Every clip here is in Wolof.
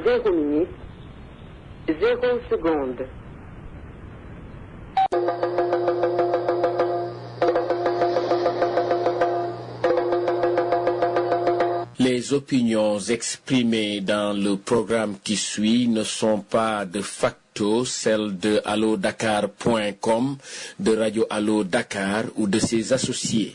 zéro minute, zéro seconde. Les opinions exprimées dans le programme qui suit ne sont pas de facto celles de allodakar.com, de Radio Allo Dakar ou de ses associés.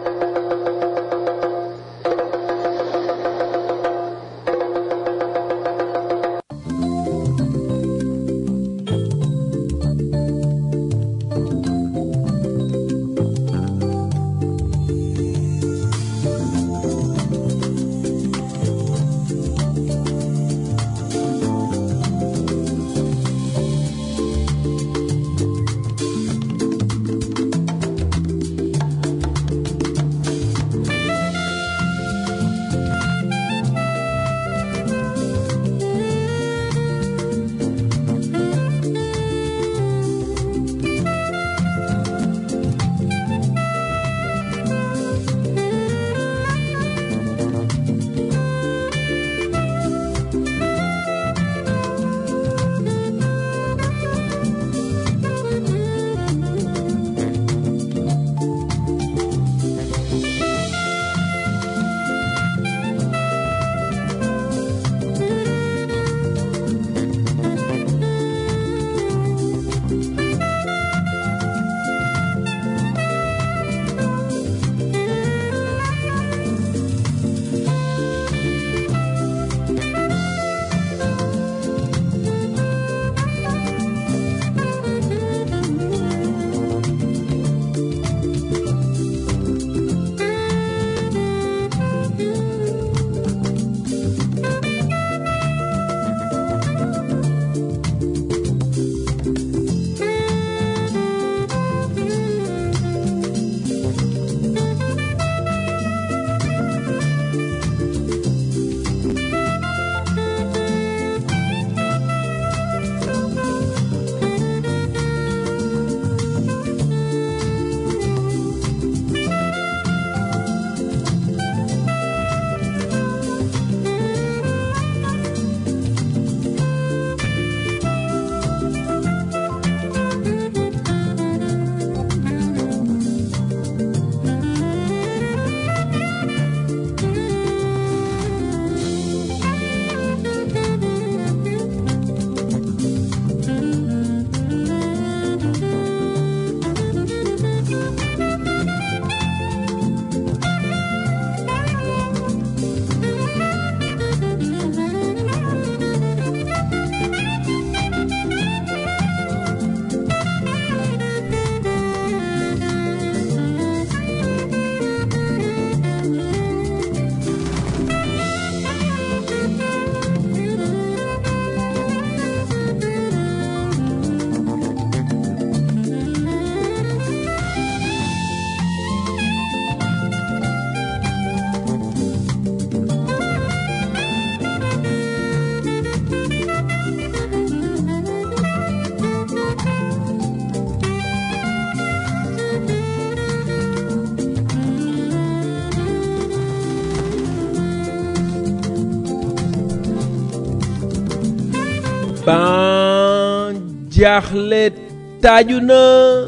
ban jaaxle taaju na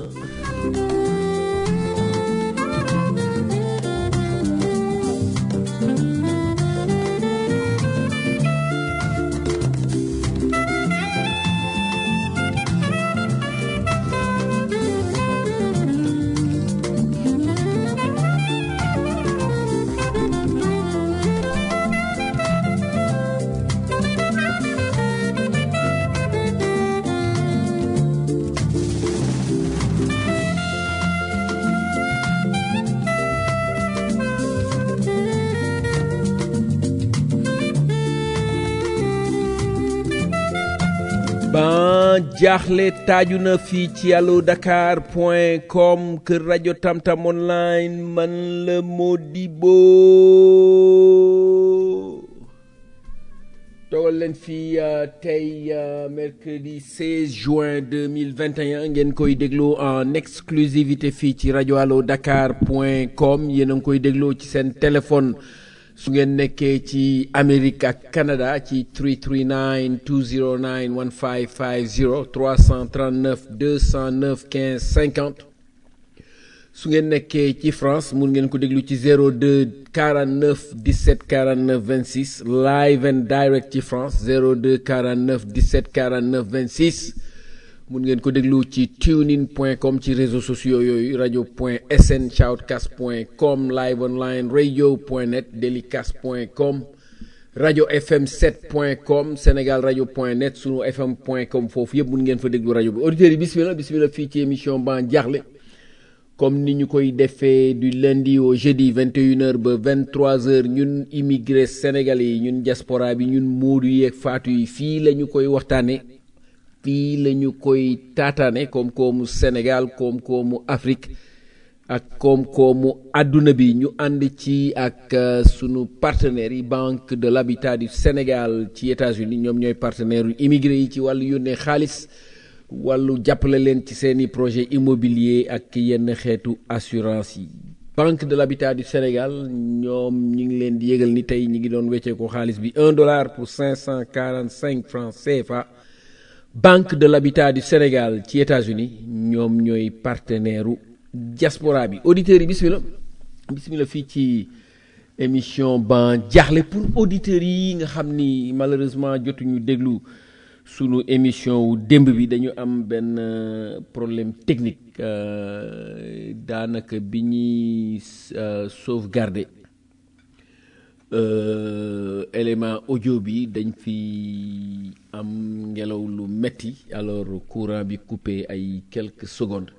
ban jaaxle taaju na fii ci allo dakar point com kër rajo tamtam online man la Modibo toogal leen fii tey mercredi 16 juin 2021 ngeen koy dégloo en exclusivité fii ci rajo allo dakar point com yéen a ngi koy dégloo ci seen téléphone su ngeen nekkee ci Amérique ak Canada ci 339 209 1550 339 209 15 50 su ngeen nekkee ci France mun ngeen ko déglu ci 02 49 17 49 26 live and direct ci France 02 49 17 49 26 mun ngeen ko déglu ci tunein point com ci réseaux sociaux yooyu rajo point sn shoutcast point com live online radio point net delicast point com rajo fm 7 point com sénégal rajo point net sunu fm point com foofu yëpp mun ngeen fa déglu rajo bi auditeurs yi bismillah bismillah fii ci émission ban jaaxle comme ni ñu koy defee du lundi au jeudi 21h ba 23h ñun immigré sénégalais yi ñun diaspora bi ñun moodu yeeg faatu yi fii la ñu koy waxtaane fii la ñu koy taataane koom-koomu Sénégal koom-koomu Afrique ak koom-koomu àdduna bi ñu ànd ci ak sunu partenaires yi Banque de l'Habitat du Sénégal ci États-Unis ñoom ñooy partenaires yu immigré yi ci wàllu yónnee xaalis wàllu jàppale leen ci seeni projet immobilier ak yenn xeetu assurance yi Banque de l'Habitat du Sénégal ñoom ñi ngi leen di yëgal ni tey ñi ngi doon weccee ko xaalis bi un dollar pour cinq cent quarante cinq francs CFA Banque de l'Habitat du Sénégal ci États-Unis ñoom ñooy partenaire u diaspora bi auditeurs yi bismillah bismillah fii ci émission ban jaaxle pour auditeurs yi nga xam ni malheureusement jotuñu déglu sunu émission wu démb bi dañu am benn problème technique daanaka bi ñuy sauvegarder élément audio bi dañ fi am ngelaw lu metti alors courant bi coupé ay quelques secondes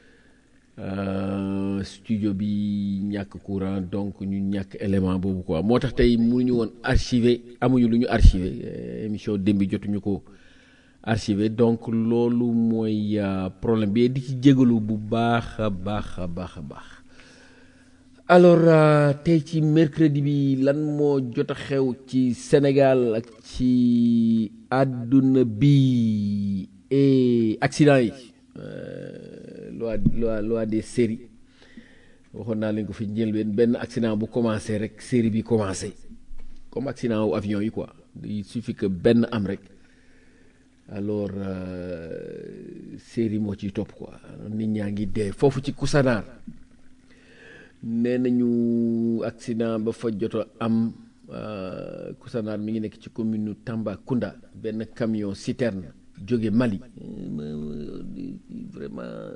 studio bi ñàkk courant donc ñu ñàkk élément boobu quoi moo tax tey mënuñu woon archiver amuñu lu ñu archiver émission démb bi jotuñu ko archivé donc loolu mooy problème bi di ci jégalu bu baax a baax a baax a baax alors tey ci mercredi bi lan moo jot a xew ci Sénégal ak ci àdduna bi et accident yi loi loi loi des séries waxoon naa leen ko fi njëlbeen benn accident bu commencé rek série bi commencé comme accident wu avion yi quoi il suffit que benn am rek alors série moo ciy topp quoi nit ñaa ngi dee foofu ci Koussanar nee nañu accident ba fa joto am Koussanar mi ngi nekk ci commune nu Tambacounda benn camion citerne jóge Mali vraiment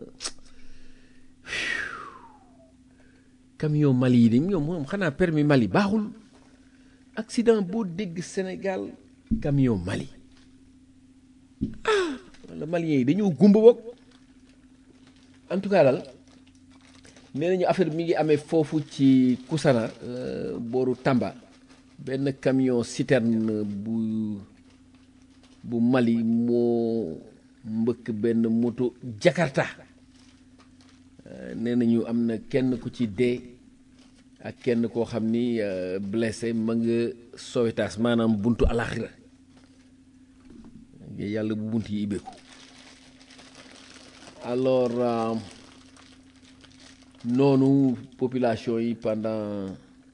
camion Mali yi de ñoom moom xanaa permis Mali baaxul accident boo dégg Sénégal camion Mali ah wala Maliens yi dañoo gumba boog en tout cas daal nee nañu affaire mi ngi amee foofu ci Koussanar booru Tamba benn camion citerne bu bu Mali moo mbëkk benn moto Jakarta nee nañu am na kenn ku ci dee ak kenn koo xam ni blessé ma nga Sowétas maanaam buntu alaxira yàlla bu bunt yi ibbeeku alors noonu population yi pendant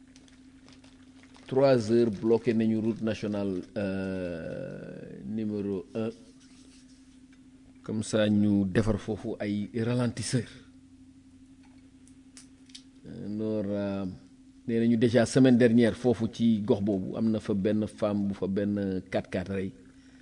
trois heures bloqué nañu route nationale numéro un comme ça ñu defar foofu ay ralentisseur alors nee nañu déjà semaine dernière foofu ci gox boobu am na fa benn femme bu fa benn 4x4 rey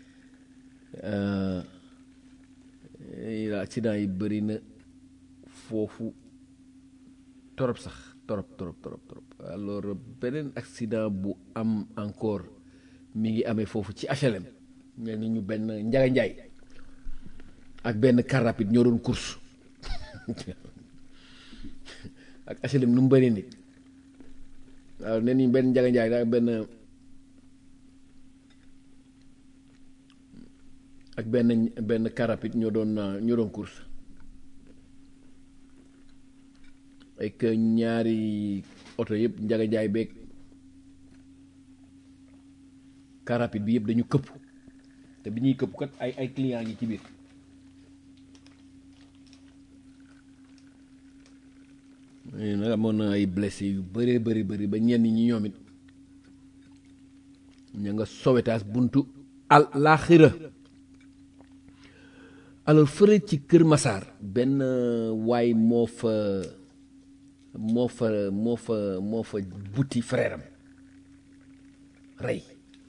accident yi bëri na foofu torop sax torop torop torop torop alors beneen accident bu am encore mi ngi amee foofu ci HLM ñel ni ñu benn njaga njaay ak benn car rapide ñoo doon course ak HLM nu mu bëri nit waaw nee nañu benn njaga njaay ak benn ak benn benn car rapide ñoo doon ñoo doon course ak ñaari oto yëpp njaga njaay beeg car rapide bi yëpp dañu këpp te bi ñuy këpp kat ay ay client ngi ci biir nag amoon na ay blessé yu bëree bëri bëri ba ñenn ñi ñoom it ña nga sowetaas buntu al laaxira alors fële ci Kër Massar benn waay moo fa moo fa moo fa moo fa buti frère am rey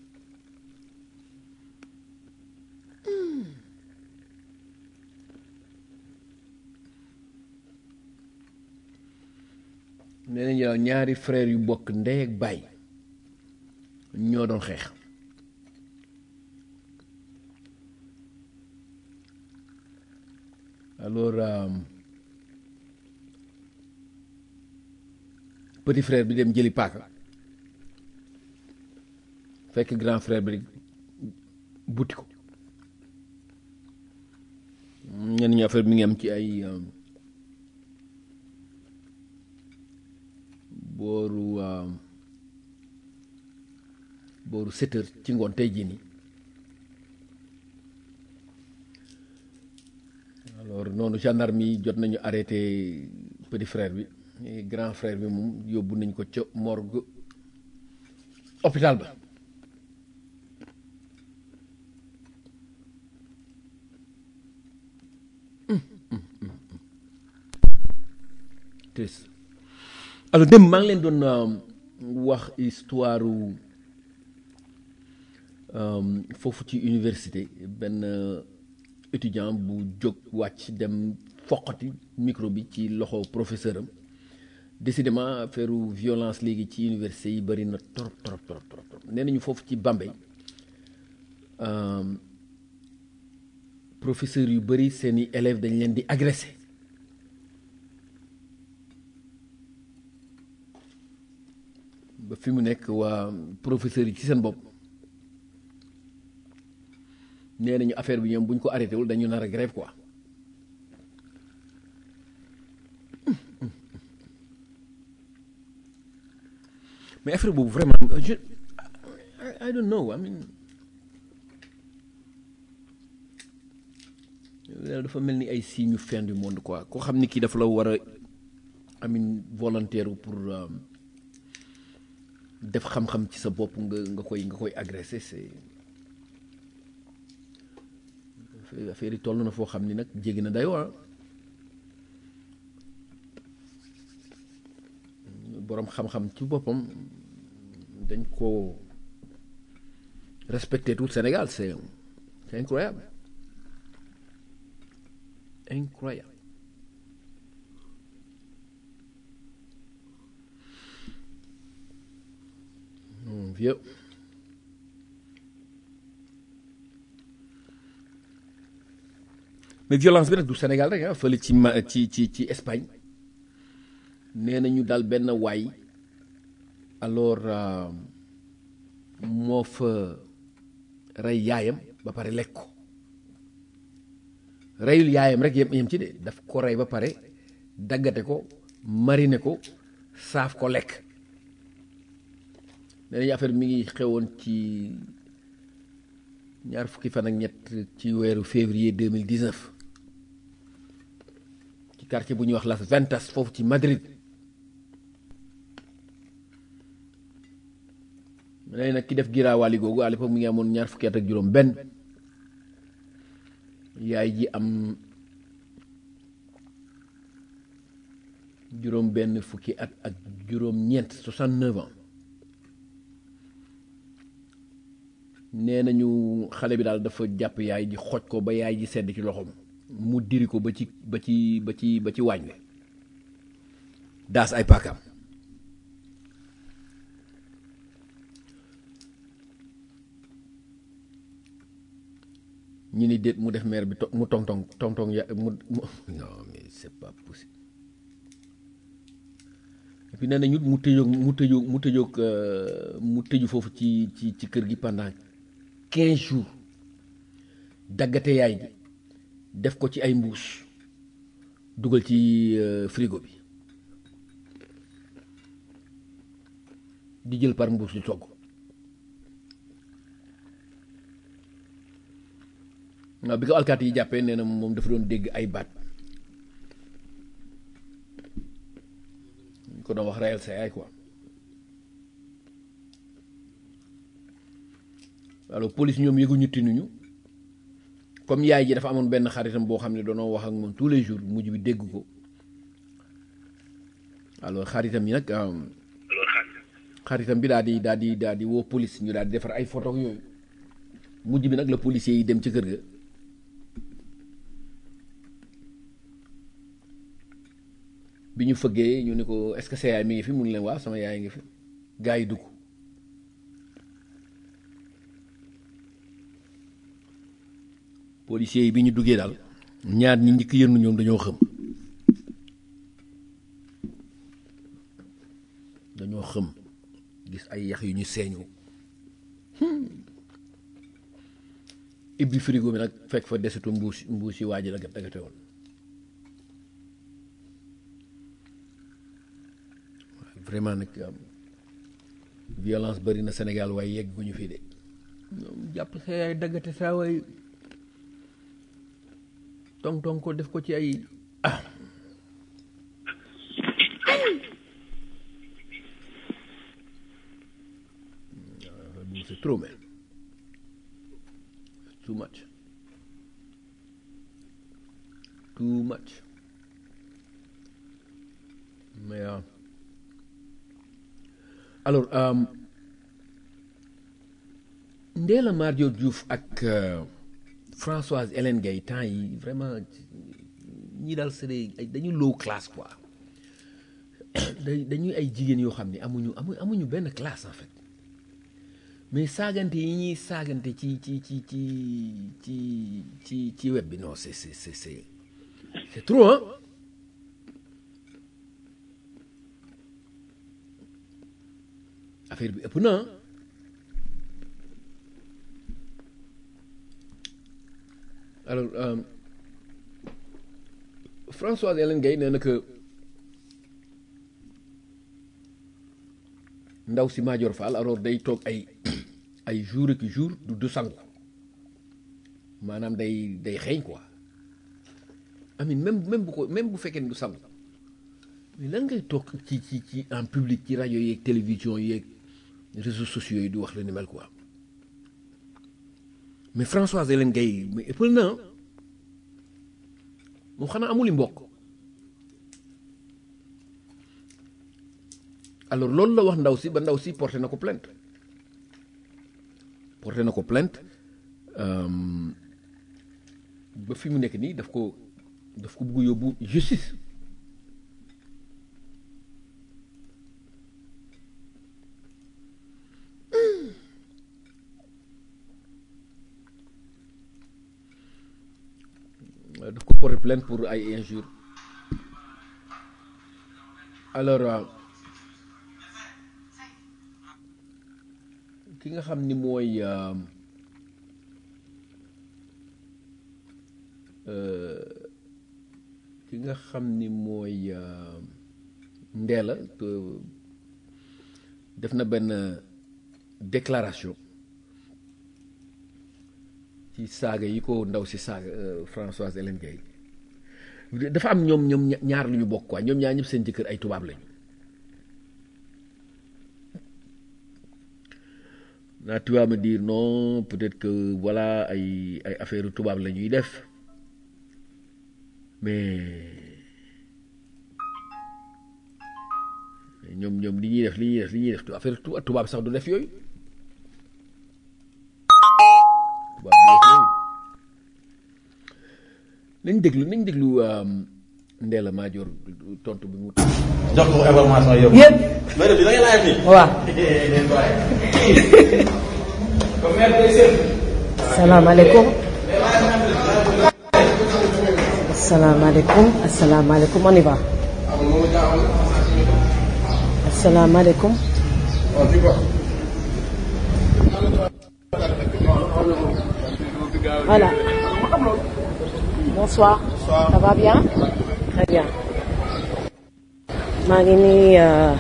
nee nañu daal ñaari frère yu bokk ndey ak baay ñoo doon xeex alors euh, petit frère bi dem jëli paaka fekk grand frère bi buti ko ñenn ñi affaire bi mi ngi am ci ay euh, booru euh, booru sept heures ci ngoon tey jii nii alors noonu gendarme yi jot nañu arrêté petit frère bi mais grand frère bi moom yóbbu nañ ko ca morgue hôpital ba triste alors dem maa ngi leen doon wax histoire foofu ci université benn étudiant bu jóg wàcc dem foqati micro bi ci loxo professeur am décidément affaire violence léegi ci université yi bëri na trop trop trop trop trop nee nañu foofu ci Bambey professeur yu bëri seeni élèves dañ leen di agressé ba fi mu nekk waa professeur yi ci seen bopp nee nañu affaire bi ñoom bu ñu ko arrêté wul dañu nar a grève quoi mais affaire boobu vraiment je I don't know I mean dafa mel ni ay signe fin du monde quoi koo xam ni kii dafa la war a amin volontaire pour def xam-xam ci sa bopp nga nga koy nga koy agressé c'est affaire yi toll na foo xam ni nag jéggi na dayoo ah boroom xam-xam ci boppam dañ ko respecté tout Sénégal c'est c'est incroyable incroyable Mon vieux mais violence bi nag du Sénégal rek ah fële ci ma ci ci ci Espagne nee nañu daal benn waay alors moo fa rey yaayam ba pare lekk ko reyul yaayam rek yem yem ci de daf ko rey ba pare daggate ko marine ko saaf ko lekk nee nañu affaire mi ngi xewoon ci ñaar fukki fan ak ñett ci weeru février 2019 ci quartier bu ñuy wax Las Ventas foofu ci Madrid nee nag ki def giraawaali googu à l'époque mi ngi amoon ñaar fukki at ak juróom benn yaay ji am juróom benn fukki at ak juróom ñeent 69 ans nee nañu xale bi daal dafa jàpp yaay ji xoj ko ba yaay ji sedd ci loxoom mu diri ko ba ci ba ci ba ci ba ci waañ wi daas ay paakaam ñu ni déet mu def maire bi to mu tong tong tong tong ya mu non mais c'est pas possible et puis nee nañu mu tëjoog mu tëjoog mu tëjoog mu tëju foofu ci ci ci kër gi pendant quinze jours daggate yaay ji def ko ci ay mbuus dugal ci frigo bi di jël par mbuus di togg waaw bi ko alkaati yi jàppee nee na moom dafa doon dégg ay baat ñu ko doon wax reyal sa yaay quoi alors police ñoom yëguñu tinuñu comme yaay ji dafa amoon benn xaritam boo xam ne doonoo wax ak moom tous les jours mujj bi dégg ko alors xaritam yi nag xaritam bi daal di daal di daal di woo police ñu daal di defar ay photo yooyu mujj bi nag la policier yi dem ci kër ga bi ñu fëggee ñu ne ko est-ce que sa yaay mi ngi fi mu ngi leen waaw sama yaay ngi fi gaa yi dugg policiers yi bi ñu duggee daal ñaar ñi njëkk yërnu ñoom dañoo xëm dañoo xëm gis ay yax yu ñu seeñu ibbi frigo bi nag fekk fa desitu mbuus mbuus yi waa ji la dagate woon vraiment nag violence bari na Sénégal waaye yegg gu ñu fii de ñoom jàpp sa yaay daggate saa waay tong tong ko def ko ci ay ah c'est trop man too much too much mais uh, alors um, Ndella Madior Diouf ak uh, Françoise Hélène Gaye temps yi vraiment ñi daal c'est dañu low classe quoi dañuy ay jigéen yoo xam ne amuñu amu amuñu benn classe en fait mais saagante yi ñuy saagante ci ci ci ci ci ci ci web bi non c'est c'est c'est c'est c'est trop hein affaire bi ëpp na alors euh, Françoise Hélène Gaye nee na que ndaw si Madior Fall alors day toog ay ay jour ak jour du du sangu maanaam day day xeeñ quoi amin même même bu ko même bu fekkee ne du sangu mais lan ngay toog ci ci ci en public ci rajo yeeg télévision yeeg réseaux sociaux yi du wax la ni mel quoi mais Françoise Hélène Gaye mais ëppal na moom xanaa amuli mbokk alors loolu la wax ndaw si ba ndaw si porté na ko plainte porté na ko plainte ba fi mu nekk nii daf ko daf ko bugg yóbbu justice daf ko porté plainte pour ay injures alors ki nga xam ni mooy ki nga xam ni mooy Ndella def na benn déclaration ci saaga yi ko ndaw si saaga Françoise Hélène Gaye dafa am ñoom ñoom ñaar lu ñu bokk quoi ñoom ñaar ñëpp seen jëkkër ay tubaab lañu naa tu vas me dire non peut-être que voilà ay ay affaire tubaab la ñuy def mais ñoom ñoom li ñuy def li ñuy def li ñuy def affaire tubaab sax du def yooyu tubaab du def yooyu nañ déglu nañ déglu Ndella Madior tontu bi mu. jox ko information yëpp. yëpp. mais de bi da ngay laaj nii. waaw. salaamaaleykum. asalaamaaleykum asalaamaaleykum on y va. asalaamaaleykum. voilà. bonsoir. ça va bien. très bien. maa ngi nii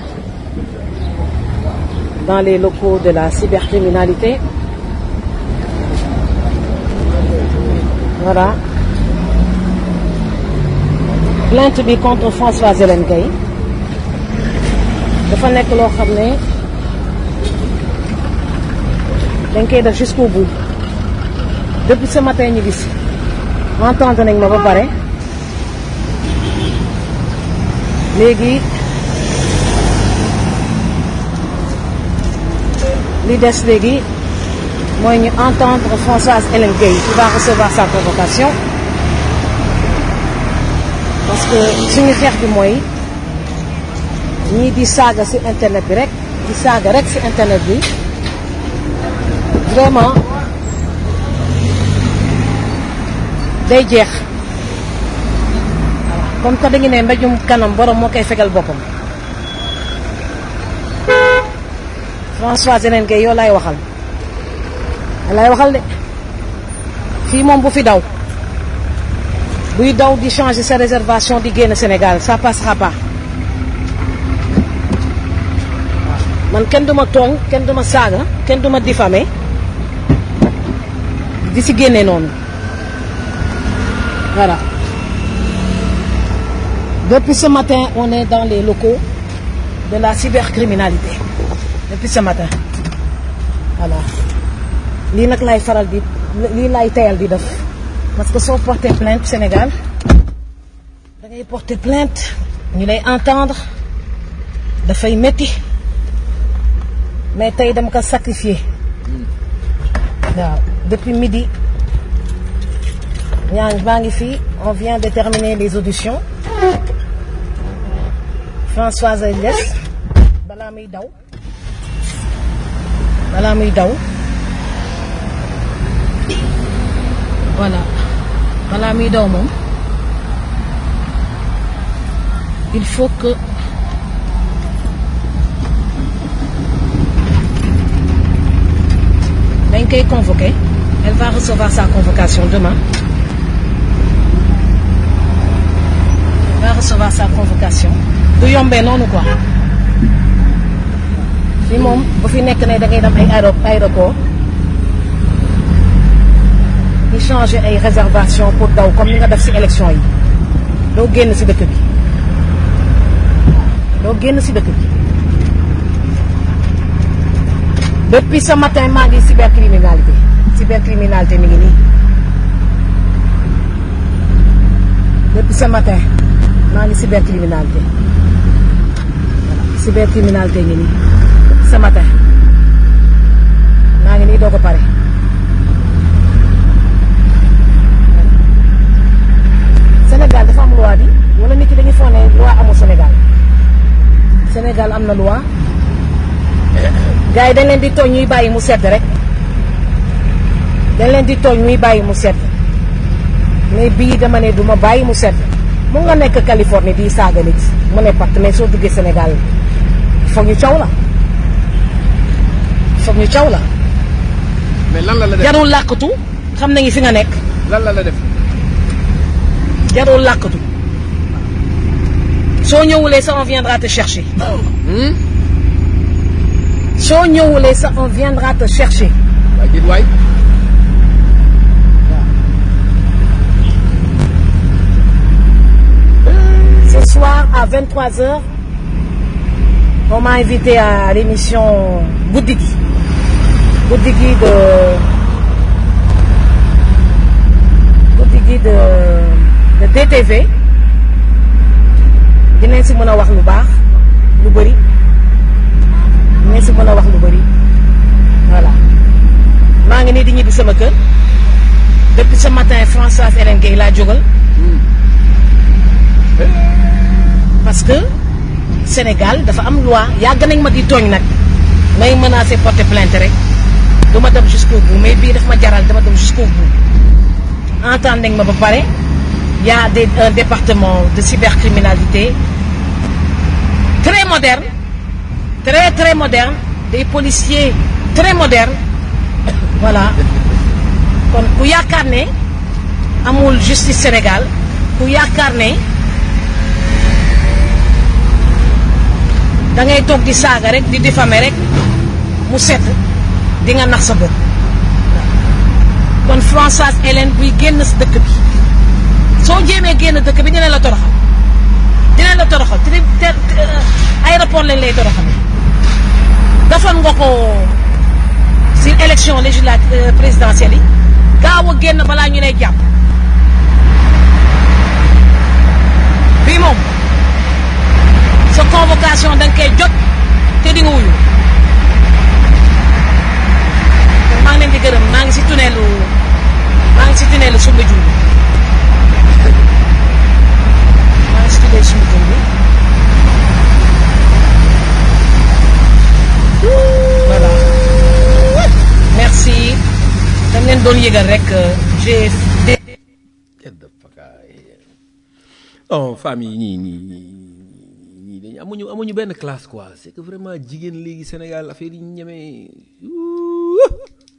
dans les locaux de la cybercriminalité voilà plainte bi contre Françoise Hélène Gaye dafa nekk loo xam ne dañ koy def jusqu'au bout depuis ce matin ñu gis entendre nañ ma ba pare léegi li des léegi mooy ñu entendre Françoise Hélène Gueye qui va recevoir sa convocation parce que suñu xeex bi mooy ñii di saaga ci internet bi rek di saaga rek ci internet bi vraiment day jeex comme que dañu ne mbéjum kanam borom moo koy fegal boppam Françoise Hélène Gueye yow laay waxal laay waxal de fii moom bu fi daw buy daw di changer sa réservation di génn Sénégal ça passera pas man kenn du ma tooñ kenn du ma saaga kenn du ma diffamer di si génne noonu voilà depuis ce matin on est dans les locaux de la cybercriminalité depuis ce matin voilà lii nag lay faral di lii lay teyal di def parce que soo porté plainte Sénégal da ngay porté plainte ñu lay entendre dafay métti mais tey dama ko sacrifié waaw depuis midi ñaa maa ngi fii on vient de terminer les auditions Françoise Ndes balaa muy daw balaa muy daw voilà balaa muy daw moom il faut que dañ koy convoquer elle va recevoir sa convocation demain elle va recevoir sa convocation du yombee noonu quoi fi moom bu fi nekk ne da ngay dem ay aéro aéroport di changer ay réservation pour daw comme ni nga def ci élection yi doo génn ci dëkk bi doo génn ci dëkk bi depuis ce matin maa ngi cybercriminalité cybercriminalité mi ngi nii depuis ce matin maa ngi cybercriminalité voilà cybercriminalité ngi nii ce matin maa ngi nii doo ko pare Sénégal dafa am loi bi wala nit ki dañuy foog ne loi amul Sénégal Sénégal am na loi gars yi dañ leen di tooñ ñuy bàyyi mu sedd rek dañ leen di tooñ ñuy bàyyi mu sedd mais bii dama ne du ma bàyyi mu sedd mu nga nekk Californie di saaga nit mu ne pat mais soo duggee Sénégal foog ñu caw la foog ñu caw la mais lan la la def jarul làkkatu xam nañu fi nga nekk lan la la def jarul làkkatu soo ñëwulee sa on viendra te chercher Hmm? soo ñëwulee sa on viendra te chercher waay jit waay Ce soir à 23h, on m'a invité à l'émission Goudigi. Goudigi de. Goudigi de, de DTV. dinañ si mën a wax lu baax lu bëri dinañ si mën a wax lu bëri voilà maa ngi nii di ñibbi sama kër depuis ce matin Françoise Hélène Gueye laa jógal parce que Sénégal dafa am loi yàgg nañ ma di tooñ nag may menacé porter plainte rek du ma dem jusqu'au bout mais bii daf ma jaral dama dem jusqu'au bout entendre nañ ma ba pare y a des un département de cybercriminalité très moderne très très moderne des policiers très modernes voilà kon ku yaakaar ne amul justice Sénégal ku yaakaar ne da ngay toog di saaga rek di diffamer rek mu set di nga nax sa bopp kon Françoise Hélène buy génn si dëkk bi soo jéemee génn dëkk bi dina la toroxal dina la toroxal te te aéroport lañ lay toroxal defoon nga ko si élection élection législative présidentielle yi gaaw a génn balaa ñu lay jàpp bii moom sa convocation da nga koy jot te di nga wuyu maa ngi leen di gërëm maa ngi si tunnelu maa ngi si tunnelu sumba jur bi maa ngi si tunnelu sumba jur bi voilà merci dam leen doon yëgal rek j'ai Get the fuck out of here. oh famille ñii ñii ñii ñii dañu amuñu amuñu benn classe quoi c'est que vraiment jigéen léegi Sénégal affaire yi ñu ñemee Ouh.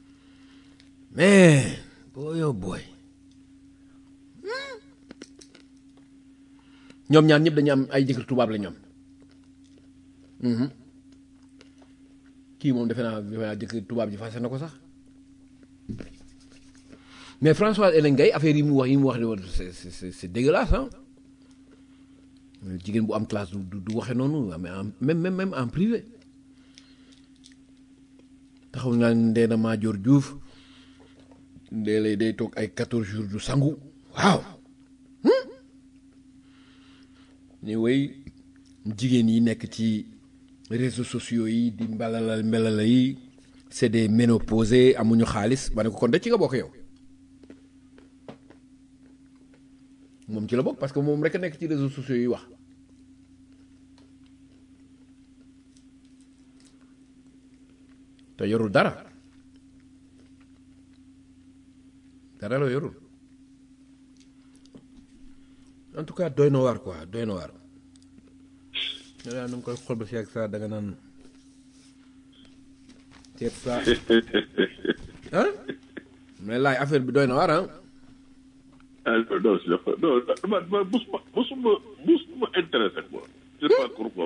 mais boy oh boy ñoom ñaan ñëpp dañu am ay jëkkër tubaab la ñoom kii moom defe naa defe naa jëkkër tubaab ji fase na ko sax mais François Hélène Gaye affaire yi mu wax yi mu wax de woon c'est c'est c'est dégueulasse ah jigéen bu am classe du du du waxe noonu mais en même même même en privé taxaw naa ndee na Madior Diouf ndee lay day toog ay 14 jours du sangu waaw ni way jigéen yi nekk ci réseaux sociaux yi di mbalalal mbalala yi c'est des ménopausés amuñu xaalis ma ne ko kon de ci nga bokk yow moom ci la bokk parce que moom rek a nekk ci réseaux sociaux yi wax te yorul dara dara la yorul en tout cas doy na waar quoi doy na waar yow yaa ngi koy xool ba si ak saa da nga naan ceeb saa ah mais laay affaire bi doy na waar ah ah non non si dafa non man man musuma musuma musuma intéressé quoi. je sais pas pourquoi.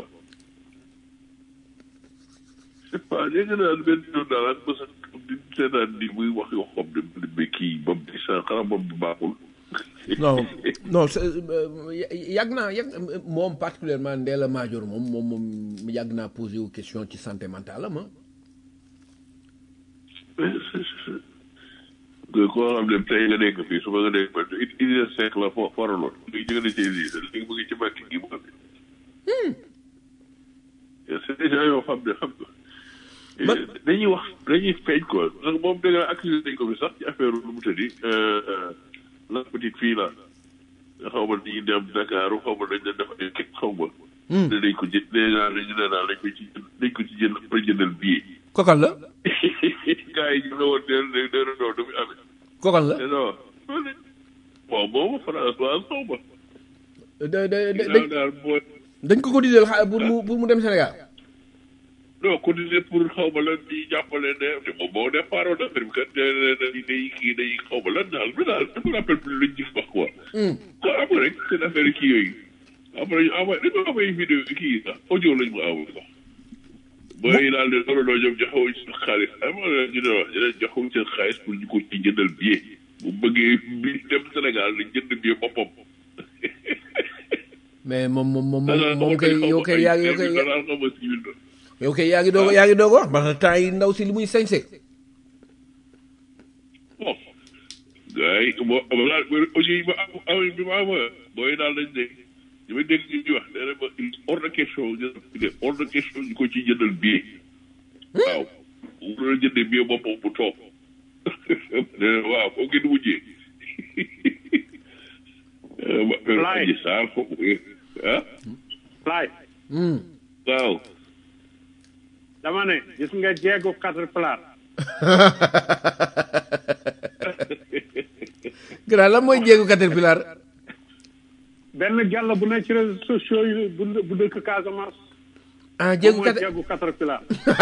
je sais pas léegi nag benn yoon daal ak mos a di seetaan ni muy wax yoo xam ne mu ne kii ba mu di sa xanaa moom bi baaxul. non non c'est, euh, y- yàgg naa yàgg moom particulièrement Ndella Madior moom moom moom yàgg naa posé wu question ci santé mentale am ah. mais c'est c'est que koo xam ne tey nga nekk fii suba nga nekk ba Idrissa Seck la fo faraloon léegi jóge na ci Idrissa léegi mu ngi ci Macky gi mu xam ne. c'est des gens yoo xam ne xam nga. Man- dañuy wax dañuy feeñ quoi parce que moom dëgg la accusé nañ ko fi sax ci affaire lu mu tëddi la petite fille là nga xaw ma dañuy dem Dakar xaw ma dañ leen def ay kit xaw ma. ne dañ ko jë dèjà dañu ne daal dañ ko ci dañ ko ci jënd ba jëndal billet. kokal la gars yi ñu ne woon nee na nee na non du muy amee. kokal la mais non bon boobu François xaw ma. da da da daal daal boo dañ ko cotiser xaalis pour mu pour mu dem Sénégal. non cotisé pour xaw ma lan di jàppale ne te moom moo départ woon affaire bi kat day day day kii day xaw ma lan daal mais daal je me rappelle plus luñ gis wax quoi. kon am nga rek seen affaire kii yooyu. après ñu envoyé dañu envoyé vidéo kii yi sax audio lañ ma envoyé sax. booy daal de non non ñoom joxewuñ seen xaalis xam nga ñu ne wax ñu ne joxewuñ seen xaalis pour ñu ko ci jëndal billet. bu bëggee bi dem Sénégal dañ jënd billet boppam. mais moom moom moom daanaka moom kay yow kay yaa ngi yow kay daanaka xaw ma civil la. yow kay yaa ngi doog yaa ngi doog wax parce que temps yi ndaw si li muy sañse bon gars yi boo balaa audio yi ma am am bi ma am booy daal dañ ne li may dégg ñu wax nee na ma il est hors de question ñu il est hors de question ñu ko ciy jëndal billet. waaw bu doon jëndee billet boppam bu toog nee na waaw foo ngeen mujjee. ma Laay. aji saar foofu ah laay waaw. dama ne gis nga jeegu caterpillar grand lan mooy jéegu caterpillar benn gàll bu ne ci réseaux sociaux yi bu bu dëkk Casamance ah jéegu mooy cater jeegu caterpillar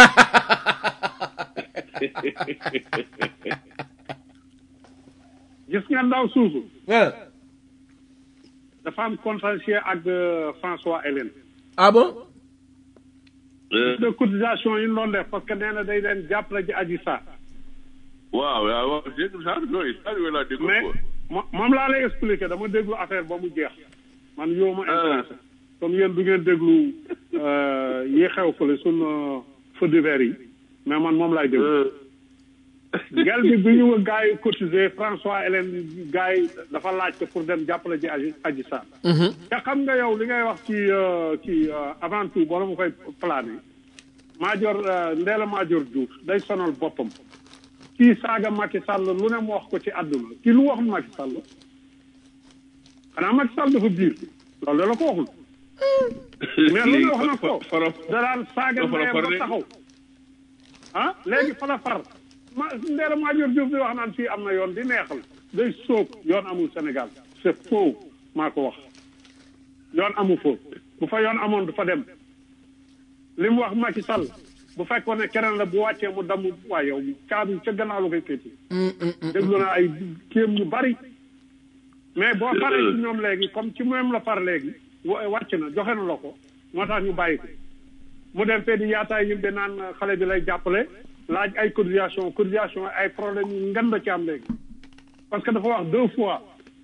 gis nga ndaw suusu ah dafa am contentieux ak euh, François Hélène ah bon de cotisation yi ñu doon def parce que nee na day leen jàppale ji aji sa waaw waaw waaw dégg nga sax yooyu sax yooyu laa dégg mais ko. mo- moom laa lay expliquer dama déglu affaire ba mu jeex man yow ma intéressé comme yéen du ngeen déglu euh, yi xew fële sun feu de verre yi mais man moom laay déglu gel bi bi ñu gars yi cotisé François Hélène gars yi dafa laaj ko pour dem jàppale ci aji aji Sarr te xam nga yow li ngay wax ci euh, ci euh, avant tout bala ma koy plané Madior euh, Ndella Madior Diouf day sonal boppam kii saaga Macky Sall lu ne mu wax ko ci àdduna kii lu waxul Macky Sall xanaa Macky Sall dafa biir loolu da la ko waxul mais lu ne wax na ko fara da daan saaga fara ndeyam fara ba de. taxaw ah léegi fa la far ma Ndella Madior Diouf di wax naan fii am na yoon di neexal day sóob yoon amul Sénégal c'est faux maa ko wax yoon amu fa bu fa yoon amoon du fa dem li mu wax Macky Sall bu fekkoon ne keneen la bu wàccee mu damm waaye yow caabi ca gannaaw la koy féeti déglu naa ay kéem yu bari mais boo paree ci ñoom léegi comme ci même la far léegi wa- wàcc na joxe na la ko moo tax ñu bàyyi ko mu dem fee di yaataay yim de naan xale bi lay jàppale laaj ay cotisation cotisation ay problème yu ngan la ci am léegi parce que dafa wax deux fois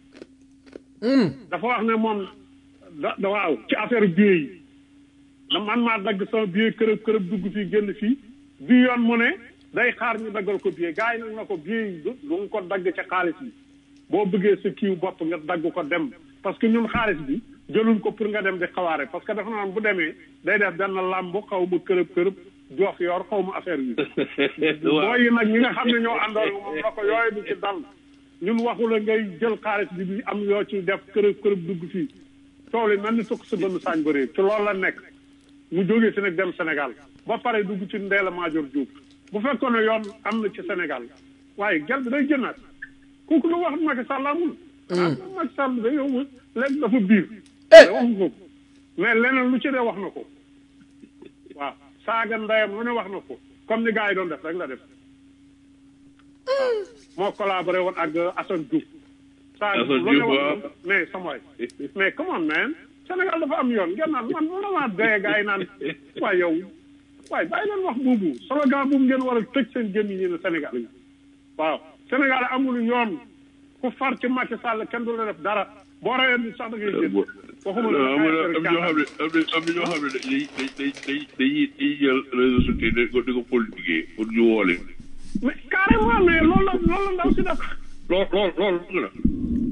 dafa wax ne moom da da waaw ci affaire billet yi da man maa dagg sama billet kërëb kërëb dugg fii génn fii bi yoon mu ne day xaar ñu daggal ko billet gars yi nag na ko billet yi du du nga ko dagg ci xaalis bi boo bëggee sa kiiw bopp nga dagg ko dem parce que ñun xaalis bi jëluñ ko pour nga dem di xawaare parce que dafa naan bu demee day def benn làmb xaw ma kërëb kërëb jox yor xaw ma affaire yi booy yi nag ñi nga xam ne ñoo àndoon moom na ko yooyu du ci dal ñun waxu la ngay jël xaalis bi di am yoo ci def kërëb kërëb dugg fii coow li mel ni sukk sa bënn saañ ba réer ci loolu la nekk mu jógee si nag dem Sénégal ba pare dugg ci Ndella Madior Diouf bu fekkoon ne yoon am na ci Sénégal waaye gel bi day jënaat kooku lu wax Macky Sall amul ah Macky Sall da yow léegi dafa biir mais waxu ko mais leneen lu ci dee wax na ko waaw saaga ndeyam lu ne wax na ko comme ni gars yi doon def rek la def waaw moo collaboré woon ak Assane Diouf saaga Assane lu ne Diouf, wax na waaw. ko mais sama waay mais come on man Sénégal dafa am yoon ngeen naan man vraiment dee gars yi naan waaye yow waaye bàyyi leen wax boobu slogan boobu ngeen war a tëj seen jëm yi ne Sénégal yi waaw Sénégal amul yoon ku far ci Macky Sall kenn du la def dara boo reyee ni sax da ngay jënd waxuma la am na am na ñoo xam ne am na am na ñoo xam ne dañuy dañuy dañuy dañuy dañuy jël réseaux sociaux yi di ko di ko politiquer pour ñu woo leen. mais carrément mais loolu la loolu la ndaw si def lool lool loolu bëgg na.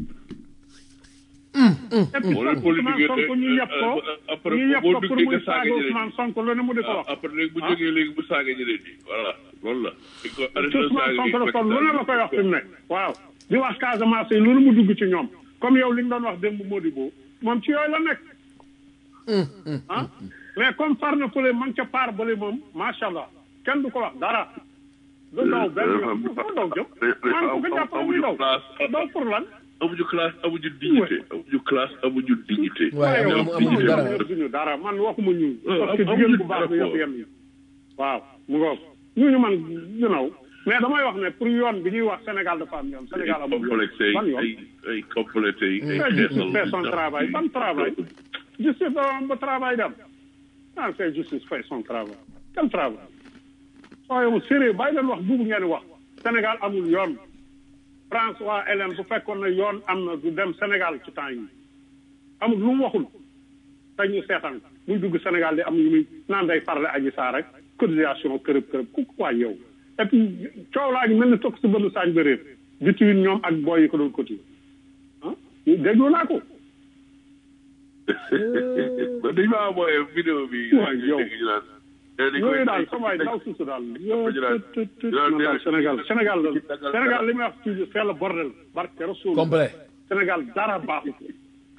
et puis Boo leen sax politiquer Ousmane Sonko ñu yëpp ko après ñu yëpp boo ko pour duggee muy nga saaga saaga ñeneen Ousmane Sonko lu ne mu di ko ah wax après léegi bu jógee léegi bu saaga ñeneen ñi voilà loolu la. di ko arrêté ci Ousmane saaga Sonko la yi kon lu ne la koy wax fi mu ne waaw di wax Casamance yi loolu mu dugg ci ñoom comme yow li nga doon wax démb Modibo moom ci yooyu la nekk ah mais comme far na fële man ca paar bële moom macha allah kenn du ko wax dara du daw benn yoon du ko daw jëm man ku ko jàppale muy daw daw pour lan amuñu classe amuñu dignité amuñu classe amuñu dignité. waaye yow amu- amuñu dara ñëpp duñu dara man waxuma ñu Euh, parce que am- jigéen amuñu bu baax dara bi yëpp quoi. yem waaw mu ngoog ñooñu man you know mais damay wax ne pour yoon bi ñuy wax Sénégal dafa am yoon Sénégal ay amul yoon complexé ban yoon ay ay complexé ay mais justice fait son travail ban travail justice da ba travail dem ah c'est justice fait son travail quel travail soo yow sérieux bàyyi leen wax buubu ngeen wax Sénégal amul yoon France waa Hélène bu fekkoon ne yoon am na du dem Sénégal ci temps yi amul lu mu waxul te ñu seetaan muy dugg Sénégal di am yu muy naan day farle aji saa rek cotisation kërëb kërëb ku ko waay yow et puis coow laa ngi mel ni tokk si bënn saañ ba réer between ñoom ak booy yi ko doon cotiser ah déglu naa ko dañ maa mooy vidéo bi. Waay, yow. yooyu daal sama waay daw suusu daal yow tët tët man daal Sénégal Sénégal la Sénégal li may wax toujours c'est le bordel barke Rasul complet Sénégal dara baaxu ko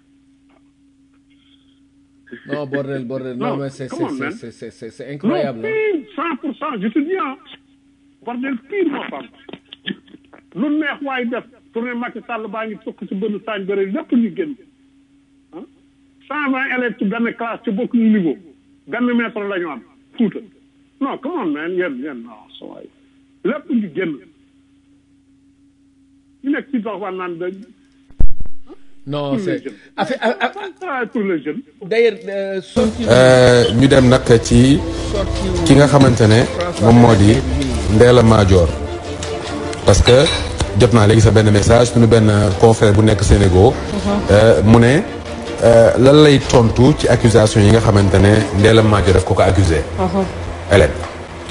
non bordel bordel non Non, mais c'est come on, c'est man. c'est c'est c'est c'est non incroyable hein. pire cent pour cent je te dis ah bordel pire moo fam lu neex waay def tourné Macky Sall baa ngi tukk si bënn saañ bëre lépp ñu génn ah cent vingt élèves ci benn classe ci bokk ñu niveau benn maître la ñu am fuuta non come on man yéen yéen non sa waay lépp ñu génn ñu nekk ci dox waan naan da non pour les c'est jeunes affaire a- a- travail pour les jeunes d'ailleurs euh, sorti ñu dem nag ci ki nga xamante ne moom moo di Ndella Madior parce que jot naa léegi sa benn message suñu benn confrère bu nekk Sénégal euh, mu ne euh, lan lay tontu ci accusation yi nga xamante ne Ndella Madior daf ko ko accusé Hélène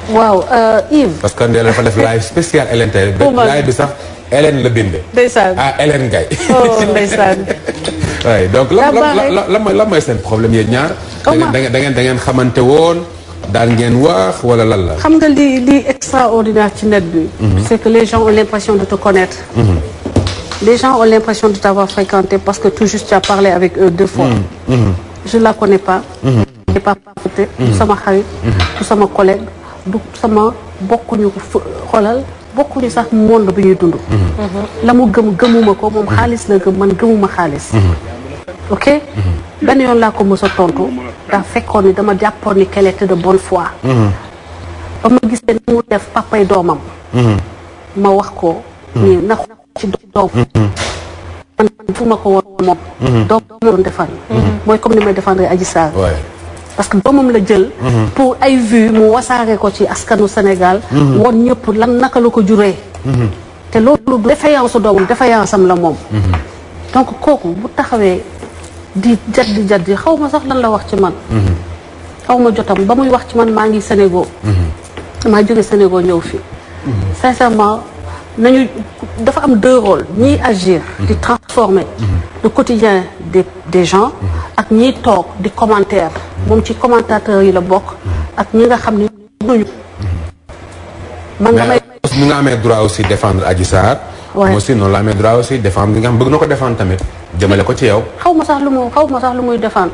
waaw euh, Yves. parce que Ndella dafa def live spécial Hélène tey Pour man. live bi sax Hélène la binde ndeysaan. ah Hélène Gaye oh ndeysaan. waaye donc la Daa la baaxee. la la mooy la mooy seen problème yéen ñaar da Xaw ma- ngeen da ngeen da ngeen xamante woon daan ngeen wax wala lan la xam nga li li extraordinaire ci net bi. c'est que les gens ont l'impression de te connaître. les gens ont l'impression de t'avoir fréquenté parce que tout juste tu as parlé avec eux deux fois. je la connais pas. je n'ai pas parlé. du sama xarit. du sama collègue. du sama bokkuñu fu xoolal bokkuñu sax monde bi ñuy dund. la mu gëm gëmuma ko moom xaalis la gëm man gëmuma xaalis. ok benn yoon laa ko mës a tontu daa fekkoon ni dama jàppoon ni qu'elle était de bonne foi. ba ma gisee ni mu def papay doomam. ma wax ko. ni na ci doom. man man fu ma ko woon moom. doom ma doon defar. mooy comme ni may défendre Adji Sarr. waaye parce que doomam la jël. pour ay vues mu wasaare ko ci askanu Sénégal. woon ñëpp lan naka la ko juree. te loolu du défaillance su doomam défaillance am la moom. donc kooku bu taxawee di jaddi jaddi xaw ma sax lan la wax ci man. xaw ma jotam ba muy wax ci man maa ngi Sénégal. maa jóge Sénégal ñëw fii. sincèrement nañu dafa am deux rôles ñiy agir. di transformer le quotidien des des gens ak ñiy toog di commentaire moom ci commentateurs yi la bokk ak ñi nga xam ne duñu. man damay mais ni nga amee droit aussi défendre Adji Sarr Ouais. moi aussi noonu la amee droit aussi défendre li nga xam bëgg na ko défendre tamit jëmale ko ci yow xaw ma sax lu mu xaw ma sax lu muy défendre.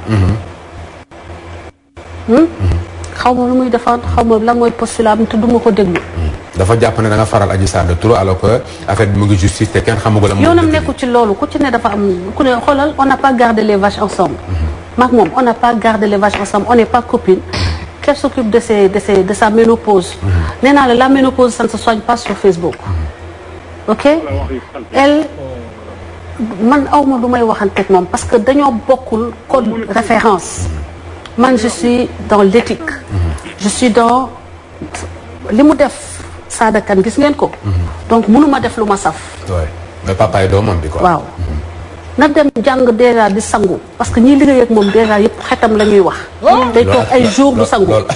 Hmm? xaw ma lu muy défendre xaw ma lan mooy postulat am te du ma ko déglu. dafa jàpp ne da nga faral Adji Sarr de trop alors que affaire bi mu ngi justice te kenn xamagul la mu yoonam nekku ci loolu ku ci ne dafa am ku ne xoolal on n'a pas gardé les vaches ensemble. maak moom on n'a pas gardé les vaches ensemble on n'est pas copines. qu'elle s'occupe de ses de ses de sa ménopause. nee naa la la ménopause ça ne se soigne pas sur Facebook. ok elle man aw ma lu may waxanteeg moom parce que dañoo bokkul code référence man je suis dans l'éthique je suis dans li mu def saadakan gis ngeen ko donc mënuma def lu ma saf ouais. mais papa yi doomam bi quoi waaw na dem jàng déjà di sangu parce que ñiy liggéey ak moom déjà yëpp xetam la ñuy wax day toog ay jours du sangu loolu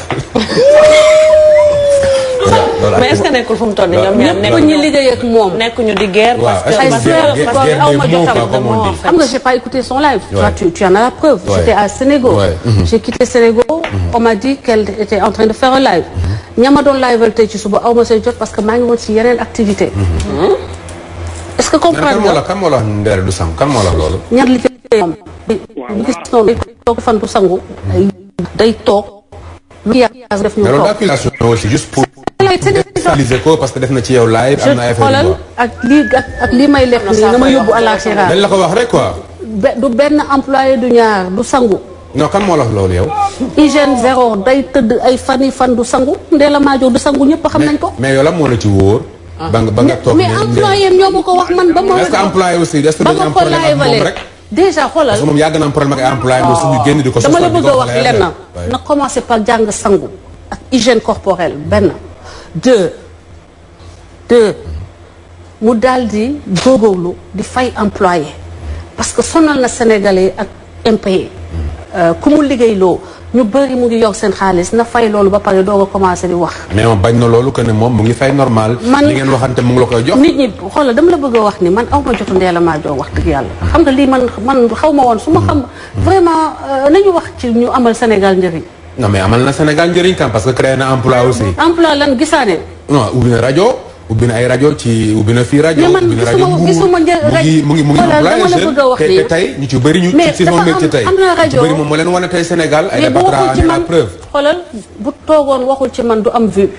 mais est-ce que nekkul fu mu toll nii ñoom ñaar ñëpp ñi liggéey ak moom nekkuñu di guerre. waaw parce que est-ce que ay parce sœurs que- guerre- parce que guerre aw des ma mots, jotam quoi, comme on dit. xam nga j'ai pas écouté son live toi Ouais. tu, tu en as la preuve Ouais. j'étais à Sénégal Ouais. Mhm. j'ai quitté Sénégal on m'a dit qu'elle était en train de faire un live ñama doon live tey ci suba aw ma say jot parce que maa ngi woon ci yeneen activité est-ce que mais kan comprendre moo la nga kan moo la wax Ndella du sang kan moo la wax loolu ñaar li ci moom bu gis noonu day toog fan bu sangu day toog lu yàgg def ñu mais loolu toog d'accusation aussi juste pour c'est des utiliser ko parce que def na ci yow live je am na ay affaire xoolal yu ak lii ak ak lii may lekk nii nga ma yóbbu à la xira dañ la ko wax rek quoi be- du benn employé du ñaar du sangu non kan moo la wax loolu yow hygiène zéro day tëdd ay fan yi fan du sangu Ndella Madior du sangu ñëpp xam nañ ko. mais yow la moo la ci wóor ba nga ba nga toog mais ne employé am ñoo ma ko wax man ba ma. est-ce que employé aussi est-ce que ba dañu ma am ko problème ak moom laajalee rek déjà xoolal parce que moom yàgg na am problème ak ay employé moom suñu génn di ko dama la sosal di bëgg ko a wax wax lenn Ouais. na commencer par jàng sangu ak hygiène corporelle benn deux deux mu daal di góorgóorlu di fay employé parce que sonal na sénégalais ak impayé ku mu liggéeyloo ñu bëri mu ngi yor seen xaalis na fay loolu ba pare doog a commencer di wax mais moom bañ na loolu que ne moom mu ngi fay normal Man- li ngeen waxante mu ngi la koy jox nit ñi xoolal dama la bëgg a wax ni man aw ma jotu Ndella Madior wax dëgg yàlla xam nga lii man man xaw ma woon su ma xam vraiment euh, nañu wax ci ñu amal Sénégal njëriñ non mais amal na Sénégal njëriñ kam parce que créé na emploi aussi emploi lan gisaane non ubbi na rajo ubbi na ay rajo ci ubbi na fii rajo Mais man ubbi na rajo gisuma- Mbour gisuma mu njëriñ rek. ngi mu ngi mu ngi Voilà, employé dama la jeune bëgg a wax te ni- te tey ñu ci bëri ñu Mais ci saison dafa métier am- tey am na ñu ci rajo- bëri moom moo leen wane tey Sénégal ay mais bu patron waxul ci amee la man preuve xoolal bu toogoon waxul ci man du am vue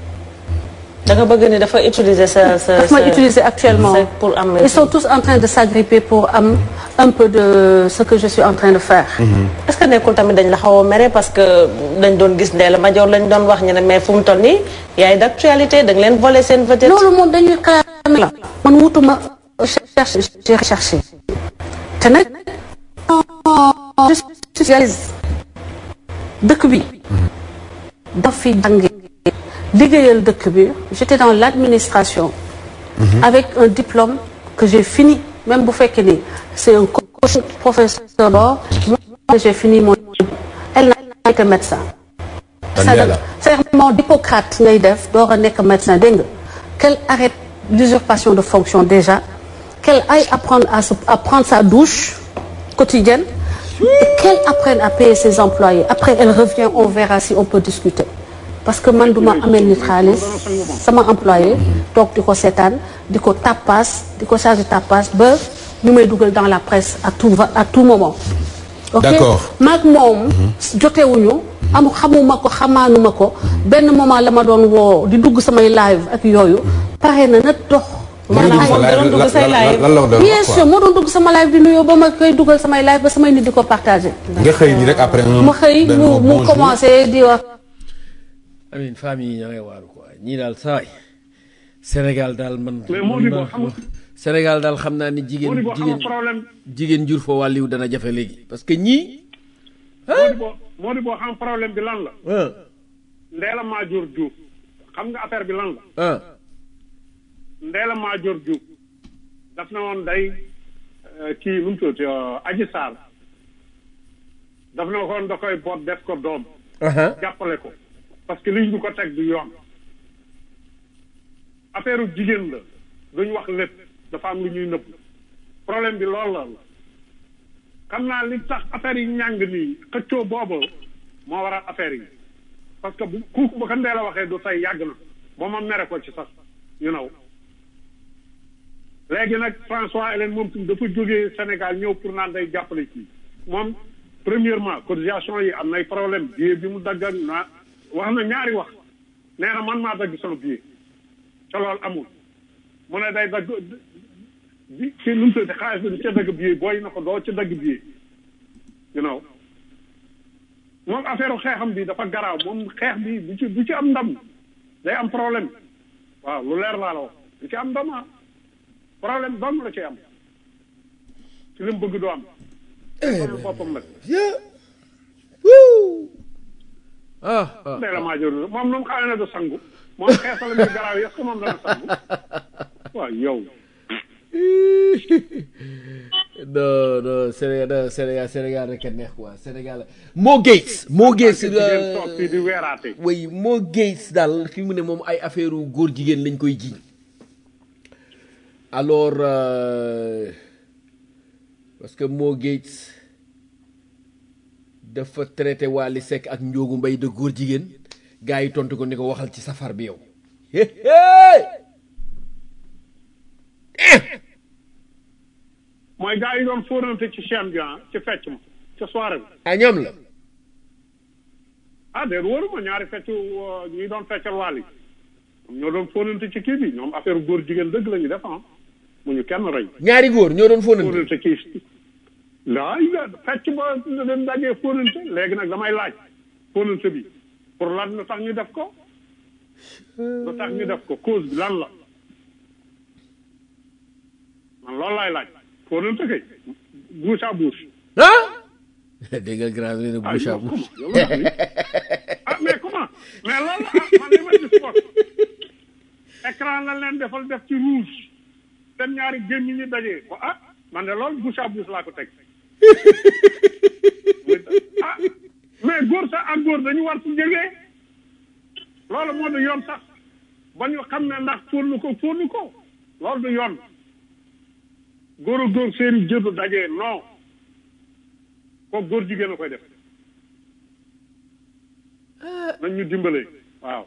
da nga bëgg ni dafa utiliser sa sa daf ma sa- utiliser actuellement sa- pour am. ils sont tous en train de s'agripper pour am un peu de ce que je suis en train de faire est-ce que nekkul tamit dañ la xaw a mere parce que dañ doon gis Ndella Madior lañ doon wax ñu ne mais fu mu toll nii yaay d'actualité da nga leen voler seen vedette. loolu moom dañuy xaame la man wutuma cherche j'ai recherché te nag je suis spécialiste dëkk bi daf fi jànge liggéeyal dëkk bi j'étais dans l'administration avec un diplôme que j'ai fini même bu fekkee ni c'est un coach professeur d'or moi j'ai fini mon elle n'a été médecin Mandela. serment d'Hippocrate ngay def door a nekk médecin dégg nga qu'elle arrête l'usurpation de fonction déjà qu'elle aille apprendre à se à prendre sa douche quotidienne et qu'elle apprenne à payer ses employés après elle revient on verra si on peut discuter parce que man duma amel nit xaalis sama employé toog di ko seetaan di ko tapas di ko chargé tapas ba ñu may dugal dans la presse à tout va à tout moment ok D'accord. maag moom jotewuñu am xamuma ko xamaanuma ko benn moment la ma doon woo di dugg samay live ak yooyu pare na na dox Lan la Maanaam doon doon dugg say live. lan la doon bien wax sûr quoi moo doon dugg sama live di nuyoo ba ma koy dugal samay live ba samay nit di ko partagé nga xëy nii rek après un ma xëy benn mu mu bonjour. commencé di wax amin famille yi ña ngay waaru quoi ñii daal saay Sénégal daal man Mais moo di man- boo xam- Sénégal daal xam naa ni jigéen moo di boo xam jigéen problème jigéen jur fa wàlliw dana jafe léegi parce que ñii moo di boo moo di boo xam problème bi lan la ah Ndella Madior Diouf xam nga affaire bi lan la ah Ndella Madior Diouf daf na woon day euh, kii nu mu tuddati euh, Adji Sarr daf na woon da koy boot def ko doom aha jàppale ko parce que liñ ñu ko teg du yoon affaire u jigéen la duñ wax lépp dafa am lu ñuy nëbb problème bi loolu la xam naa li tax affaire yi ñàng nii xëccoo boobu moo waral affaire yi parce que bu ku bu ko ndee la waxee du tey yàgg na ba ma mere ko ci sax you know léegi nag François Hélène moom tamit dafa jógee Sénégal ñëw pour naan day jàppale kii moom premièrement cotisation yi am nay problème billet bi mu dagg ak na wax na ñaari wax nee na man maa dagg sama billet te loolu amul mu ne day dagg bi ci nu mu tuddati xaalis bi di ca dagg billet booy na ko doo ca dagg billet you know moom affaire xeexam bi dafa garaaw moom xeex bi du ci du ci am ndam day am problème waaw lu leer laa la wax du ci am ndam ah problème dong la ci am ci li mu bëgg doo am problème boppam nag yeah wuu ah ah Ndella Madior Diouf moom nu mu xamee ne du sangu moom xeesalam bi garaaw yi est-ce que moom dana sangu waaw yow non non Sénégal non Sénégal Sénégal rek a neex quoi Sénégal Mo Gates Mo Gates jigéen toog fii di weeraate way Mo Gates daal fi mu ne moom ay affaire góor jigéen lañ koy jiiñ alors euh, parce que Mo Gates dafa traité Wally Seck ak Ndiogu Mbaye de góor jigéen gars yi tontu ko ni ko waxal ci safar bi yow mooy gars yi doon fóonante ci chaîne bi ah ci fecc ma ca soirée bi ah ñoom la ah déet wóoruma ñaari fecc euh, ñi doon feccal waal yi ñoom ñoo doon fóonante ci kii bi ñoom affaire góor jigéen dëgg la ñu def ah mu ñu kenn rey ñaari góor ñoo doon fóonante fóonante kii laa yi fecc ba dañ dajee fóonante léegi nag damay laaj fóonante bi pour lan lu tax ñu def ko lu tax ñu def ko cause bi lan la man loolu laay laaj fóonante kay bouche à bouche ah dégg nga grand bi ne ah bouche à yow bouche comment yow la wax ni ah mais comment mais loolu ah man li ma gis ko écran la leen defal def ci rouge seen ñaari gémmiñ ñi dajee ba ah man de loolu bouche à bouche laa ko teg ah mais góor sax ak góor dañu war ci jógee loolu moo du yoon sax ba ñu xam ne ndax fóonu ko fóonu ko loolu du yoon góor a góor seeni jëdu dajee non kooku góor jigéen a koy def nañ ñu dimbalee waaw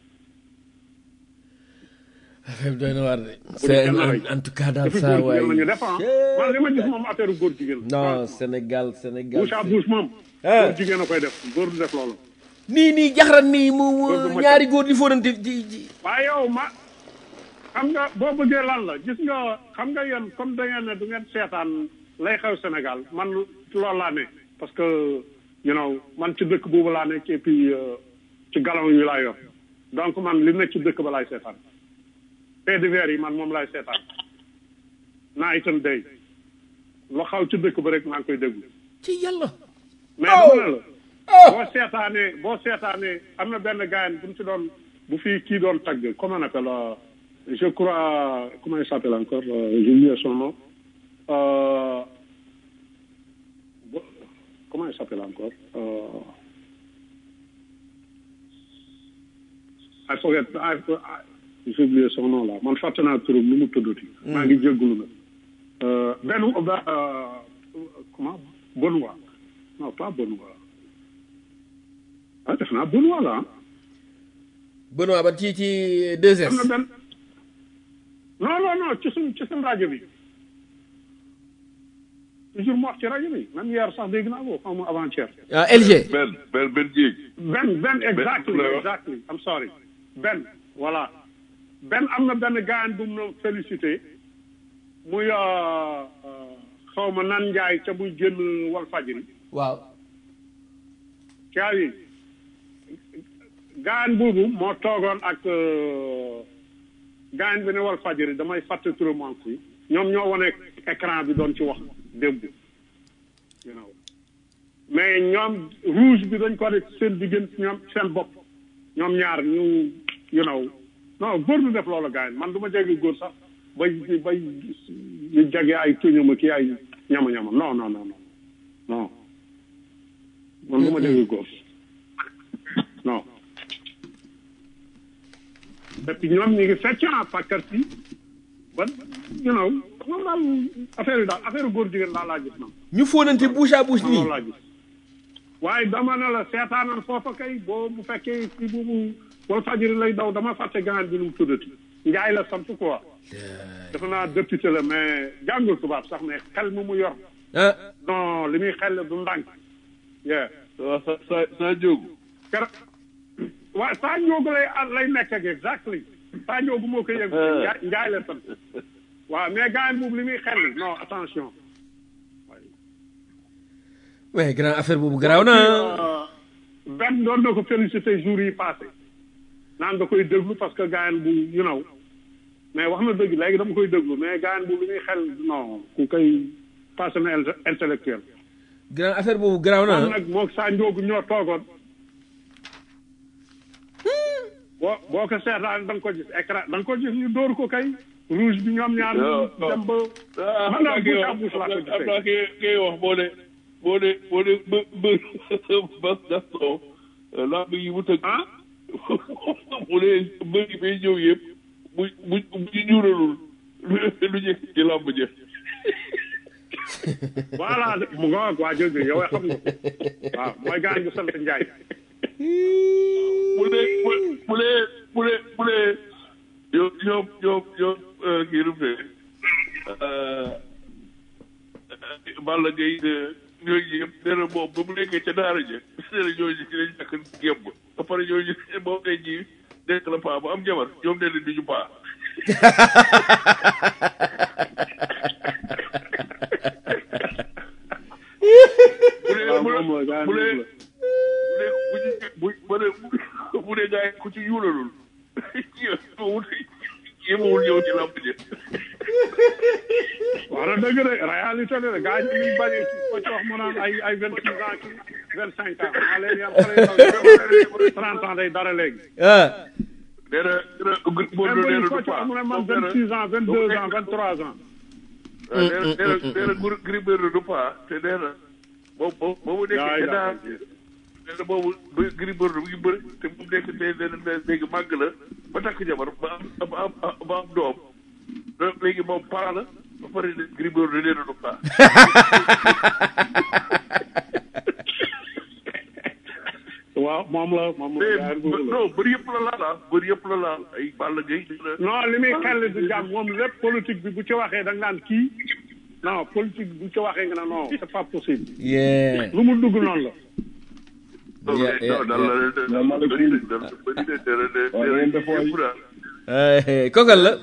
affaire bi doy na waar de bu c'est ñu kenn rey. en tout cas daal dafa saa góor waay jigéen la ñu def ah man li ma gis moom affaire góor jigéen non Sénégal Sénégal bouche à bouche moom Ah. góor jigéen a koy def góor du def loolu nii nii jaxaran nii mu mu Góor gu ma ñaari góor di fóonante ji ji waaye yow ma xam nga boo bëggee lan la gis nga xam nga yéen comme da ngeen ne du ngeen seetaan lay xew Sénégal man loolu laa ne parce que you know man ci dëkk boobu laa nekk et puis euh, ci galon yi laa yor donc man li nekk ci dëkk ba laay seetaan fait divers yi man moom laay seetaan night and day lu xaw ci dëkk ba rek maa ngi koy déglu ci yàlla mais dama ne la boo seetaanee boo seetaanee am na benn gars bu ñu ci doon bu fi kii doon tagg comment on appelle euh, je crois comment il s'appelle encore euh, j'ai oublié son nom euh, bo- comment il s'appelle encore euh, I forget I I- j'ai oublié son nom là man fàtte naa turam nu mu tuddati. maa ngi jégalu na. Euh, benn euh, comment Benoît non pas Benoît ah def naa Benoît la ah. Benoît ba ci ci 2S. am na benn non non non ci suñ ci suñ rajo bi toujours mu wax ci rajo bi même hier sax dégg naa ko xaw ma avant-hier. ah LG. benn benn benn jéeg. Ben Ben exactly Ben, exactly I'm sorry Ben voilà Ben am na benn gaayan bu mu doon félicité muy euh, euh, xaw ma nan Njaay ca muy génn wal fajiri waaw. caa yi gaayan boobu moo toogoon ak euh, gaayan bi ne wal fajiri damay fàtte turam si ñoom ñoo wane écran bi doon ci wax démb you know mais ñoom rouge bi dañ ko def seen diggante ñoom seen bopp ñoom ñaar ñu you know non góor du def loolu gars yi man du ma jege góor sax bay bay ñu jege ay tuñama kii ay ñama-ñama non non non non non man du ma jege góor non et puis ñoom ñu ngi fecc ah pàkkar si ba you know moom daal affaire yi daal affaire góor jigéen daal laa gis man ñu fóonante bouche à bouche nii. loolu laa gis waaye dama ne la seetaanal foofa kay boo bu fekkee si boobu wala fajiri lay daw dama fàtte gaan bi nu mu tuddati njaay la sant quoi dafa naa député la mais jàngul tubaab sax mais xel mu mu yor ah non li muy xel du ndànk yeah waaw sa sa sa jógu. kera waaw saa njoogu lay lay nekk ak exactly saa njoogu moo ko yëg njaay njaay la sant waaw mais gaan boobu li muy xel non attention mais grand affaire boobu garaaw na. benn doon na ko félicité jour yi passé naan da koy déglu parce que gaayan bu you know mais wax na dëgg léegi dama koy déglu mais gaayan bu li muy xel non ku koy passé na inte- intellectuel grand affaire boobu garaaw na. moom nag moog saa njoogu ñoo toogoon boo boo ko seetaan da nga ko gis écran da nga ko gis ñu dóor ko kay rouge bi ñoom ñaar ñu dem ba ah man daal bouche à bouche laa ko am naa gisee kii kii wax boo ne boo ne boo ne bë bë bas Gaston lamb yi mu tëgg. ah mu ne mbër yi bay ñëw yëpp bu bu bu ñu ñuulalul lu njëkk ci lamb ja. voilà mu nga waa jël yow xam nga ko waaw mooy gaañ bu sant Njaay mu ne mu mu ne mu ne mu ne ñoom ñoom ñoom ñoom kii nu mu ne Balla Gaye de ñooñu yëpp nee na moom ba mu nekkee ca daara ja nee na ñooñu ci lañ ñàkk gémb ba pare ñooñu moom tey jii nekk la paa bu am jabar ñoom nee na duñu paa bu dee waaw bu moom la gaañ bu dee boobu la bu dee bu ñu bu dee bu dee gars yi ku ci yuulalul yéemawul yéemawul ñëw ci làmb ji wax na dëgg de réalité la de gaañ ñu bañ ko ci wax mu naan ay ay vingt six ans ki vingt cinq ans maa leen yar xale yi trente ans day dara léegi ah nee na nee na Gris même Bordeaux bu nee ñu na ko du ci wax paa mu ne man moom nee vingt na six ans vingt deux ans vingt trois ans nee na nee na nee na Gris Bordeaux du paa te nee na boobu boobu boobu nekkee Yaay ca daa daa nee na boobu ba Gris Bordeaux mu ngi bëri te mu nekk nee na léegi màgg la ba takk jabar ba am ba am ba am doom léegi moom paa la ba pare ne Gris Bordeaux nee na du paa waaw moom la moom la gaañ boobu la non bëri yëpp la laal ah bëri yëpp la laal ay Balla Gaye la non li muy xel du jàmm moom lépp politique bi bu ci waxee da nga naan kii non politique bi bu ci waxee nga ne non c'est pas possible yeah lu mu dugg noonu la non Yeah, yeah, non daal la leen de yeah. daal bëri de daal bëri de dara de Waaw, da ngeen def waay. yëpp daal Eh, kokal la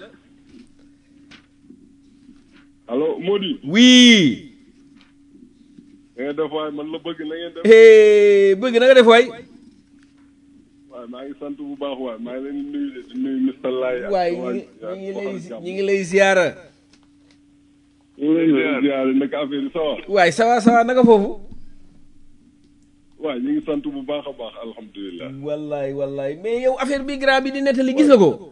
allo Mody oui da ngeen def waay man la bëgg na ngeen def Eh, bëgg na nga def waay waaye maa ngi sant bu baax waay maa ngi leen di nuyu de di nuyu Mr Laye ak waay waa- ñi ngi waxal lay jàmm. ñi ngi lay ziara ñu ngi lay ziare naka affaire yi ça va waay ça va ça va naka foofu waaw ñu ngi sant bu baax a baax alhamdulilah wallaay wallaay mais yow affaire bi grand bi di nettali gis nga ko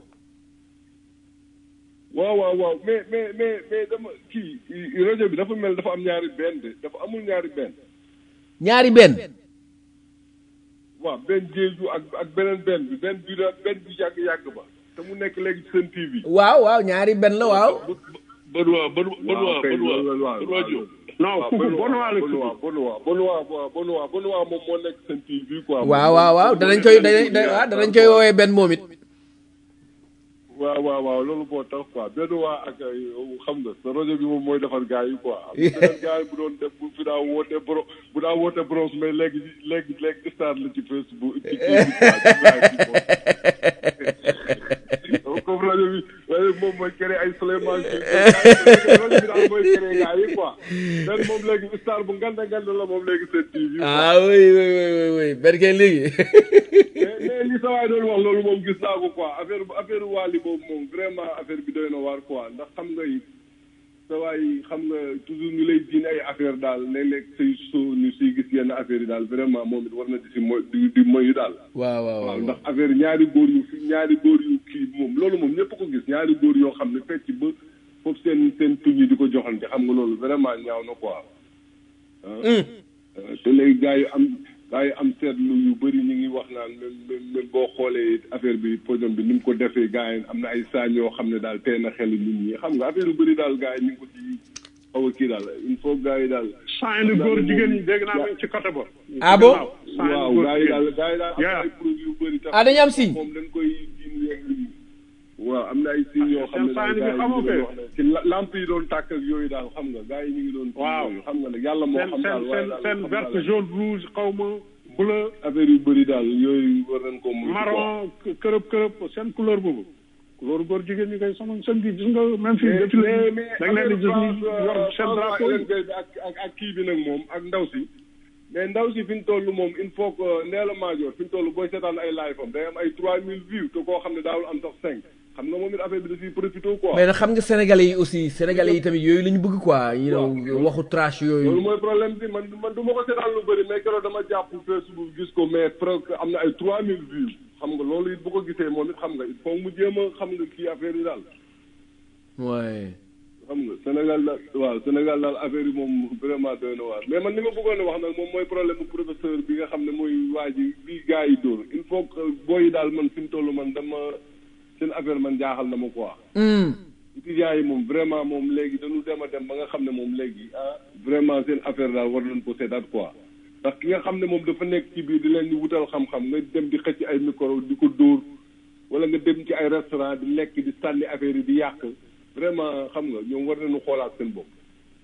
waaw waaw waaw mais mais mais mais dama kii rajo bi dafa mel dafa am ñaari benn de dafa amul ñaari benn ñaari benn waaw benn jeeju ak ak beneen benn bi benn bi benn bi yàgg yàgg ba te mu nekk léegi ci seen TV. waaw waaw ñaari benn la waaw Benoît Benoît Benoît kay, Benoît loolu la, Benoît Diop. non kooku Benoît la tudd. Benoît Benoît Benoît Benoît Benoît moom moo nekk seen TV quoi. waaw waaw waaw danañ koy danañ waaw danañ koy woowee benn moom it waaw waaw waaw loolu moo tax quoi Benoît ak ay xam nga sa rajo bi moom mooy defar gars yi quoi. am na beneen gars yi bu doon def bu fi daa woote bro bu daa woote bronze mais léegi léegi léegi star la ci Facebook ci kii bi quoi ci live bi moom. comme rajo bi rajo bi moom mooy créé ay Souleymane Sy rajo bi daal mooy créé gars yi quoi benn moom léegi star bu nganda nganda la moom léegi seen TV. ah oui oui oui oui oui benn kay léegi mais mais li sa waay doon wax loolu moom gis naa ko quoi affaire affaire waali boobu moom vraiment affaire bi doy na waar quoi ndax xam nga it sa waay xam nga toujours ñu lay diin ay affaire daal léeg-léeg say so ñu siy gis yenn affaire yi daal vraiment moom it war na di si moy di di moyu daal waaw waaw waaw ndax affaire ñaari góor yu fi ñaari góor yu kii moom loolu moom ñëpp ko gis ñaari góor yoo xam ne fecc ba foofu seen seen tuñ yi di ko joxante xam nga loolu vraiment ñaaw na quoi ah te léegi gars yi am gars yi am seetlu yu bëri ñu ngi wax naan même même même boo xoolee affaire bi podium bi ni mu ko defee gars yi am na ay saañ yoo xam ne daal tey na xel nit ñi xam nga affaire yu bëri daal gars yi ñu ngi ko ci xaw a kii daal il faut gars yi daal. saa yu góor jigéen ñi dégg naa leen ci côté ba. ah bon waaw gars yi daal gars yi daal am na ay produits yu bëri. ah dañu am signe moom dañ koy jiin yeeg waaw am na ay signes yoo xam ne seen daal saa gars yi yi ñu ngi doon wax ne ci la- lamp yi doon tàkk ak yooyu daal xam nga gars yi ñu ngi doon. Waaw. yooyu xam nga nag yàlla moo seen xam daal seen waaye seen daal seen xam vert daal jaune rouge xaw ma bleu affaire yu bëri daal yooyu war nañ ko moytu quoi. marron kërëb kërëb seen couleur boobu. couleur góor jigéen ñi koy sama seen bi gis nga même fii mais défilé mais bi mais da nga leen di gis ni yor seen drapeau yi. bi ak ak ak kii bi nag moom ak ndaw si mais ndaw si fi ñu toll moom il faut que Ndella Madior fi ñu toll booy seetaan ay live am day am ay 3000 vues te koo xam ne daawul am sax 5 xam nga moom it affaire bi da ciy profité quoi. mais nag xam nga sénégalais yi aussi sénégalais yi tamit yooyu la ñu bëgg quoi you know waxu trash loolu yooyu mooy problème bi man man du ma ko seetaan lu bëri mais keroog dama jàpp Facebook gis ko mais presque am na ay 3000 vues xam nga loolu it bu ko gisee moom it xam nga il faut mu jéem a xam nga kii affaire yi daal. ouais xam nga Sénégal daal waaw Sénégal daal affaire yi moom vraiment doy na waar mais man li ma bëggoon a wax nag moom mooy problème bu professeur bi nga xam ne mooy waa ji bi gars yi dóor il faut que booy yi daal man fi mu toll man dama seen affaire man jaaxal na ma quoi. étudiants yi moom vraiment moom léegi dañu dem a dem ba nga xam ne moom léegi ah vraiment seen affaire daal war nañ ko seetaat quoi. ndax ki nga xam ne moom dafa nekk ci biir di leen di wutal xam-xam nga dem di xëcc ay micro di ko dóor wala nga dem ci ay restaurant di lekk di sànni affaire yi di yàq vraiment xam nga ñoom war nañu xoolaat seen bopp.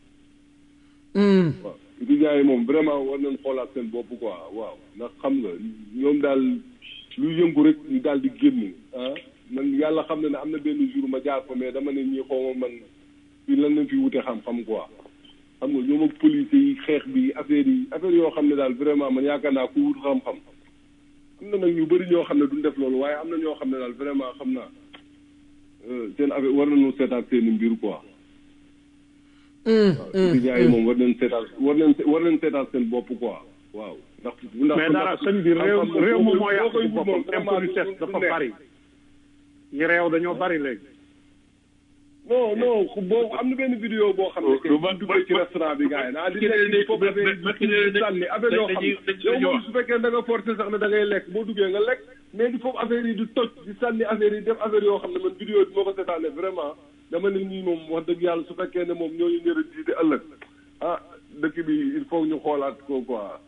waaw étudiants yi moom vraiment war nañu xoolaat seen bopp quoi waaw ndax xam nga ñoom daal lu yëngu rek ñu daal di génn ah man yàlla xam na ne am na benn jour ma jaar fa mais dama ne ñii xaw ma man fii lan lañ fi wute xam-xam quoi. xam nga ñoom ak police yi xeex bi affaire yi affaire yoo xam ne daal vraiment man yaakaar naa ku wut xam-xam am na nag ñu bëri ñoo xam ne duñ def loolu waaye am na ñoo xam ne daal vraiment xam naa seen affaire war nañu seetaat seen i mbir quoi. waaw étudiants yi moom war nañ seetaat war nañ war nañ seetaat seen bopp quoi waaw. ndax ndax mais dara sëñ bi réew xam-xam réew moom moo boo yàq koy ci wut boppam moom vraiment impolitesse du- du dafa neex. bari yi réew dañoo bari léegi. non non boo am na benn vidéo boo xam ne que bu duggee ci restaurant bi gars yi naa di lekk di foofu affaire yi di sànni affaire yoo xam ne yow moom su fekkee da nga forcé sax ne da ngay lekk boo duggee nga lekk mais di foofu affaire yi di toj di sànni affaire yi def affaire yoo xam ne man vidéo bi moo ko seetaane vraiment dama ne ñii moom wax dëgg yàlla su fekkee ne moom ñooñu ñëra jiite ëllëg ah dëkk bi il faut ñu xoolaat ko quoi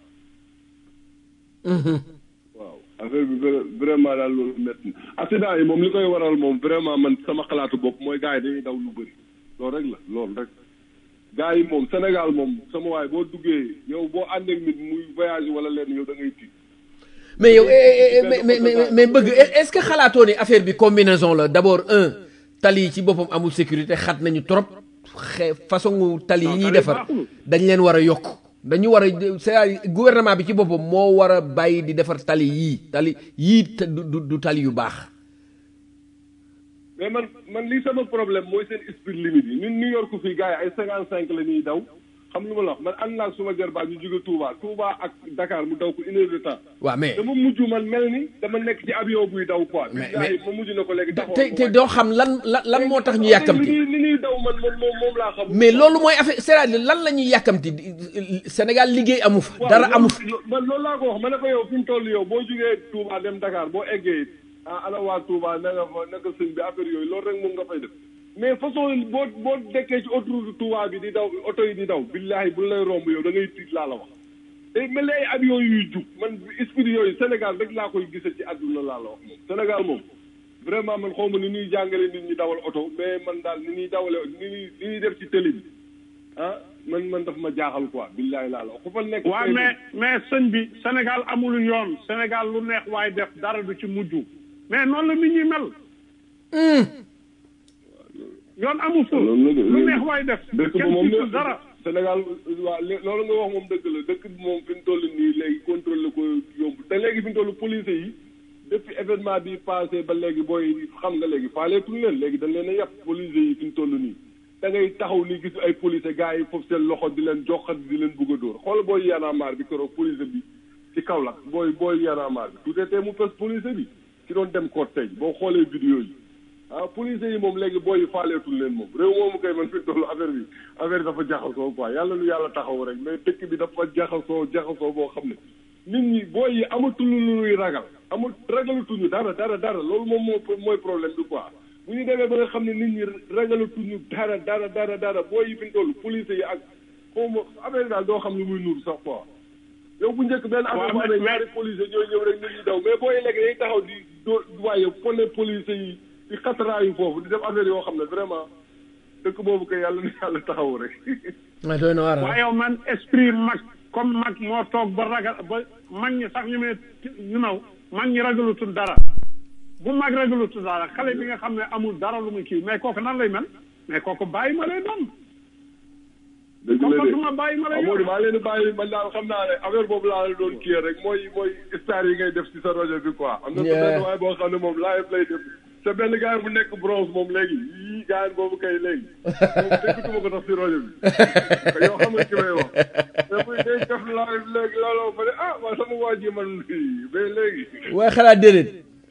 waaw affaire bi vra- vraiment daal loolu métti na accident yi moom li koy waral moom vraiment man sama xalaatu bopp mooy gars yi dañuy daw lu bëri loolu rek la loolu rek gars yi moom Sénégal moom sama waay boo duggee yow boo ànd ak nit muy voyage wala leen yow da ngay tiit mais yow eh, eh, eh, mais mais mais mais bëgg est est-ce que xalaatoo ni affaire bi combinaison la d'abord un tali yi ci boppam amul sécurité xat nañu trop xe façon tali yi ñuy defar dañ leen war a yokk dañu war a c'est gouvernement bi ci boppam moo war a bàyyi di defar tali yii tali yii te du du- du tali yu baax mais man man lii sama problème mooy seen speed limit yi ñun New York fii gars yi ay cinquante cinq la ñuy daw xam nga ma la wax man ànd naa ak suma jarbaat ñu jóge Touba Touba ak Dakar mu daw ko une heure de temps waaw mais dama mujj man mel ni dama nekk ci avion buy daw quoi Mais- billahi ma mujj na ko léegi taxaw te te doo xam lan lan lan moo tax ñu yàkkamti li ñuy li ñuy daw man moom moom moom laa xam mais loolu mooy affaire c'est-à-dire lan la ñuy yàkkamti di- Sénégal liggéey amu fa dara amu fa man loolu laa ko wax ma ne ko yow fi mu toll yow boo jógee Touba dem Dakar boo eggee ah ana waa Touba na nga fa naka sëñ bi affaire yooyu loolu rek moom nga fay def mais façon boo boo dekkee ci autoroute Touba bi di daw oto yi di daw billahi bu lay romb yow da ngay tiit laa la wax te mel ni ay avion yuy jug man esprit yooyu Sénégal rek laa koy gisee ci àdduna laa la wax moom Sénégal moom vraiment man xaw ma ni ñuy jàngale nit ñi dawal oto mais man daal ni ñuy dawale ni ñuy ni ñuy def ci télé bi ah man man daf ma jaaxal quoi billahi laa la wax ku fa nekk waaw tey mais mais sëñ bi Sénégal amul yoon Sénégal lu neex waaye def dara du ci mujj mais noonu la nit ñi mel. yoon amu fa loolu la de lu neex waaye def dëkk ba kenn moom gisul dara. Sénégal waaw lé- loolu nga wax moom dëgg la dëkk bi moom fi mu toll nii léegi contrôle ko yomb te léegi fi mu toll police yi depuis événement bi passé ba léegi booy xam nga léegi faaleetuñ leen léegi dañ leen a yàpp police yi fi mu toll nii da ngay taxaw ni gis ay police gars yi foofu seen loxo di leen joxat di leen bugg a dóor xool booy yanamaar bi keroog police bi ci Kaolack booy booy yanamaar bi tout était mu pes police bi ci doon dem cortège boo xoolee vidéo yi ah police yi moom léegi booy yi faaleetul leen moom réew moomu kay man fi toll affaire bi affaire bi dafa jaxasoo quoi yàlla nu yàlla taxaw rek mais dëkk bi dafa jaxasoo jaxasoo boo xam ne nit ñi booy yi amatul lu ñuy ragal amul ragalatuñu dara dara dara loolu moom moo mooy problème bi quoi bu ñu demee ba nga xam ne nit ñi ragalatuñu dara dara dara dara booy yi fi ñu toll police yi ak xaw ma affaire bi daal doo xam lu muy nuur sax quoi yow bu njëkk benn affaire bu mais- amee mais- ñaari police ñooy ñëw rek nit ñi daw mais booy yi léegi day taxaw di doo waaye pone police yi di xataraayu foofu di def affaire yoo xam ne vraiment dëkk boobu kay yàlla na yàlla taxaw rek ah doy na waar ah. waaye yow man esprit mag comme mag moo toog ba ragal ba mag ñi sax ñu ne ñu naw mag ñi ragalutul dara bu mag ragalutul dara xale bi nga xam ne amul dara lu muy kii mais kooku nan lay mel mais kooku bàyyi ma lay doon dëgg la de comportement bàyyi ma lay Amadou doon maa leen di bàyyi man daal xam naa ne affaire boobu laa la doon kii rek mooy mooy star yi ngay def ci sa rajo bi quoi am na sa benn waaye boo xam ne moom live lay def sa benn gars bu nekk bronze moom léegi yii gars boobu kay léegi moom déggatuma ko tax ci rajo bi yow xam nga ci may wax mais buy day def live léegi looloo fa ne ah waa sama waa ji man mais léegi waaye xalaat déedéet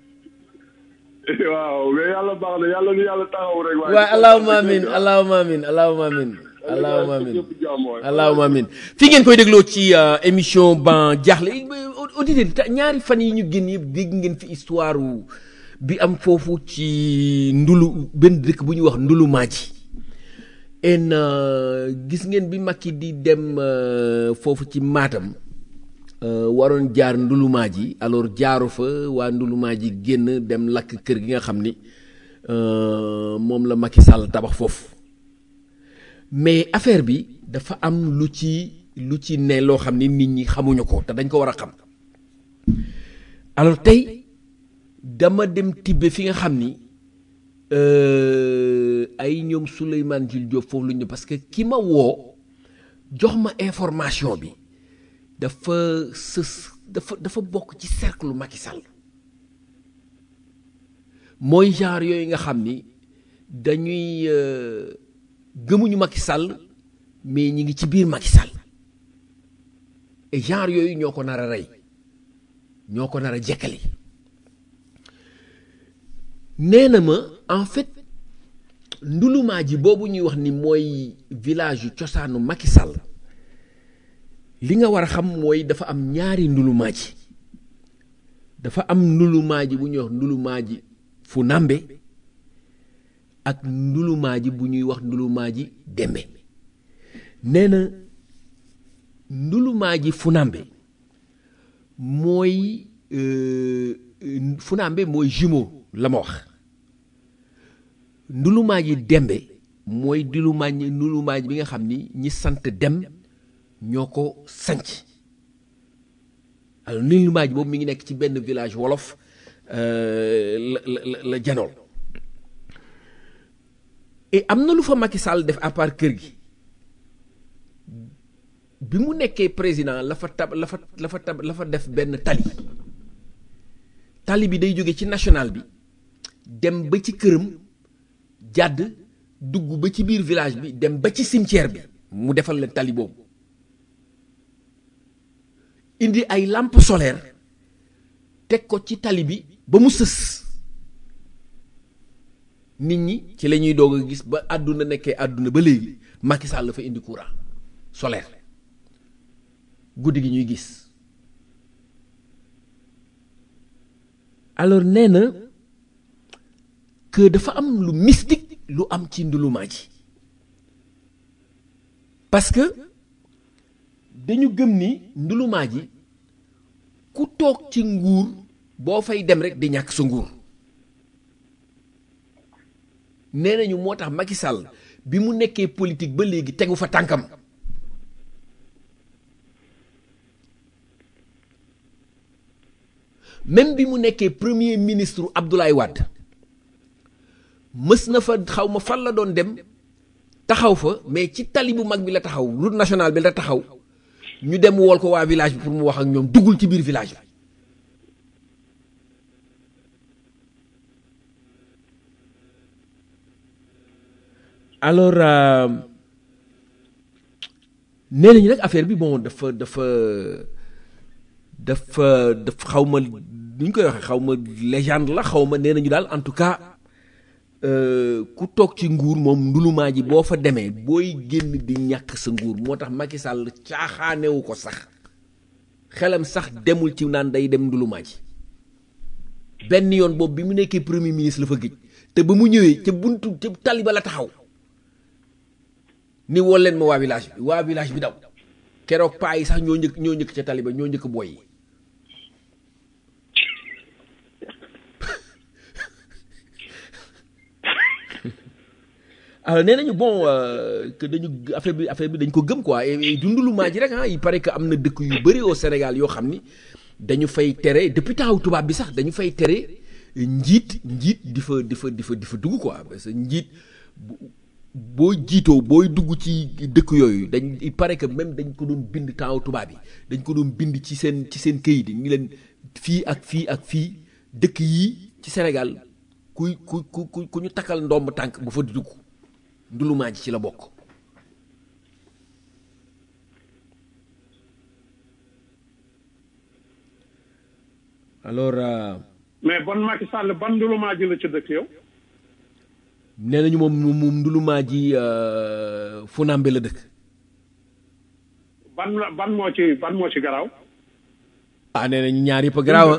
waaw mais yàlla baax na yàlla nu yàlla taxaw rek waaye allahumma amin allahumma amin allahumma amin allahumma amin allahumma amin fi ngeen koy dégloo ci euh, émission ban jaaxle auditeur yi ta- ñaari fan yi ñu génn yëpp dégg ngeen fi histoire wu bi am foofu ci ndulu benn dëkk bu ñuy wax ndulu maaji en euh, gis ngeen bi Macky di dem euh, foofu ci Matam euh, waroon jaar ndulumaa ji alors jaaru fa waa ndulumaa ji génn dem lakk kër gi nga xam ni euh, moom la Macky Sall tabax foofu mais affaire bi dafa am lu ci lu ci ne loo xam ni nit ñi xamuñu ko te dañ ko war a xam alors tey dama dem tibbe fi nga xam ni euh, ay ñoom Souleymane Jules Diop foofu lu ñu parce que ki ma woo jox ma information bi dafa sës dafa dafa bokk ci cercle Macky Sall mooy genre yooyu nga xam ni dañuy euh, gëmuñu Macky Sall mais ñi ngi ci biir Macky Sall et genre yooyu ñoo ko nar a rey ñoo ko nar a jekkali nee na ma en fait ndulumaa ji boobu ñuy wax ni mooy village yu cosaanu Macky Sall li nga war a xam mooy dafa am ñaari ndulumaa ji dafa am ndulumaa ji bu ñuy wax ndulumaa ji fu nambe ak ndulumaa ji bu ñuy wax ndulumaa ji dembe nee na ndulumaa ji funambe mooy euh, funambe mooy jumeau la ma wax ndulumaa ji dembe mooy ndulumaa ji ndulumaa ji bi nga xam ni ñi sant dem ñoo ko sanc alors ndulumaa ji boobu mi ngi nekk ci benn village wolof euh, la la la la janool et am na lu fa Macky Sall def à part kër gi bi mu nekkee président la fa tab la fa la fa tab la fa def benn tali tali bi day jóge ci national bi dem ba ci këram jàdd dugg ba ci biir village bi dem ba ci cimetière bi mu defal leen tali boobu indi ay lampe solaire teg ko ci tali bi ba mu sës nit ñi ci la ñuy doog a gis ba àdduna nekkee àdduna ba léegi Macky Sall la fa indi courant solaire guddi gi ñuy gis alors nee na que dafa am lu mystique lu am ci ndulumaa ji parce que dañu gëm ni ndulumaa ji ku toog ci nguur boo fay dem rek di ñàkk sa nguur nee nañu moo tax Macky Sall bi mu nekkee politique ba léegi tegu fa tànkam même bi mu nekkee premier ministre Abdoulaye Wade mës na fa xaw ma fan la doon dem taxaw fa mais ci tali bu mag bi la taxaw route nationale bi la taxaw ñu dem wool ko waa village bi pour mu wax ak ñoom duggul ci biir village bi alors nee nañu nag affaire bi bon dafa dafa dafa dafa xaw ma nu ñu koy waxee xaw ma légende la xaw ma nee nañu daal en tout cas ku toog ci nguur moom ndulumaa ji boo fa demee booy génn di ñàkk sa nguur moo tax Macky Sall caaxaanewu ko sax xelam sax demul ci naan day dem ndulumaa ji benn yoon boobu bi mu nekkee premier ministre la fa gëj te ba mu ñëwee ca buntu ca tali ba la taxaw ni wol leen ma waa village bi waa village bi daw keroog paa yi sax ñoo njëkk ñoo njëkk ca tali ba ñoo njëkk booy yi alors nee nañu bon que dañu affaire bi affaire bi dañ ko gëm quoi et dundulu maa ji rek ah il paraît que am na dëkk yu bëri au Sénégal yoo xam ni dañu fay tere depuis temps tubaab bi sax dañu fay tere njiit njiit di fa di fa di fa di fa dugg quoi parce que njiit boo jiitoo booy dugg ci dëkk yooyu dañ il paraît que même dañ ko doon bind temps tubaab yi dañ ko doon bind ci seen ci seen këyit yi ñu leen fii ak fii ak fii dëkk yii ci Sénégal kuy ku ku ku ñu takkal ndomb tànk bu fa di dugg ndulumaa ji ci la bokk alors mais bon Macky Sall ban ndulumaa ji la ci dëkk yow nee nañu moom moom ndulumaa ji Funambe la dëkk ban ban moo ci ban moo ci garaaw ah nee nañu ñaar yëpp a garaaw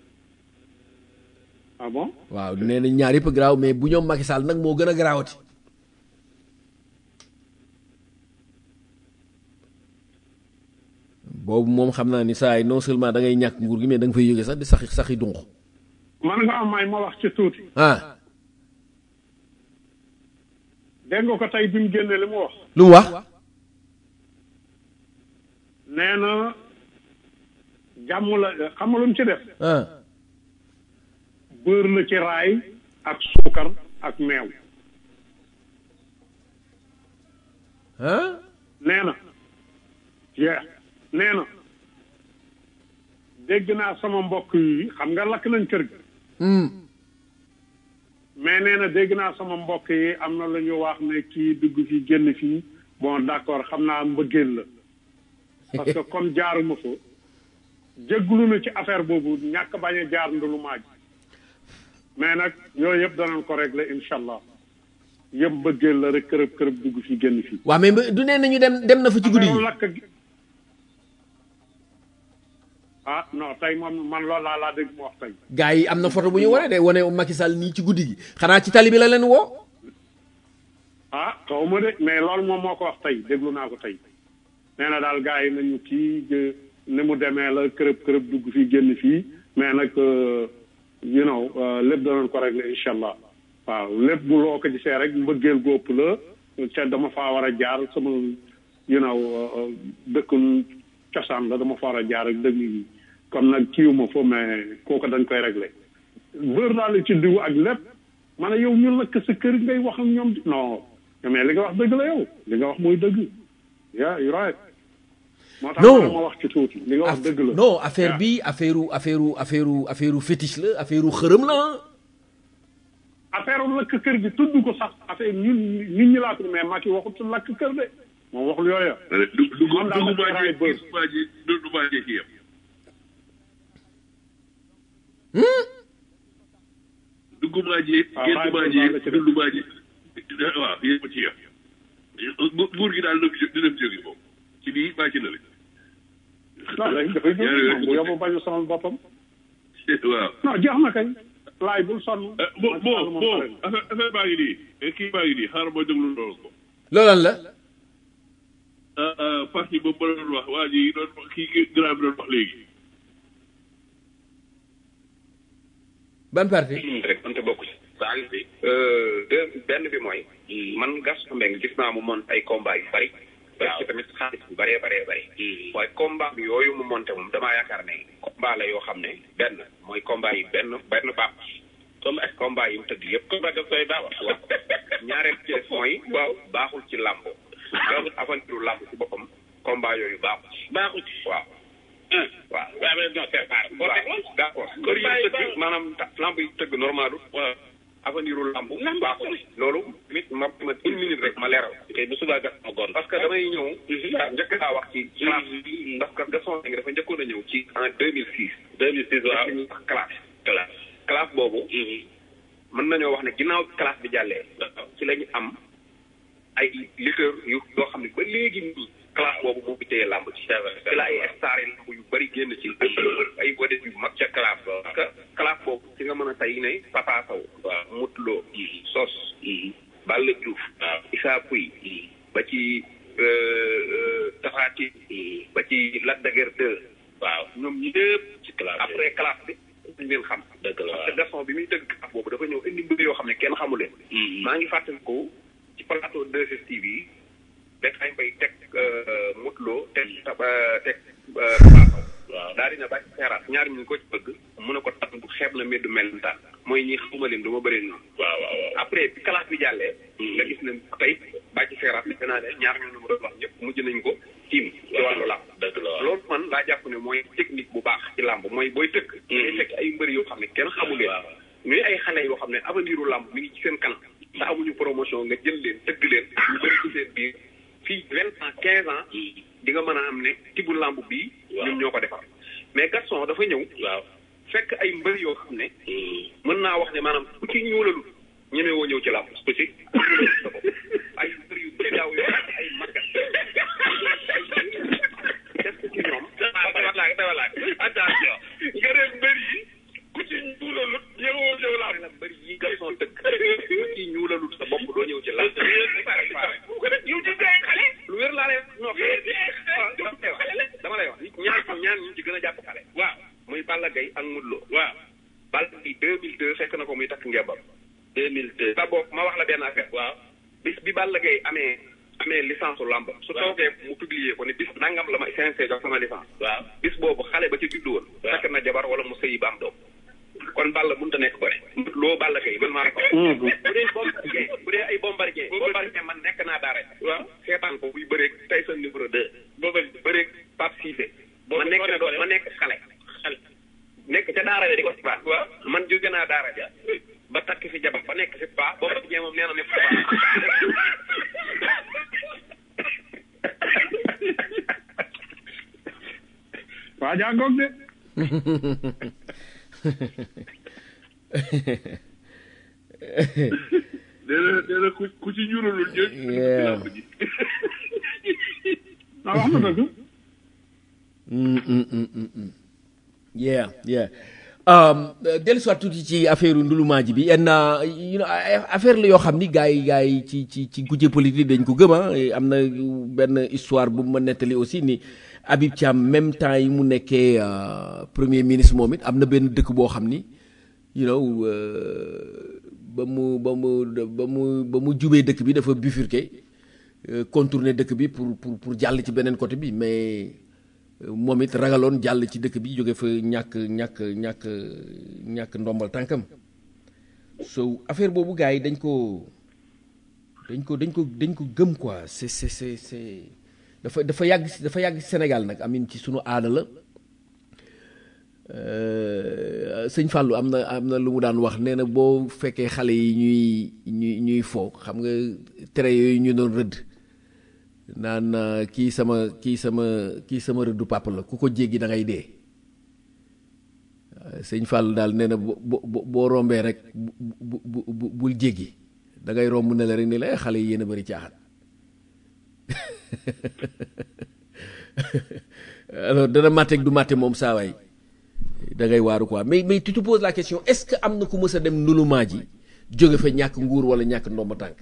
ah bon waaw nee nañu ñaar yëpp a garaaw mais bu ñoom Macky Sall nag moo gën a garaawati boobu moom xam naa ni saa yi non seulement da ngay ñàkk nguur gi mais da nga fay yógee sax di saxi saxi dunq man nga am may ma wax ci tuuti ah dégg nga ko tey bi mu génnee li mu wax lu mu wax nee na jàmm la xam nga lu mu ci def ah bër la ci raay ak suukar ak meew ah nee na yeah nee na dégg naa sama mbokk yi xam nga lakk nañ kër gi mais nee na dégg naa sama mbokk yi am na lu ñu wax ne kii dugg fii génn fii bon d'accord xam naa mbëggeel la parce que comme jaaruma fa jégglu na ci affaire boobu ñàkk bañ a jaar ndulu maaj mais nag yooyu yëpp danañ ko régler incha allah yëpp mbëggeel la rek kërëb kërëb dugg fii génn fii waaw mais du nee nañu dem dem na fa ci guddi gi lakk gi ah non tey moom man loolu laa laa dégg mu wax tey gars yi am na photo bu ñu wane de wane Macky Sall nii ci guddi gi xanaa ci tali bi la leen woo ah xaw ma de mais loolu moom moo ko wax tey déglu naa ko tey nee na daal gars yi nañu kii ni mu demee la kërëb kërëb dugg fii génn fii mais nag you know lépp danañ ko régler incha allah waaw lépp bu loo ko gisee rek mbëggeel góob la ca dama faa war a jaar sama you know dëkk cosaan la dama fa war a jaar ak dëgg yi comme nag kiiwuma fo mais kooku dañ koy régler bër daal ci diw ak lépp ma ne yow ñu lakk sa kër ngay wax ak ñoom non mais li nga wax dëgg la yow li nga wax mooy dëgg yeah you right moo tax non ma wax ci tuuti li nga wax dëgg la non affaire bi affaire affaire affaire affaire fétiche la affaire xërëm la affaire lakk kër gi tudd ko sax affaire ñun nit ñi laa tudd mais Macky waxut lakk kër de moom waxul yooya du du Moom daal du dafa raay bër. maa ji du du maa ji ci yem. dugg maa ji waaw génn raay maa bër ji baa nga ci def. dund maa ji waaw yéen ci yem. bu- buur gi daal dina fi dina fi jóge moom ci nii maa ci na la. non léegi dafay jóg Ñaari moom bu yóbbu bañu sonal boppam waaw. non jeex na kañ laay bul sonn bon Macky Sall bon moom bon pare na. affaire affaire baa ngi nii kii baa ngi nii xaaral ma déglu loolu ko. loolan la ah ah parti boobu ma doon wax waa ji doon kii grand bi doon wax léegi. ban parti rek mënta bokk ci saa ngi fi deux benn bi mooy man Gaston Mbengue gis naa mu monté ay combat yu bari def ci tamit xaalis bu bëree bëree bëri waaye combat bi yooyu mu monté moom damaa yaakaar ne combat la yoo xam ne benn mooy combat yi benn benn baax comme ak combat yi mu tëgg yëpp combat daf koy baax waaw ñaareel ci des mooy waaw baaxul ci làmb baaxul aventure làmb ci boppam combat yooyu baaxul baaxul ci waaw waaw waaw mais non c'est pas waaw d'accord kër yi tëgg maanaam ta- lamb yi tëgg normal waaw avenir u lamb baaxul loolu nit ma ma une minute rek ma leeral te bu subaa gas ma goon parce que damay ñëw njëkk naa wax ci classe bi parce que Gaston Mbengue dafa njëkkoon a ñëw ci en deux mille six deux mille six waaw ñuy wax classe classe classe boobu mën nañoo wax ne ginnaaw classe bi jàllee ci la ñu am ay lutteurs yu yoo xam ne ba léegi nii classe boobu moo fi téye làmb ci ci la ay star yi làmb yu bëri génn ci ay ay vedette yu mag ca classe ba parce que classe boobu ci nga mën a tey ne Papa Sow waaw Moutloo Sos Balla Diouf waaw Issa Pouye ba ci Tapha Tine ba ci Lac de Guiers 2 waaw ñoom ñëpp ci classe après classe bi ñu leen xam dëgg la parce que Gaston bi muy tëgg classe boobu dafa ñëw indi mbir yoo xam ne kenn xamu leen maa ngi fàttaliku ci plateau 2STV yi rek ay mbay teg mutloo teg taba teg paasaw waaw daal dina bàcc seeraat ñaar ñu ko ci bëgg mu ne ko tan bu xeeb na meddu melentaan mooy ñi xawma leen du ma bëri noonu waaw waaw après bi classe bi jàllee nga gis ne tey bàcc seeraat li naa ne ñaar ñu ma doon wax ñëpp mujj nañ ko tiim ci wàllu làmb loolu man laa jàpp ne mooy technique bu baax ci làmb mooy booy tëgg ngay fekk ay mbëri yoo xam ne kenn xamu leen ñuy ay xale yoo xam ne avenir u làmb mi ngi ci seen kanam te amuñu promotion nga jël leen tëgg leen ñu bëri ci seen biir fii vingt ans quinze ans di nga mën a am ne tibu làmb bii ñun ñoo ko defar mais Gaston dafa ñëw waaw fekk ay mbër yoo xam ne mën naa wax ne maanaam ku ci ñuulalu ñeme woo ñëw ci làmb ku ci sa bopp ay mbër yu jaaw yoo ay màggat def ko ci ñoom dawalaak dawalaak attention nga def mbër yi ku ci ñuulalu ñëwoo ñëw làmb la mbër yi Gaston dëkk ku ci ñuulalu sa bopp doo ñëw ci làmb yow ci ay xale lu wér laa lay non dama lay wax ñaar ñaar ñu ci gën a jàpp xale waaw muy Balla Gaye ak Modou Lo waaw Balla Gaye deux mille deux fekk na ko muy takk ngembam deux mille deux sa bopp ma wax la benn affaire waaw bis bi Balla Gaye amee amee licence u lamb su toogee mu publier ko ne bis nangam la ma CNG jox sama licence waaw bis boobu xale ba ci juddu woon fekk na jabar wala mu sëyi ba am doom kon Balla mënut a nekk bëri loo Balla Gaye man maa la ko wax bu dee bombardier bu dee ay bombardier bombardier man nekk naa daara waaw seetaan ko buy bëreeg tey sa numéro deux booba bëreeg Pape Cissé ma nekk ma nekk xale xale nekk ca daara ja di ko sibaat waaw man jóge naa daara ja ba takk fi jabar ba nekk fi paa bombardier moom nee na ne waa jàngoog de nee na nee na ku ku ci ñuulalul ñëw ci làmb ji ah wax na dëgg yeah yeah um, dellu soit tuuti ci affaire ndulumaa ji bi yenn you know, ay- affaire la yoo xam ni gars yi gars yi ci ci ci gujje politique dañ ko gëm ah am na benn histoire bu ma nettali aussi ni Habib Thiam même temps yi mu nekkee euh, premier ministre moom it am na benn dëkk boo xam ni you know euh, ba mu ba mu ba mu ba mu jubee dëkk bi dafa bifurqué euh, contourner dëkk bi pour pour pour jàll ci beneen côté bi mais moom it ragaloon jàll ci dëkk bi jóge fa ñàkk ñàkk ñàkk ñàkk ndombal tànkam so affaire boobu gars yi dañ ko dañ ko dañ ko dañ ko gëm quoi c'est c'est c'est c'est dafa dafa yàgg si- dafa yàgg si Sénégal nag amin ci sunu aada la Euh, sëñ Fallou am na am na lu mu daan wax nee na boo fekkee xale yi ñuy ñuy ñuy foo xam nga tere yooyu ñu doon rëdd naan euh, kii sama kii sama kii sama rëddu papa la ku ko jéggi da ngay dee Euh, sëñ Fall daal nee na bo bo boo rombee rek bu bu bu bu bul jéggi da ngay romb ne la rek ni la "Eh, xale yi yéen a bëri caaxaan alors dana màtte ak du màtte moom saa waay da ngay waaru quoi mais mais tu te poses la question est-ce que am na ku mës a dem ndulumaa ji jóge fa ñàkk nguur wala ñàkk ndomba tànk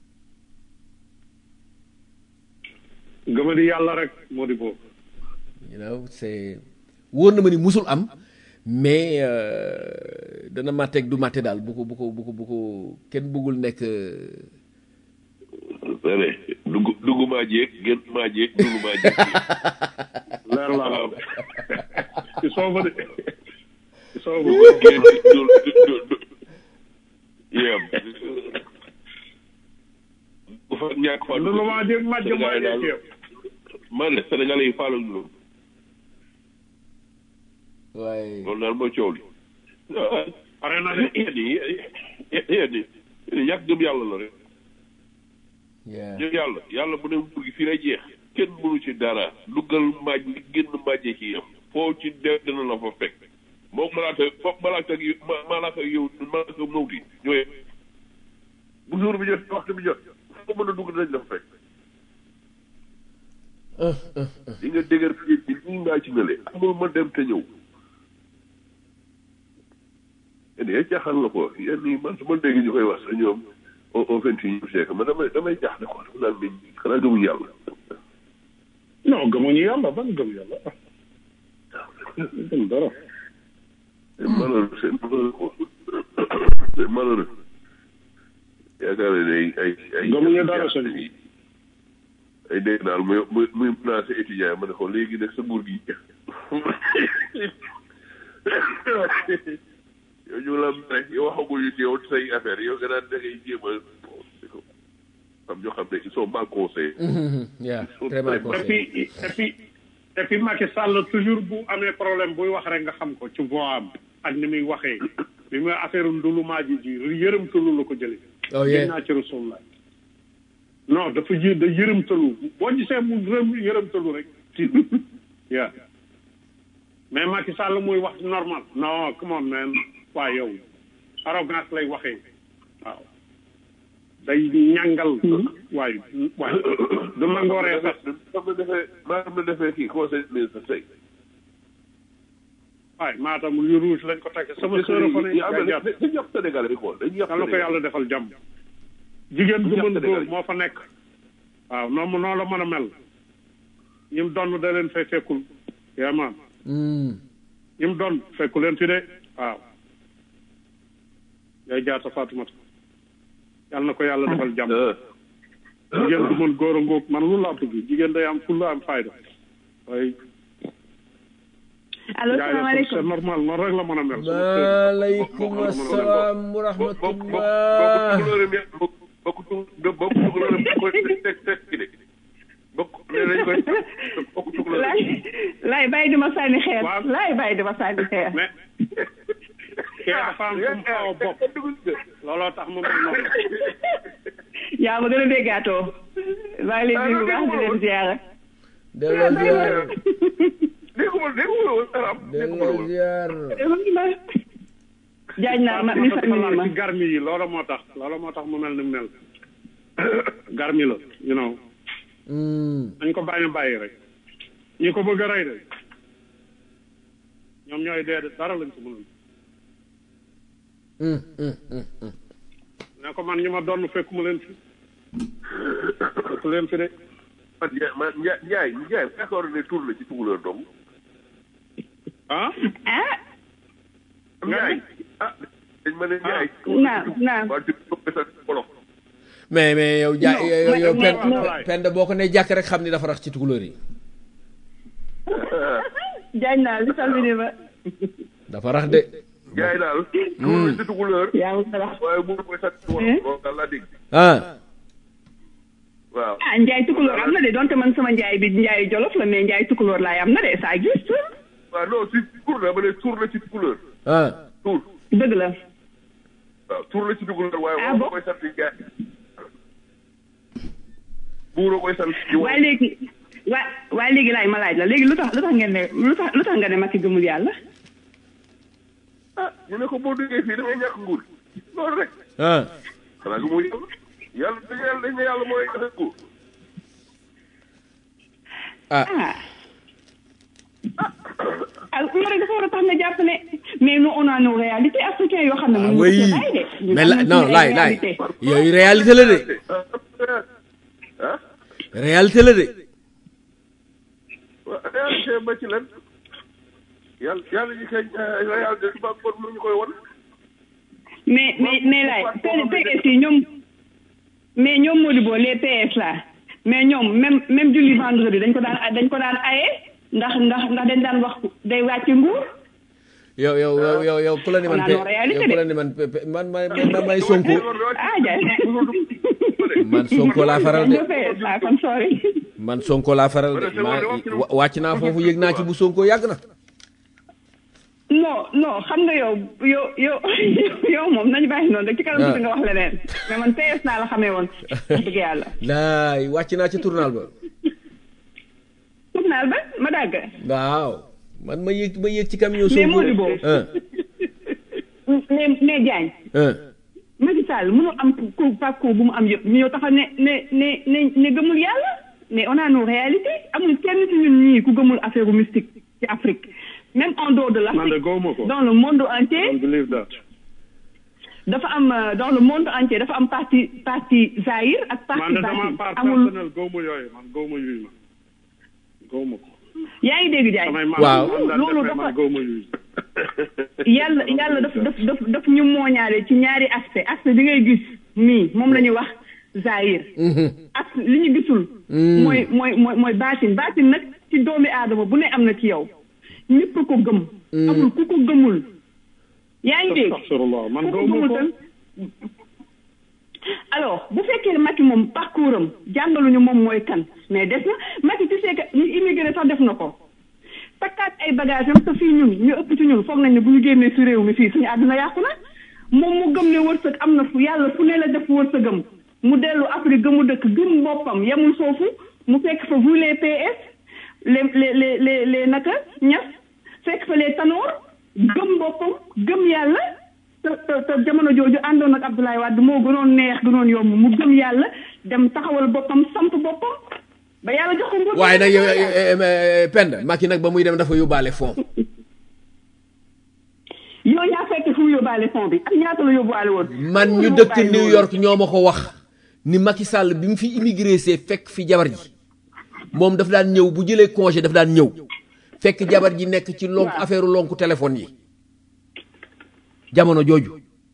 gëma di yàlla rek moo di boobu you know c'est wóor na ma ni musul am mais euh, dana màtte ak du màtte daal bu ko bu ko bu ko bu ko kenn bëggul nekk euh, sane dugg dugg maa jéeg génn maa jéeg dugg maa jéeg leer laa la ci sooba de ci sooba génn dul dul dul yem bu fa ñàkk fa lu maa jéeg màjj maa jéeg yëpp man de sénégalais yi faalu ñu loolu waaye loolu daal mooy coow li pare na de yéen yi yéen yi yàgg gëm yàlla la rek yeah. gëm yàlla yàlla bu ne nguur gi fii lay jeex kenn mënu ci dara duggal maaj li génn maajee ci yam foo ci def dina la fa fekk moom malaaka foog malaaka ak yow ma- malaaka ak yow malaaka mawti ñooy bu jour bi jot waxtu bi jot foo mën a dugg dinañ la fa fekk di nga dëgër fii bi ñu ngaa ci nële amul ma dem te ñëw yéen yéen jaaxal la ko yéen ñi man su ma dégg ñu koy wax sa ñoom au au vingt et unième siècle man damay damay jaaxle ko dama naan mais xanaa gëmuñu yàlla non gëmuñu yàlla ban gëm yàlla gëm dara c'est malheureux c'est malheureux quoi c'est malheureux yaakaar ne ay ay ay gëmuñu dara sëñ bi ay dégg daal muy muy muy menacé étudiant ma ne ko léegi nag sa nguur gi yow ñu la mere yow waxaguñu ci yow say affaire yow nga naan da ngay jéem a am ñoo xam ne ils sont mal conseillés. yeah très mal et conseillé puis et puis et puis Macky Sall toujours bu amee problème buy wax rek nga xam ko ci voix am ak ni muy waxee bi muy affaire ndulumaa ji ji yërëm tëlu la ko jëlee. Oh, yeah. Gis naa ci Rasulullah non dafa ji da yërëm tëlu boo gisee mu rëm yërëm tëlu rek ci yeah mais Macky Sall muy wax normal non come on man waaye yow arrogance lay waxee waaw day ñàngal waaye waaye du nangooree sax maa ngi defee maa ngi defee kii conseil ministre tey. waaye maatam lu rouge lañ ko teg sama sœur fa ne yaa yaa jàpp dañu yàq Sénégal bi quoi dañu yàq yàlla ko yàlla defal jàmm jigéen bu mën góor moo fa nekk waaw noonu noonu la mën a mel ñim donn da leen fay fekkul yaa maam ñim donn fekku leen fi de waaw yaay jaata Faatumata yàlla na ko yàlla defal jàmm jigéen bu mën góor a ngóog man lu laa bëgg jigéen day am fulla am fayda waaye allo yaay la salaamaaleykum c'est normal noonu rek la mën a mel maaleykum asalaam wa rahmatullah bokk tukulóor bokk tukulóor bokk teg teg ki de bokk nee nañ koy bokk tukulóor laay laay bàyyi dima sànni xeer laay bàyyi dima sànni xeer kee dafa am fu mu xaw a bopp looloo tax mu mel noonu yaa ma gën a déggaatoo maa ngi leen di bu baax di leen ziara delloo ziar dégguma dégguma woon arab delloo ziar jaaj naa ma mi dafa famille laal ma ci garmi yi loolu moo tax loolu moo tax mu mel ni mu mel garmi la you know dañ ko bàyyi bàyyi rek ñi ko bëgg a rey de ñoom ñooy dee de dara lañ ko mënul ne ko man ñi ma doon fekk mu leen fi fekk leen fi de man Ndiaye man Ndiaye Ndiaye Ndiaye d'accord ne tur la ci tukulóor dong ah ah Ndiaye ah dañ ma ne Ndiaye naam naam waa di ko sa wolof mais mais yow ja Non, yow yow mais- pen mais- pen boo ko ne jàkk rek xam ni dafa rax ci tukulóor yi jaaj naa li salmini ma dafa rax de Ndiaye daal tur la ci tukulóor yaa ma rax waaye mënu koy sa wolof loolu daal laa dégg ah waaw ah njaay tukulóor am na de donte man sama njaay bi njaay jolof la mais njaay tukulóor laay am na de ça existe waaw non si tur la ma ne tur la ci tukulóor ah tur dëgg la waaw tur la ci tukulóor waaye Ah wolof bon? koy sant Ndiaye buuroo koy sant ci waaye léegi waa waaye léegi laay ma laaj la léegi lu tax lu tax ngeen ne lu tax lu tax nga ne Macky gëmul yàlla ah ñu ne ko boo duggee fii da ngay ñàkk nguur loolu rek ah xanaa gëmul yàlla yàlla dañ yàlla dañ ne yàlla mooy joxe nguur ah ah loolu rek dafa war a tax nga jàpp ne mais nous on a nos réalités africaines yoo xam ne mënuñu ko oui cee bàyyi de ñun mais am la nañ non suñu ay laay laay réalités. yooyu réalité la de ah réalité la de waaw réalité ba ci lan yàlla yàlla ñu koy réalité bi ba bon mu ñu koy won mais mais mais laay PS yi ñoom mais ñoom Modibo les PS là mais ñoom même même julli vendredi dañ ko daan dañ ko daan aye ndax ndax ndax dañ daan wax day wàcc nguur yow yow yow yow yow ku la ni man On a pe nos réalités yow ku de. la ni man pe pe- man man man may sonko ah jaay man sonko laa faral de nga PS ah kon sorry man sonko laa faral de maa wa- wàcc naa foofu yëg naa ci bu sonko yàgg na non non xam nga yow yow yow yow moom nañu bàyyi noonu rek ci kanam tuuti nga wax leneen mais man PS naa la xamee woon wax dëgg yàlla laay wàcc naa ci tournal ba tournal ba ma dàgg waaw man ma yëg ma yëg ci camion Mais sonko Modibo. ah mais mais Diagne ah Macky Sall mënul am ku parcours bu mu am yëpp ñu ñëw taxaw ne ne ne ne ne gëmul yàlla mais on a nos réalités amul kenn ci ñun ñii ku gëmul affaire mystique ci Afrique même en dehors de man de l'Afrique gawma ko dans le monde entier I don't believe that dafa am euh, dans le monde entier dafa am parti parti Zaïre ak man parti de sama Batin part amul personnel gawma yooyu man gawma yooyu man gawma ko yaa ngi dégg Diagne samay maam Waaw. man daan loolu defee man dafa gawma yooyu yàlla yàlla daf daf daf daf ñu mooñaale ci ñaari aspect aspect bi ngay gis nii moom la ñuy wax Zaïre ak li ñu gisul mooy mooy mooy mooy baatin baatin nag ci doomi aadama bu ne am na ci yow ñëpp ko gëm amul ku ko gëmul yaa ngi dégg astaghfirullah man ku ko gawma gëmul ko tam alors bu fekkee ne Macky moom parcours am jàngaluñu moom mooy kan mais des na Macky tu sais que ñu immigré sax def na ko takkaat ay bagage am te fii ñun ñu ëpp ci ñun foog nañ ne bu ñu génnee si réew mi fii suñu àdduna yàqu na moom mu gëm ne wërsëg am na fu yàlla fu ne la def wërsëgam mu dellu Afrique gëmu dëkk gëm boppam yemul foofu mu fekk fa vous les PS les les les les les naka ñas fekk fa les tanoor gëm boppam gëm yàlla te te te jamono jooju àndoon ak Abdoulaye Wade moo gënoon neex gënoon yomb mu gëm yàlla dem taxawal boppam samp boppam ba yàlla jox ko nguur waaye nag yow pend Macky nag ba muy dem dafa yóbbaale fond yow yaa fekk fu mu yóbbaale fond bi ak ñaata la yóbbuwaale woon man ñu dëkk New York ñoo ma ko wax ni Macky Sall bi mu fi immigré see fekk fi jabar ji moom daf daan ñëw bu jëlee congé daf daan ñëw fekk jabar ji nekk ci lonk affaire lonku téléphone yi jamono jooju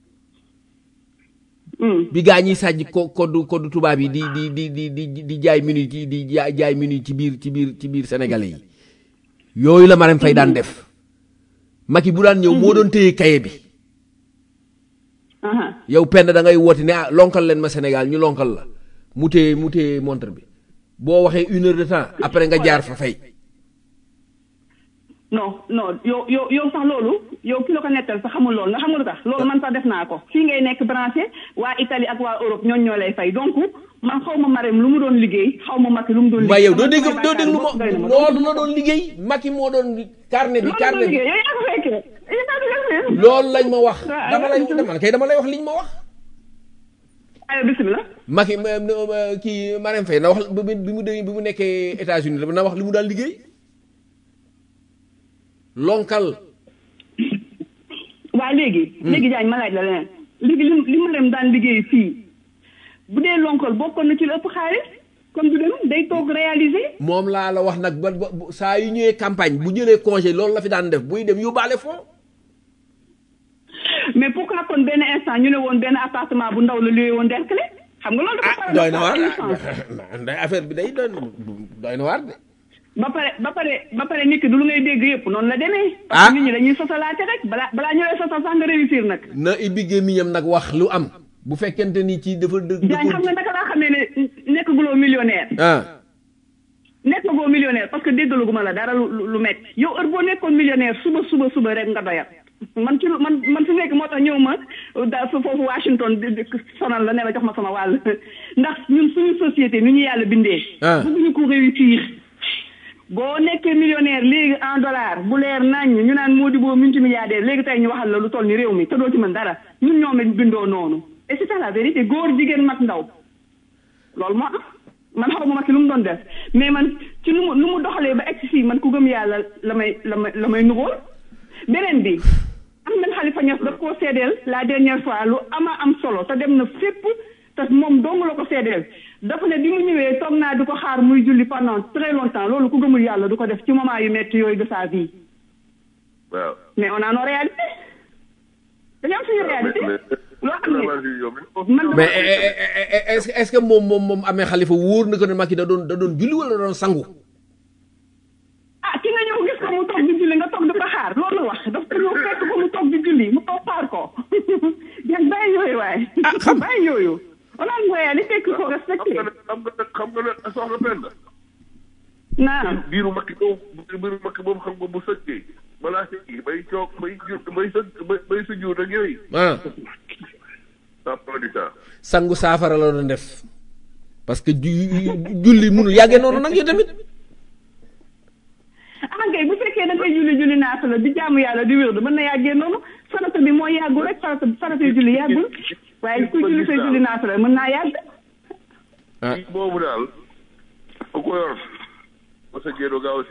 bi gaa ñiy sàjj ko koddu koddu tubaab yi di di di di di di jaay minute yi di jaay jaay minute ci biir ci biir ci biir sénégalais yi yooyu la Marème Faye daan def Macky bu daan ñëw moo doon téye kaye bi yow penn da ngay woote ne ah lonkal leen ma Sénégal ñu lonkal la mu téye mu téye montre bi boo waxee une heure de temps après nga jaar fa fay non non yow yow yow sax loolu yow ki la ko nettal sax xamul loolu nga xamul lu tax loolu man sax def naa ko fii ngay nekk branché waa Italie ak waa Europe ñooñ ñoo lay fay donc man xaw ma Marème lu mu doon liggéey xaw ma Macky lu mu doon liggéey waaye yow doo man dégg samay doo dégg lu bàkkaar bopp doy na ma ma. loolu la doon liggéey Macky moo doon carnet bi loolu la doon carnet bi liggéey yow yaa ko fekkee yow yaa ko fekkee. loolu lañ ma wax waaw dama lay dama kay dama lay wax liñ ma wax ayo bisimilah. Macky ma- ma- kii Marème Faye na wax bi bi mu dee bi mu nekkee États-Unis na wax li mu daan liggéey lonkal waa léegi. léegi Diagne ma laaj la leneen. léegi li li Marème daan liggéey fii bu dee lonkol bokkoon na ci lu ëpp xaalis comme du dem day toog réaliser. moom laa la wax nag ba ba bu- saa yu ñëwee campagne bu jëlee congé loolu la fi daan def buy dem yóbbaale fond mais pourquoi kon benn instant ñu ne woon benn appartement bu ndaw la luye woon Derklé xam nga loolu dafa doy na waar paradoxal nday affaire bi day doy doy na waar de ba pare ba pare ba pare nit ki du lu ngay dégg yëpp noonu la demee. Ah. parce que nit ñi dañuy sosalaate rek balaa balaa ñu lay sosal sax nga réussir nag. na ibbi gémmiñam nag wax lu am bu fekkente ni ci dafa dë Diagne xam nga naka laa xamee ne nekk guloo millionnaire. ah nekk goo millionnaire parce que déggaluguma la dara lu lu- lu métti yow heure boo nekkoon millionnaire suba suba suba rek nga doyal man ci lu- man man fi nekk moo tax ñëw ma da fa foofu Washington di di sonal la ne la jox ma sama wàll ndax ñun suñu société nu ñu yàlla bindee Ah. bëgguñu ko réussir boo nekkee millionnaire léegi en dollar bu leer nañ ñu naan Mody boo multimilliardaire léegi tey ñu waxal la lu toll ni réew mi te doo ci mën dara ñun ñoo lañ bindoo noonu et c'est ça la vérité góor jigéen mag ndaw loolu moo am man xaw ma ma ci lu mu doon def mais man ci lu mu lu mu doxalee ba egg si fii man ku gëm yàlla la may la may la may nugool beneen bi am nañ Xalifa Ñas daf koo seedeel la dernière fois lu ama am solo te dem na fépp te moom dong la ko seedeel dafa ne bi mu ñëwee toog naa di ko xaar muy julli pendant très longtemps loolu ku gëmul yàlla du ko def ci moment yu metti yooyu de sa vie waaw. mais on a nos réalités dañu am suñu réalité loo xam ne man mais eh, eh, eh, eh, est-ce que est-ce que moom moom moom amee xalifa wóor na ko ne Macky da doon da doon julli wala da doon sangu ah ki nga ñëw gis ko mu toog di julli nga toog di ko xaar loolu la wax daf ko ñëw fekk ko mu toog di julli mu toog xaar ko yan bàyyi yooyu waaye bàyyi yooyu on a une réalité qu'il faut respecter xam nga nag xam nga nag soxna Penda. naam biiru makki boobu biiru makki boobu xam nga bu sëggee balaa sëggi bay coog bay ju bay sëgg bay bay sujjuut ak yooyu. ah ça prend du temps. sangu saafara la doon def parce que ju- julli munul yàggee noonu nag yow tamit ah ngay bu fekkee da ngay julli julli naata la di jaamu yàlla di wér mën na yàggee noonu farata bi moo yàggul rek farata farata yu julli yàggul waaye ku julli say julli naata la mën naa yàgg ah boobu daal ku ko yor ba sëggee doo gaaw a si.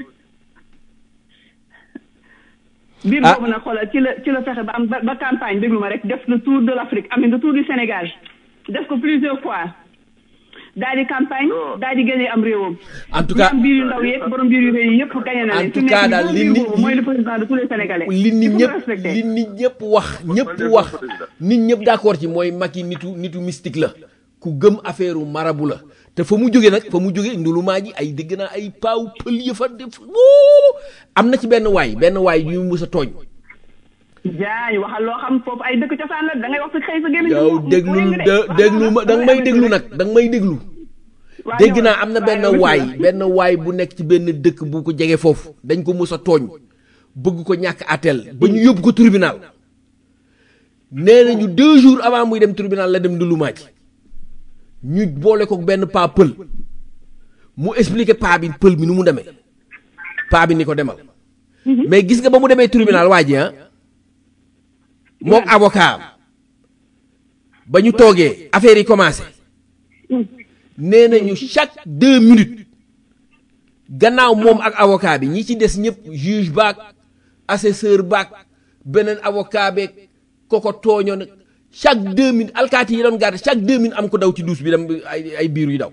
biir boobu nag xoolal ci la ci la fexe ba am ba ba campagne déglu ma rek def le tour de l'Afrique amin le tour du Sénégal def ko plusieurs fois daal di campagne daal di gagné am réewam. En tout cas- ñi am biir yu ndaw yeeg borom biir yu rëy yi yëpp gagné na En leen. tout Fi mu cas nekk daal nii li borom biir nit- boobu mooy le président de tous les Sénégalais. li nit Il faut ñëpp le respecter. li nit ñëpp wax ñëpp wax nit ñëpp d'accord ci mooy Macky nitu nitu mystique la ku gëm affaire u marabu la te fa mu jóge nag fa mu jóge ndulumaa ji ay dégg naa ay paaw pël ya fa def wuu am na ci benn waay benn waay yu mu sa tooñ jaay waxal loo xam foofu ay dëkk cosaan la da ngay wax sa xëy sa gémmiñ. yow mu- mu- déglul mu yëngu de. de déglu ma da nga may déglu nag da nga may déglu Waaw, dégg ñëwal. naa am na benn Waaw, waay bismillah. benn waay bu nekk ci benn dëkk bu ko jege foofu dañ ko mus a tooñ bëgg ko ñàkk atel ba ñu yóbbu ko tribunal nee nañu deux jours avant muy dem tribunal la dem ndulumaa ci ñu boole ko benn paa pël mu expliquer paa bi pël bi nu mu demee paa bi ni ko demal mais gis nga ba mu demee tribunal waa ji ah moom avocat am ba ñu toogee affaire yi commencé nee nañu chaque deux minutes gannaaw moom ak avocat bi ñi ci des ñëpp juge baak assesseur baak beneen avocat beeg koko tooñoon ak chaque deux minutes alkaati yi doon garde chaque deux minutes am ko daw ci douche bi dem ay ay biir yu daw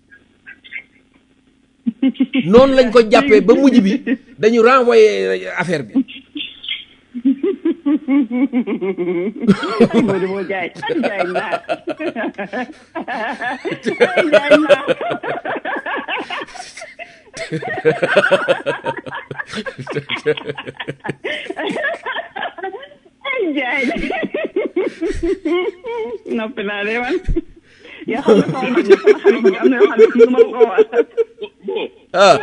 noonu lañ ko jàppee ba mujj bi dañu renvoyé affaire bi ay Modou moo jaay ay jaay naa ay jaay naa ay jaay noppi naa de man yaa xam ne sama mag sama xarit bi am na yoo xam ne mënu ma ko wax ah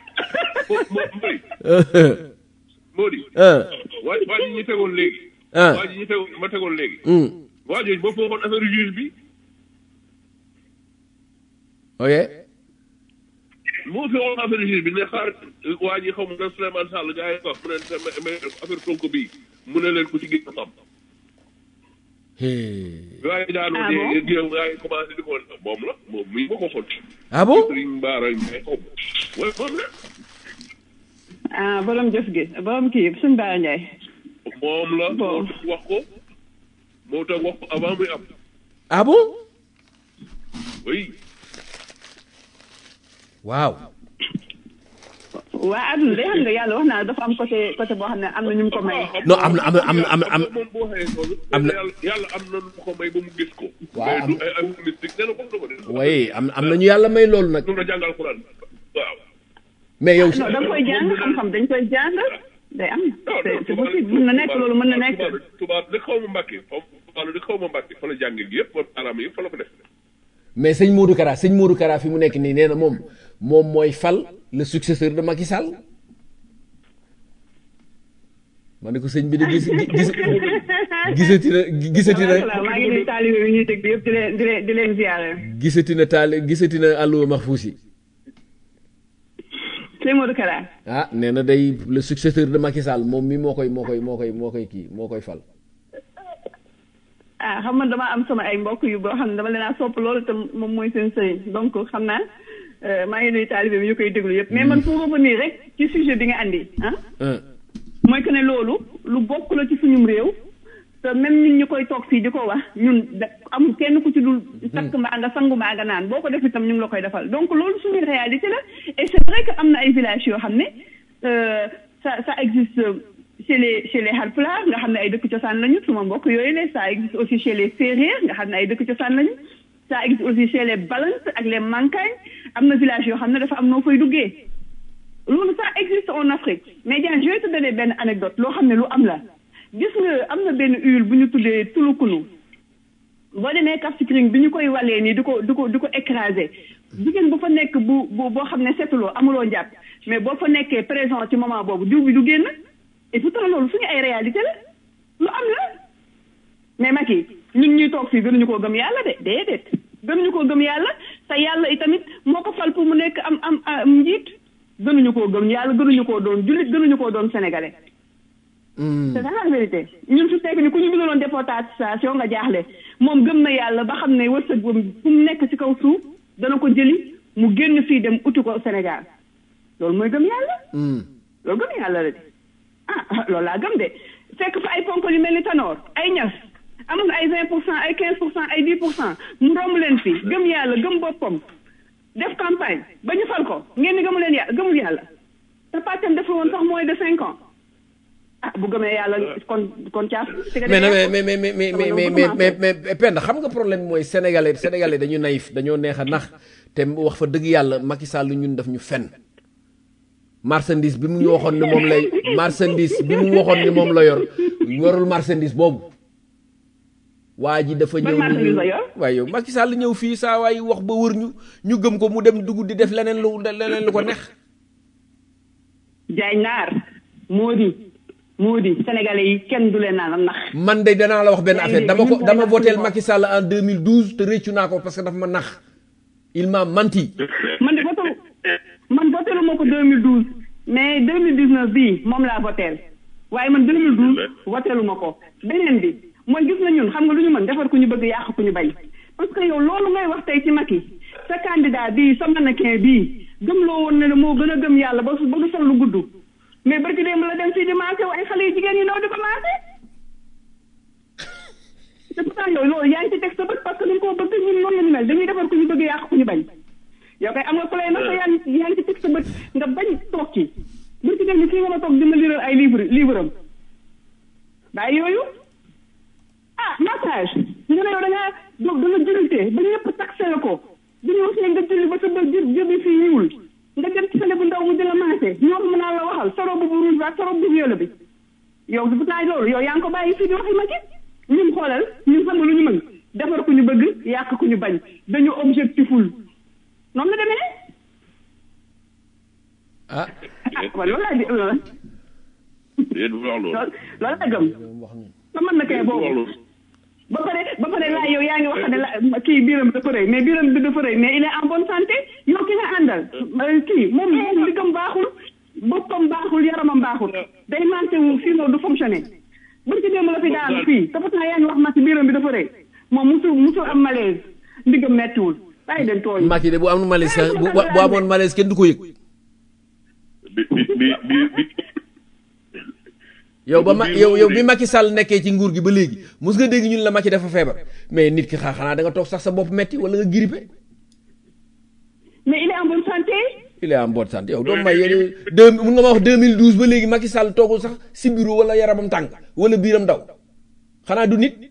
Mody. ah waa waa ji ñu tegoon léegi. Ah. waa ji ñu tegoon ma tegoon léegi. Hmm. waa jooju boo foogoon affaire juge bi ok moo fi woon affaire juge bi ne xaar waa ji xaw ma ne Souleymane Sall gars yi ko mu ne mais mais affaire Sonko bii mu ne leen ku ci gën a xam. gars yi daanoo Ah de bon? géew gars yi commencé di ko moom la moom mii ma ko xool. ah bon Serigne Bara Ndiaye xaw ma. waaye moom la. ah borom jëf gi borom kii suñu Bara Ndiaye moom la. moo tax wax ko. moo tax wax ko avant muy am. ah bon oui. waaw waa àdduna day xam nga yàlla wax naa dafa am côté côté boo xam ne am na ñu mu ko may. non am na am na am na am na am moom boo waxee loolu. am na- yàlla yàlla am na lu ko may ba mu gis ko. Waaw, mais am- du ay ay mystique nee na bokk na ko de. waaye am am nañu yàlla may loolu nag du la jàngal Alxuraan waaw. mais yow non da nga koy jàng xam-xam dañ koy jàng day am c'est c'est possible mën na nekk loolu mën na nekk. tubaab tubaab li xaw ma mbàkke foofu tubaab li xaw ma mbàkke fa la jàngee gi yëpp araam yëpp fa la ko def. mais sëñ Modou Kara sëñ Modou Kara fi mu nekk nii nee na moom moom mooy fal le successeur de Macky Sall ma ne ko sëñ bi de gis gis gisati na gisati na maa ngi nuyu taalibe yi ñuy dégg yëpp di leen di leen di leen ziare. gisati na taal gisati na allo Mahfouz yi sëñ Modou Kara. ah nee na day le successeur de Macky Sall moom mi moo koy moo koy moo koy moo koy kii moo koy fal. ah xam nga dama am sama ay mbokk yu boo xam ne dama leen a sopp loolu te moom mooy seen sëriñ donc xam naa maa ngi nuyu taalibe bi ñu koy déglu yëpp mais man pour revenir rek ci sujet bi nga andi ah. mooy que ne loolu lu bokk la ci suñum réew. te même ñun ñu koy toog fii di ko wax ñun da amul kenn ku ci dul takk mbaa nga sangu mbaa nga naan boo ko def itam ñu ngi la koy defal donc loolu suñu réalité la et c'est vrai que am na ay villages yoo xam ne ça ça existe chez les chez les Halpulaar nga xam ne ay dëkk cosaan lañu suma mbokk yooyu la ça existe aussi chez les Sérères nga xam ne ay dëkk cosaan lañu ça existe aussi chez les Balante ak les Mankagne am na village yoo xam ne dafa am noo fay duggee loolu ça existe en Afrique mais bien je vais te donner benn anecdote loo xam ne lu am la gis nga am na benn huile bu ñu tuddee tulukunu boo demee Cap Skirring bi ñu koy walee nii di ko di ko di ko écraser jigéen bu fa nekk bu bu boo xam ne setuloo amuloo njàpp mais boo fa nekkee présent ci moment boobu diw bi du génn et pourtant loolu suñu ay réalité la lu am la mais Macky ñun ñuy toog fii gënuñu koo gëm yàlla de déedéet gënuñu koo gëm yàlla te yàlla itamit moo ko fal pour mu nekk am am am njiit gënuñu koo gëm yàlla gënuñu koo doon jullit gënuñu koo doon sénégalais c'est ça la vérité ñun su fekk ni ku ñu bindaloon déportation nga jaaxle moom gëm na yàlla ba xam ne wërsëg fu mu nekk ci kaw suuf dana ko jëli mu génn fii dem uti ko Sénégal loolu mooy gëm yàlla loolu gëm yàlla la de ah loolu laa gëm de fekk fa ay ponk yu mel ni Tanor ay ñas amoon ay vingt pour cent ay quinze pour cent ay dix pour cent mu romb leen fi gëm yàlla gëm boppam def campagne ba ñu fal ko ngeen ni gëmu leen yàlla gëmul yàlla te pàccam dafa woon sax moins de cinq ans ah bu gëmee yàlla kon kon caaf. mais mais mais mais mais mais mais mais mais mais Penda xam nga problème mooy sénégalais sénégalais dañu naïf dañoo neex a nax te wax fa dëgg yàlla Macky Sall ñun daf ñu fen marchandise bi mu ñu waxoon ne moom lay marchandise bi mu waxoon ne moom la yor yorul marchandise boobu waa ji dafa ñëw marchandise la yor waaye yow Macky Sall ñëw fii saa waay wax ba wër ñu ñu gëm ko mu dem dugg di def leneen lu leneen lu ko neex jaay naar moo di moo di sénégalais yi kenn du leen naan nax man de danaa la wax benn affaire dama ko dama voteel Macky Sall en 2012 te réccu naa ko parce que dafa ma nax il m'a menti man de voté man votélu ma ko 2012 mais 2019 bii moom laa voteel waaye man 2012 votélu ma ko beneen bi mooy gis na ñun xam nga lu ñu mën defar ku ñu bëgg yàq ku ñu bañ parce que yow loolu ngay wax tey ci Macky sa candidat bii sa mannequin bii gëm loo woon ne la moo gën a gëm yàlla ba ba du sol lu gudd mais barki démb la dem fii di maase ay xale yu jigéen yi ndaw di ko maase te pourtant yow loolu yaa ngi ci teg sa bët parce que dañ koo bëgg ñun noonu la ñu mel dañuy defar ku ñu bëgg yàq ku ñu bañ yow kay am nga ku lay nag yaa ngi yaa ngi ci teg sa bët nga bañ toog ci barki démb fii nga ma toog di ma liral ay livre livre am bàyyi yooyu ah massage nga ne yow da ngaa da nga jullite ba ñëpp taxé la ko dañu wax ne nga julli ba sa ba jë jëbi fii ñuul nga dem ci xale bu ndaw mu di la maase ñoo ko mën naa la waxal sa robe bu rouge ak sa robe bu violet bi yow bu naa loolu yow yaa ngi ko bàyyi fii di waxi ma ci ñun xoolal ñun xam nga lu ñu mën defar ku ñu bëgg yàq ku ñu bañ dañu objectiful noonu la demee ah waaw loolu laa di loolu loolu laa gëm sa mën na kay boobu ba pare ba pare laa yow yaa ngi wax ne la kii biiram dafa rëy mais biiram bi dafa rëy mais il est en bonne santé yow ki nga àndal kii moom moom liggam baaxul boppam baaxul yaramam baaxul day manqué wu sinon du fonctionner buñ ci démb la fi daan fii te pourtant yaa ngi wax ma ci biiram bi dafa rëy moom musul musul am malaise ndiggam mettiwul bàyyi den tooñ Macky de bu am malaise sax bu bu amoon malaise kenn du ko yëg bi bi bi bi yow ba ma yow yow bi Macky Sall nekkee ci nguur gi ba léegi mos nga dégg ñun la Macky dafa feebar mais nit ki xaa xanaa da nga toog sax sa bopp metti wala nga grippé mais il est en bonne santé il est en bonne santé yow doomu may yéen deux mun nga ma wax 2012 ba léegi Macky Sall toogul sax si bureau wala yaramam tàng wala biiram daw xanaa du nit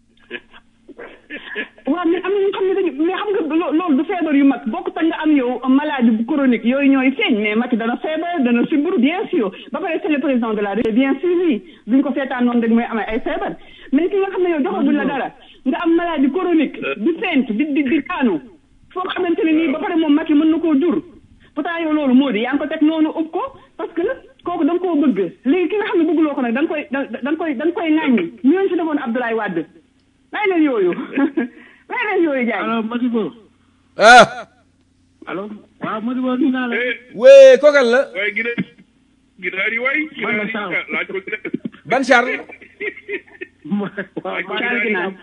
waaw mais am na ñu xam ne dañu mais xam nga loolu du feebar yu mag bokk ta nga am yow maladie bu chronique yooyu ñooy feeñ mais Macky dana feebar dana sibbiru bien sûr ba pare c'est le président de la République bien suivi duñ ko seetaan noonu rek mooy amee ay feebar mais ki nga xam ne yow joxaguñ la dara nga am maladie chronique di feent di di di daanu foo xamante ne nii ba pare moom Macky mën na koo jur pourtant yow loolu moo di yaa ngi ko teg noonu ub ko parce que kooku da nga koo koo bëgg léegi ki nga xam ne bëgguloo ko nag da nga koy da da nga koy da nga koy ŋàññi ñu leen fi defoon Abdoulaye Wade bàyyi leen yooyu bàyyi leen yooyu jaay alors Madibo ah alors waaw Madibo ni naa la wee kokal la waaye gina ginaar yi waay Man la ginaar yi Charles. laaj ko ginaar ban Charles waaw maa Charles ngi Ginaar.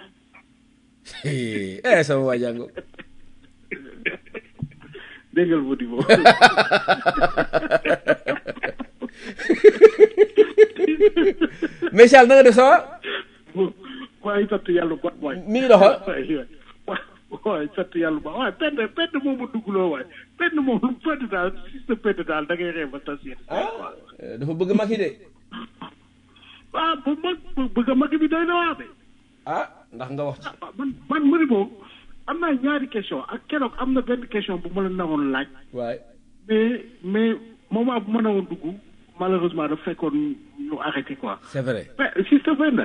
eh sama waa jàngo déggal Madibo mais Charles na nga def ça va waaye sant yàlla bu baax waay mi ngi doxal waay waay sant yàlla bu baax waaye penn penn moom ma duggloo waay penn moom penn daal si sa penn daal da ngay ree ba tas yéen Eh, dafa bëgg Macky de ah bu mag bëgg a mag bi doy na waa de ah ndax nga wax ci ah, man man Madibo am naa ñaari question ak keroog am na benn question bu ma la nawoon laaj waay mais mais moment bu ma nawoon dugg malheureusement dafa fekkoon ñu arrêté quoi c'est vrai mais sister Brenda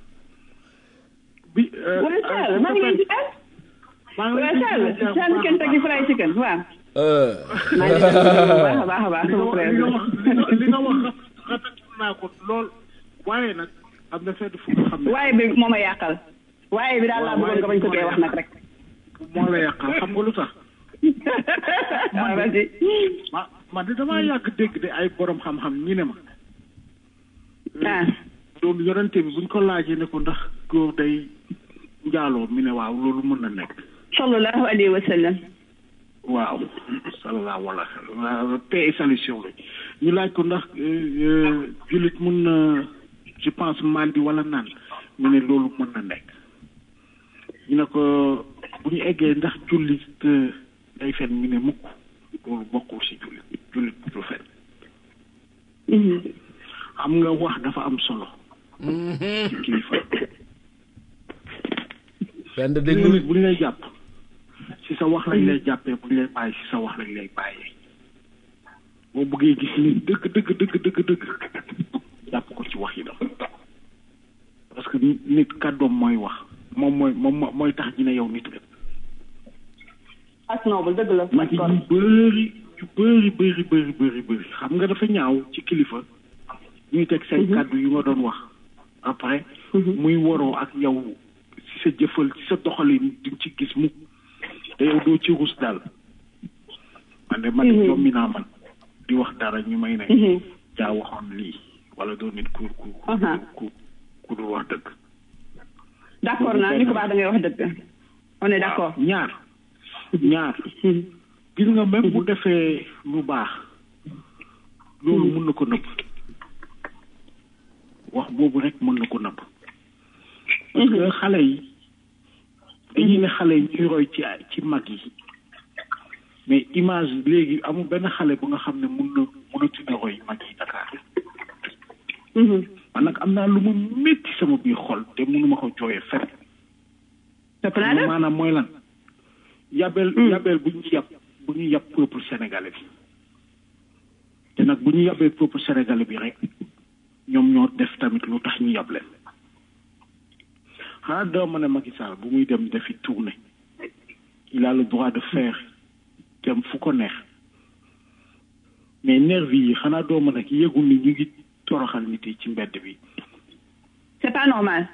bi euh, waaye euh, Charles maa ngi leen di ah maa ngi waaye leen di Charles ziar bu Charles baax a Kentucky baax. Fried Chicken waaw euh maa ngi leen di bu baax a baax a baax li nga sama wax frère li bi nga wax li nga- li nga wax rafetlu naa ko lool waaye nag am na fedd fu nga xam ne waaye bi moo ma yàqal waaye bi daal laa bëggoon nga bañ ko dee wax nag rek moo la yàqal xam nga lu tax waaw vas-y ma man de damaa yàgg dégg de ay borom xam-xam ñi ne ma ah loolu yonente bi buñ ko laajee ne ko ndax góor day njaaloo mi ne waaw loolu mën na nekk sallallahu alayhi wa sallam waaw sallallahu alayhi wa sallam paix et salut sur lui ñu laaj ko ndax euh, jullit mun na je pense mandi wala naan mu ne loolu mën na nekk ñu ne ko bu ñu eggee ndax jullit euh, day fen ñu ne mukk loolu bokkul si jullit jullit du fen xam nga wax dafa am solo ci kilifa benn gis nga déglu nit bu ñu lay jàpp si sa wax lañ lay jàppee bu ñu lay bàyyi si sa wax lañ lay bàyyee boo bëggee gis nit dëgg dëgg dëgg dëgg dëgg jàpp ko ci wax yi dafa parce que nit nit kàddoom mooy wax moom mooy moom mo- mooy tax ñu ne yow nit nga as noble dëgg la mag yi ñu bëri ñu bëri bëri bëri bëri bëri xam nga dafa ñaaw ci kilifa ñuy teg say kàddu yu nga doon wax après muy waroo ak yow ci sa jëfal ci sa doxalin di ci gis mukk te yow doo ci rus daal man de man de jommi naa man di wax dara ñu may ne jaa waxoon lii wala doo nit ku ku ku ku dul wax dëgg d'accord naa ni ko baax da ngay wax dëgg on est d'accord ñaar ñaar gis nga même bu defee lu baax loolu mën na ko nëbb wax boobu rek mën na ko nëbb parce que xale yi dañuy ne xale yi ñuy roy ci ci mag yi mais image léegi amul benn xale bu nga xam ne mun na mënatu na roy mag yi Dakar man nag am naa lu ma métti sama biir xol te mënuma ko jooyee fenn maanaam mooy lan yabel yabel bu ñu yab bu ñu yab peuple sénégalais bi te nag bu ñu yabee peuple sénégalais bi rek ñoom ñoo def tamit lu tax ñu yab leen xanaa doo ma ne Macky Sall bu muy dem defi tournée il a le droit de faire dem fu ko neex mais nervi yi xanaa doo ma ne yëgul ni ñu ngi toroxal nit yi ci mbedd bi c'est pas normal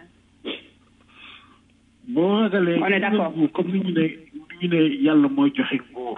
boo ragalee On est d'accord. nguur comme ni ñu ne ni ñu ne yàlla mooy joxe nguur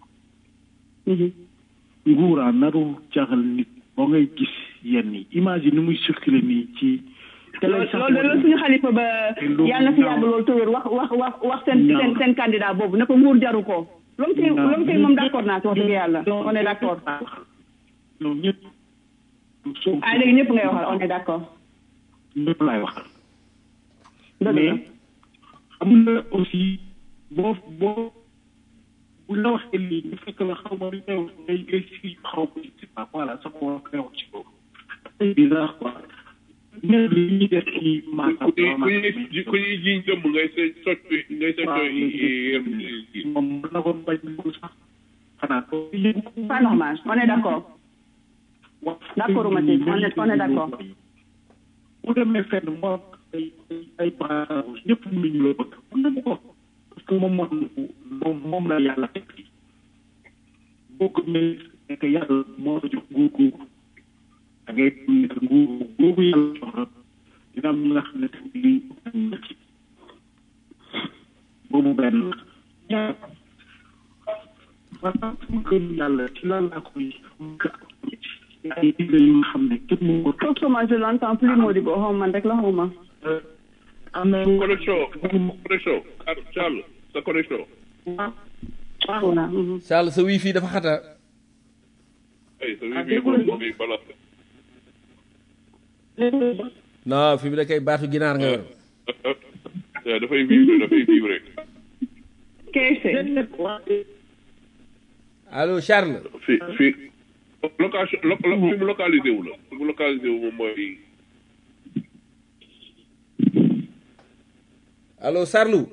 nguuraa naru jaxal nit boo ngay gis yenn yi image yi ni muy circuler nii ci te loolu loolu loolu suñu xalifa ba yàlla na fi yàgg loolu tëwër wax wax wax wax seen Ñaaw seen na. seen candidat boobu ne ko nguur jaru ko loolu kay Ñaaw loolu kay na. moom d'accord naa ci wax dëgg yàlla on est d'accord ñoom ñëpp ah léegi ñëpp ngay waxal on est d'accord ñëpp laay waxal dëgg la mais xam nga aussi boo boo bu la waxee lii ñu fekk la xaw ma lu ñëw ngay ngay si xaw ma si pas voilà sama wax neew ci boobu c'est bizarre quoi mais li ñuy def ci maanaam ku ñuy ku ñuy jiñ dëmm ngay se socc ngay socc moom mën na ko bañ mu sax xanaa ko pas normal on est d'accord d'accord Mathieu on est on est d'accord bu demee fenn moo ay ay brassard rouge ñëpp ñu ñu la bëgg mën na ko parce que moom moom moom moom la yàlla teg fii boo ko mais nekk yàlla moo la jox nguur googu da ngay xam ne que nguur boobu yàlla jox la dina am ñi nga xam ne tamit lii na ci boobu benn la ñaar maanaam sama gëm yàlla ci lan laa koy ay digle yu nga xam ne kenn mu ko Franchement, je l'entends plus Modibo xaw man rek la xaw ma. am na connexion connexion Charles sa connexion voilà. Charles sa wifi dafa xata ay sa wifi moom ngay balance non fi mu ne kay baatu ginaar nga yor waaw dafay vivre dafay vivre Keese. allo Charles fi fi location lo lo fi mu localisé wu la fi mu localisé wu moom mooy allo Sarlou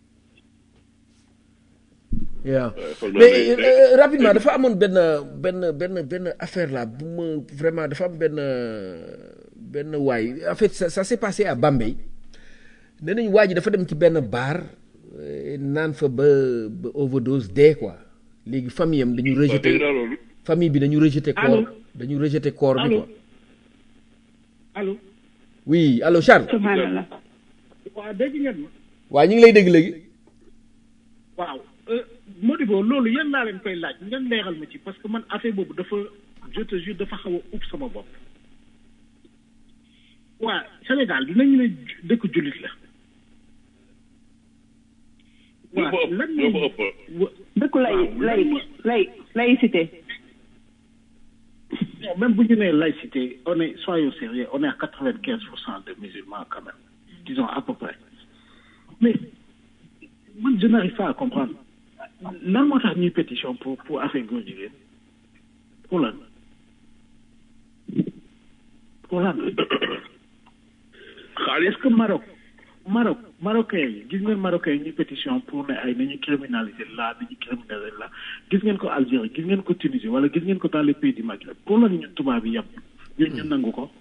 waaw foog naa mais ne- euh, rapidement dafa amoon benn benn benn benn affaire là bu ma vraiment dafa am benn benn waay en fait ça, ça s'est passé à Bambey nee nañ waa ji dafa dem ci benn bar euh, naan fa ba ba overdose dee quoi léegi famille am dañu rejeté dégg naa loolu. famille bi dañu rejeté Allô? corps dañu rejeté corps bi Allô? quoi allo oui allo Charles Subhanallah. waaw dégg ngeen ma waa ñu ngi lay dégg léegi waaw Modibo loolu yéen laa leen koy laaj ngeen leeral ma ci parce que man affaire boobu dafa je te jure dafa xaw a ub sama bopp waa Sénégal dinañu ne ju- dëkk jullit la ñoo fa ëpp lan ñoo fa mooy ëpp wa- dëkku lay waaw, lay lan mooy- lay laïcité. non même bu ñu nee laïcité on est soyons sérieux on est à quatre vingt quinze pour cent de musulmans quand même disons à peu près mais man je n'arrive pas à comprendre lan moo tax ñuy pétition pour pour affaire góor jigéen pour lan pour lan est-ce que Maroc Maroc marocain yi gis ngeen marocain yi ñuy pétition pour ne ay nañu criminaliser là nañu criminaliser là gis ngeen ko Algérie gis ngeen ko Tunisie wala gis ngeen ko dans les pays du Maghreb pour lan ñu tubaab yi yem ñun ñu nangu ko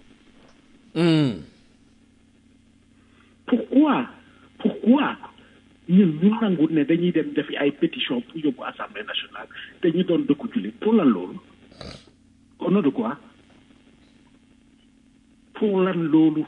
pourquoi pourquoi ñun ñu nangu ne dañuy dem defi ay pétition pour yóbbu assemblée nationale te ñu doon dëkku jullit pour lan loolu au nom de quoi pour lan loolu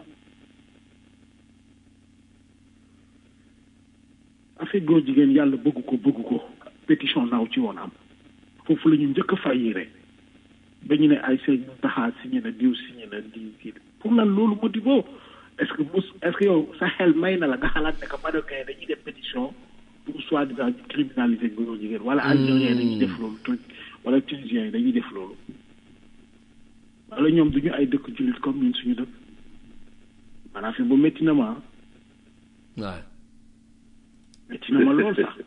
affaire góor jigéen yàlla bëgg ko bëgg ko pétition naaw ci woon am foofu la ñu njëkk a fayire ba ñu ne ay sëñ taxaa signé na diw signé na diw kii pour lan loolu Modibo est-ce que mus est-ce que yow sa xel may na la nga xalaat ne que marocain dañuy def pétition pour soi-disant ñu criminaliser góor jigéen wala algérien dañuy def loolu truc wala tunisien yi dañuy def loolu wala ñoom duñu ay dëkk jullit comme ñun suñu dëkk maanaam fi bu métti na ma waaw métti na ma lool sax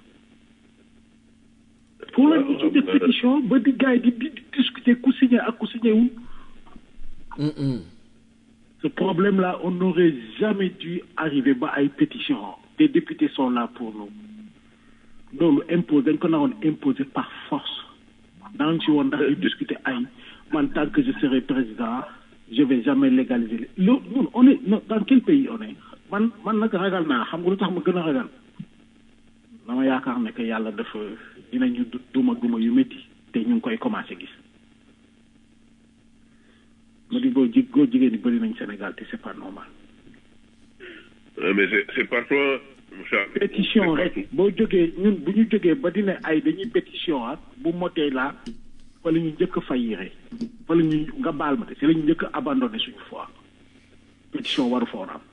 pour la ñu ci def pétition ba di gars yi di di di discuter ku signé ak ku signé wul ce problème là on n'aurait jamais dû arriver ba ay pétition des députés sont là pour nous loolu impose dañ ko naroon imposer par force daan ci woon ndax di discuter ay man tant que je serai président je vais jamais légaliser loolu ñun on est non, dans quel pays on est man man nag ragal naa xam nga lu tax ma gën a ragal dama yaakaar ne que yàlla dafa dinañu du- duma duma yu métti te ñu ngi koy commencé gis ma di boo ji góor jigéen ñi bëri nañ Sénégal te c'est pas normal Euh, mais c'est c'est parfois Charles, pétition c'est rek boo jógee ñun bu ñu jógee ba dina ay dañuy pétition ak bu motee laa fa la ñu njëkk a fayire fa la ñu nga baal ma te si la ñu njëkk a abandonné suñu foi pétition waru foon am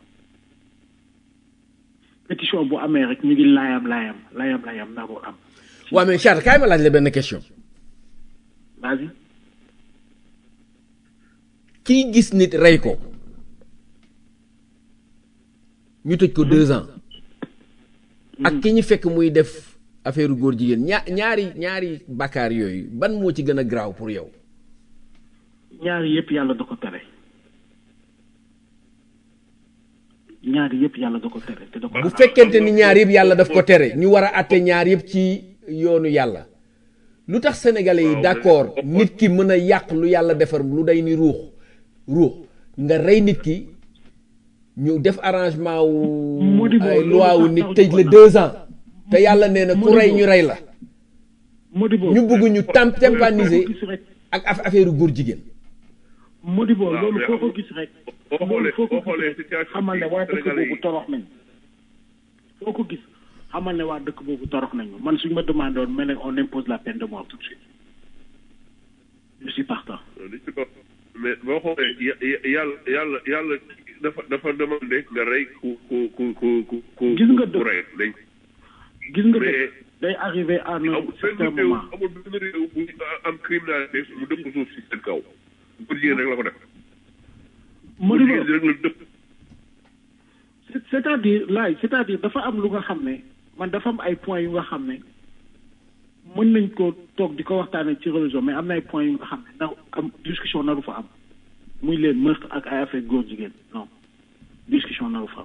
pétition bu amee rek ñu ngi laayam laayam laayam laayam naroo am waaw mais Charles kaay ma laaj la benn question vas-y kii gis nit rey ko ñu tëj ko deux ans ak ki ñu fekk muy def affaire góor jigéen ñaa ñaari ñaari bakkaar yooyu ban moo ci gën a graaw pour yow ñaari yëpp yàlla da ko tere ñaari yëpp yàlla da ko tere te da ko bu fekkente ni ñaar yëpp yàlla daf ko tere ñu war a àtte ñaar yëpp ci yoonu yàlla lu tax sénégalais yi d'accord nit ki mën a yàq lu yàlla defar lu day ni ruux ruux nga rey nit ki ñu def arrangement wu Modibo, ay loolu loi wu sax nit taw tëj ñu la ko deux ans te yàlla nee na ku Modibo. rey ñu rey la Modibo ñu bëgg ñu tam Modibo, tympaniser gis rek ak af- affaire góor jigéen Modibo waaw, loolu mais foo ko amul- gis rek boo loolu xoolee foo ko boo xoolee gis rek situation xamal ne bi waa dëkk Sénégalais boobu yi- torox nañ foo ko gis xamal ne waa dëkk boobu torox nañu man suñ ma demandé woon mais nag on impose la peine de mort tout de suite je suis partant li ci topp mais boo xoolee ya- ya- yàlla yàlla yàlla dafa dafa demandé nga rey ku ku ku ku ku ku Gis nga ku dëkk. rey dañ gis nga mais dëkk day arrivé à un amul certain benn réew moment amul benn réew bu am criminalité mu dëpp suuf si seen kaw góor jigéen rek la ko def góor Modibo jigéen rek la dëpp c'est- c'est-à-dire laay c'est-à-dire dafa am lu nga xam ne man dafa am ay points yu nga xam ne mën nañ ko toog di ko waxtaanee ci religion mais am na ay points yu nga xam ne na am discussion naru fa am muy leen meurtre ak ay affaire góor jigéen non discussion naru fa am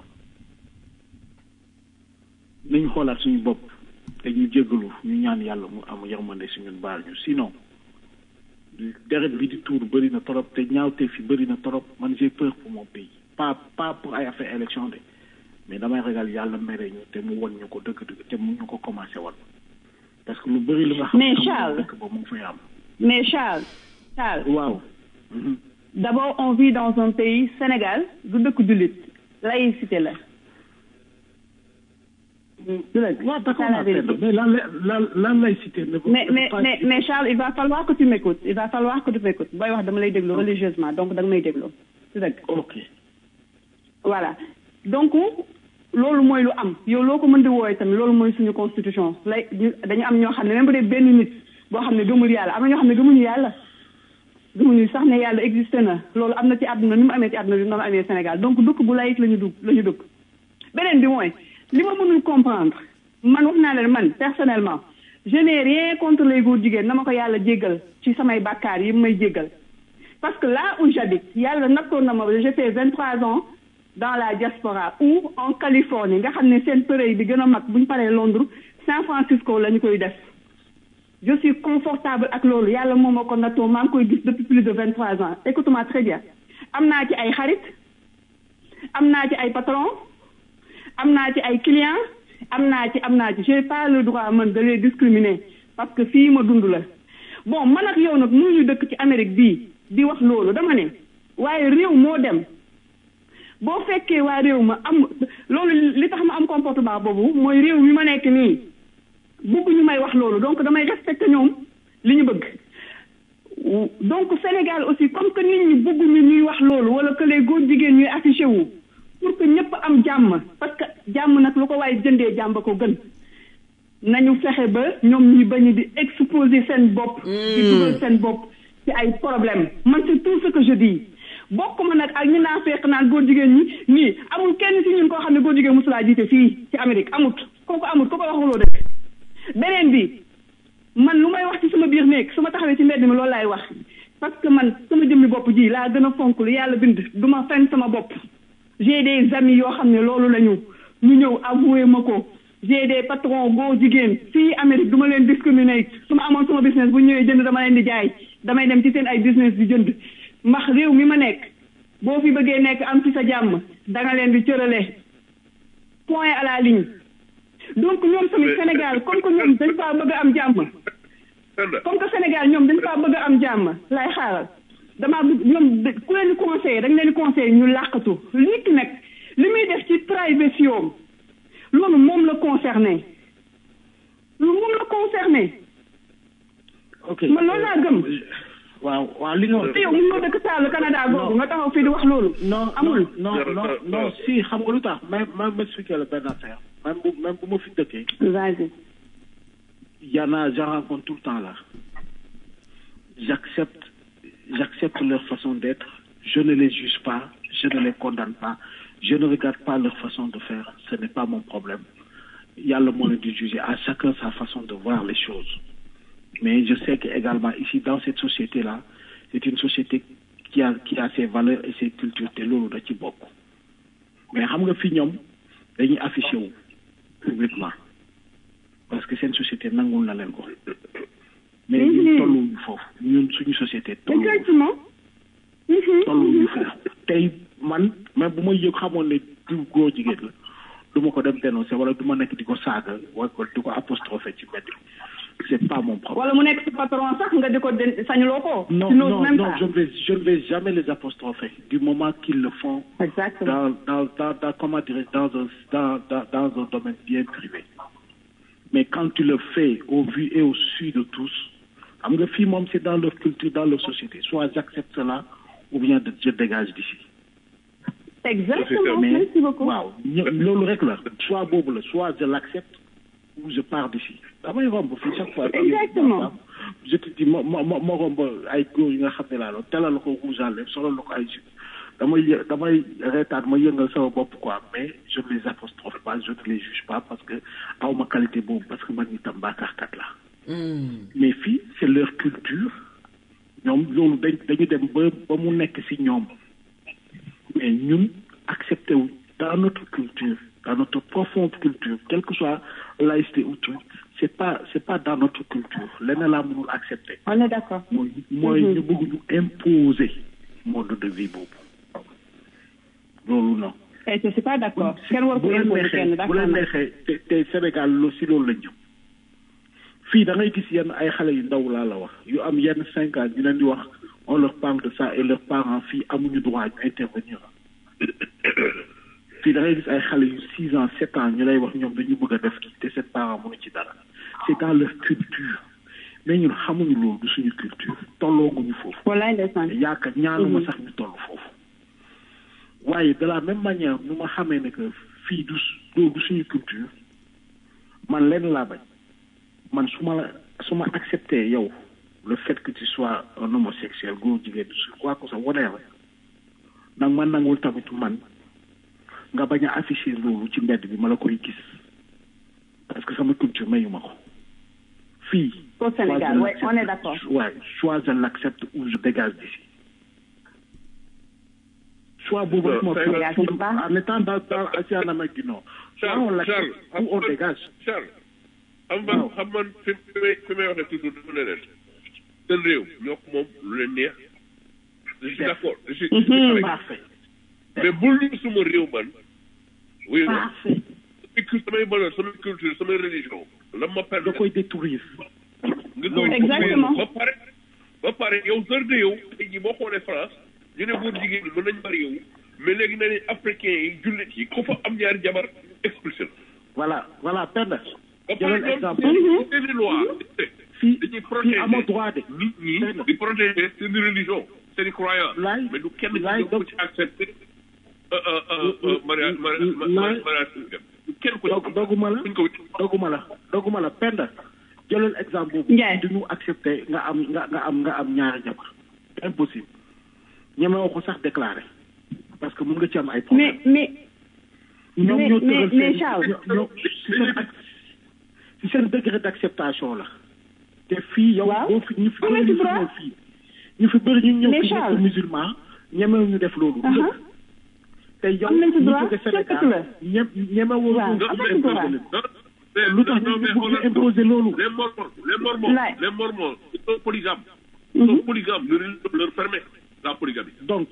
nañu xoolaat suñu bopp te ñu jéggalu ñu ñaan yàlla mu am yërmande si ñun baal ñu sinon deret bi di tuur bëri na trop te ñaawte fi bëri na trop man j'ai peur pour mon pays pas pas pour ay affaire élection de mais damay ragal yàlla mere ñu te mu won ñu ko dëgg dëgg te mu ñu ko commencé won parce que lu bëri lu nga xam Mais ne Charles. dëkk ba mu ngi fay am Mais Charles, Charles, waaw d'abord on vit dans un pays, Sénégal, du dëkk jullit, laïcité la. waaw d'accord C'est la naa vérité. Penda, mais lan la lan lan lay cité ne Mais, ne mais, pas- mais, mais Charles, il va falloir que tu m'écoutes. Il va falloir que tu m'écoutes. Booy wax dama lay déglu religieusement, donc da nga may déglu. C'est dëgg. ok Voilà. Donc, loolu mooy lu am yow loo ko mën di wooye tamit loolu mooy suñu constitution lay ñu- dañu am ñoo xam ne même bu dee benn nit boo xam ne gëmul yàlla am na ñoo xam ne gëmuñu yàlla gëmuñu sax ne yàlla existe na loolu am na ci àdduna ni mu amee ci àdduna bi noonu amee Sénégal donc dëkk bu layit la ñu dugg la ñu dëkk beneen bi mooy li ma mënul comprendre man wax naa leen man personnellement je n'ai rien contre les góor jigéen na ma ko yàlla jéggal ci samay bàkkaar yi may jéggal parce que là où j'habite yàlla nattoon na ma j'ai fait vingt trois ans dans la diaspora ou en Californie nga xam ne seen përëy bi gën a mag bu ñu paree Londres San Francisco la ñu koy def je suis confortable ak loolu yàlla moom moo ko nattoo maa ngi koy gis depuis plus de vingt trois ans écoute-moi très bien am naa ci ay xarit am naa ci ay patron am naa ci ay clients am naa ci am naa ci j'ai pas le droit man de les discriminer parce que fii ma dund la bon man ak yow nag mënuñu dëkk ci Amérique bii di wax loolu dama ne waaye réew moo dem boo fekkee waa réew ma am loolu li tax ma am comportement boobu mooy réew mi ma nekk nii bëgg ñu may wax loolu donc damay respecter ñoom li ñu bëgg donc Sénégal aussi comme que nit ñi bëgguñu ñuy wax loolu wala que les góor jigéen ñuy affiché wu pour que ñëpp am jàmm parce que jàmm nag lu ko waaye jëndee jàmm ko gën nañu fexe ba ñoom ñi bañ di exposer seen bopp. di dugal seen bopp ci ay problème man c'est tout ce que je dis bokk ma nag ak ñu naa fekk naan góor jigéen ñi nii amul kenn ci ñun koo xam ne góor jigéen mosulaa jiite fii ci Amérique amut kooku amut ku ko waxuloo dëkk beneen bi man lu may wax ci sama biir néeg su ma taxawee ci mbedd mi loolu laay wax parce que man sama jëmmi bopp ji laa gën a fonk lu yàlla bind du ma fen sama bopp j'ai des amis yoo xam ne loolu la ñu ñu ñëw avoué ma ko j'ai des patrons góor jigéen fii Amérique du ma leen discriminer su ma amoon sama business bu ñëwee jënd dama leen di jaay damay dem ci seen ay business di jënd max réew mi ma nekk boo fi bëggee nekk am ci sa jàmm da nga leen di cërale point à la ligne donc ñoom tamit Sénégal comme que ñoom dañ faa bëgg a am jàmm comme que Sénégal ñoom dañ faa bëgg a am jàmm lay xaaral damaa bëgg ñoom da- ku leen di conseillé dañ leen di conseillé ñu làqatu nit ki nag li muy def ci privacy am loolu moom la concerné loolu moom la concerné ok man loolu laa gëm waaw waaw li nga wax te yow mun nga dëkk Sall Canada googu nga taxaw fii di wax loolu non amul non non non si xam nga lu tax même même expliquer la benn affaire même bu même bu ma fi dëkkee vas-y y en a j'en rencontre tout le temps là j'accepte j'accepte leur façon d'être je ne les juge pas je ne les condamne pas je ne regarde pas leur façon de faire ce n'est pas mon problème yàlla moo leen di juger à chacun sa façon de voir les choses mais je sais que également ici dans cette société là c'est une société qui a qui a ses valeurs et ses cultures te loolu da ci bokk mais xam nga fi ñoom dañuy affiché wu publiquement parce que seen société nangul na leen ko mais ñun tolluwuñu foofu ñun suñu société tolluwuñu exactement tolluwuñu foofu tey man même bu may yëg xamoon ne du góor jigéen la du ma ko dem dénoncer wala du ma nekk di ko saaga wala ko di ko apostropher ci mbedd bi c'est pas mon problème. wala mu nekk sa patron sax nga di ko den sañuloo ko. Non, tu n'oses non, même non, pas. je ne vais, je ne vais jamais les apostropher du moment qu'ils le font Exactement. dans, dans, dans, dans, comment dirais dans un, dans, dans, dans un domaine bien privé. Mais quand tu le fais au vu et au su de tous, xam nga fii moom c'est dans leur culture, dans leur société. Soit j'accepte cela, ou bien de- je dégage d'ici. Exactement. Mais- Merci beaucoup. waaw ño- loolu rek la soit boobu la soit je l'accepte ou je pars d'ici damay romb fii chaque fois. Exactement. je te dis ma ma ma ma romb ay góor yi nga xam ne laa la telal la ko rouge à lèvres solal la ko ay jus damay yë damay reetaan ma yëngal sama bopp quoi mais je ne les apostrophe pas je ne les juge pas parce que aw ma qualité boobu parce que man itam baakaarkat la mais fii c'est leur culture ñoom loolu dañ dañu dem ba ba mu nekk ci ñoom mais ñun accepté wu dans notre culture dans notre profonde culture quelle que soit laïcité ou truc c'est pas c'est pas dans notre culture leneen laa mënul accepter on est d'accord mooy mooy ñu bëgg ñu imposer mode de vie boobu loolu non et je suis pas d'accord kenn war ko bu leen imposer kenn neexee bu d'accord leen na. neexee te te Sénégal lu si loolu la jëm fii da ngay gis yenn ay xale yu ndaw laa la wax yu am yenn cinq ans ñu leen di wax on leur parle de ça et leurs parents fii amuñu droit ñu intervenir fii da ngay gis ay xale yu six ans sept ans ñu lay wax ñoom dañu bëgg a def kii te seen parents mënu ci dara c'est dans leur culture mais ñun xamuñu loolu du suñu culture tollooguñu foofu wallaay ndeysaan yaakaar ñaanuma sax ñu toll foofu waaye de la même manière nu ma xamee ne que fii du loolu du suñu culture man lenn laa bañ man su ma la su ma accepté yow le fait que tu sois un homosexuel góor jigéen su quoi que ça whatever nag man nangul tamit man nga bañ a afficher loolu ci mbedd bi ma la koy gis parce que sama culture mayu ma ko fii Au Sénégal, soit je ouais, on est l'accepte- d'accord. ouais, soit je l'accepte ou je dégage d'ici soit boobu rek moo Non, fi Sénégal, c'est pas- en étant dans dans en Amérique du Nord soit on Charles l'accepte Charles ou on dégage Charles xam man xam man fi fi may fi may waxee toujours dafa ne leen seen réew ñoo ko moom lu leen neex je suis d'accord je suis je suis avec parfait mais bul ñu suma réew man oui non parfait samay cul- samay valeur samay culture samay religion la ma da permettre koy détruire nga koy Exactement. ba pare ba pare yow sër de yow tey jii boo xoolee France ñu ne góor jigéen ñi mën nañ bari yow mais léegi na ne africain yi jullit yi ku fa am ñaari jabar expulsé la voilà voilà Penda ba pare jëlal ñoom exemple seen seeni loi fii dañuy fii protéger amoo droit de nit ñi di protéger seen religion seen croyance Laay- mais du kenn ci laay ñoom ko ci accepté mariage mariage mariage kenn ko dog doguma la kuñ ko doguma la doguma la Penda jëlal exemple boobu Ndiaye. du ñu accepté nga am nga nga am nga am ñaari jabar impossible ñemewoo ko sax déclaré parce que mun nga ci am ay problème mais mais ñoom mais- ñoo mais- tëral mais seen- Charles. ñoo- ñoo- si seen ac- si seen degré d'acceptation la te fii yow Waaw. boo fi ñu fi Am na bëri ci ñu fi droit. ñëw fii ñu fi bëri ñu ñëw Mais fi nekk Charles. musulman ñemewu ñu def loolu Aha. te yow Am nañ ci ñu droit, jóge fekk la. Sénégal ñem ñemewoo Waaw, loolu am nañ ci droit. lu tax ñu bëgg ñu imposer loolu les mormons les mormons Laay. les mormons ils sont polygames ils sont polygames leur religion leur permet la polygamie donc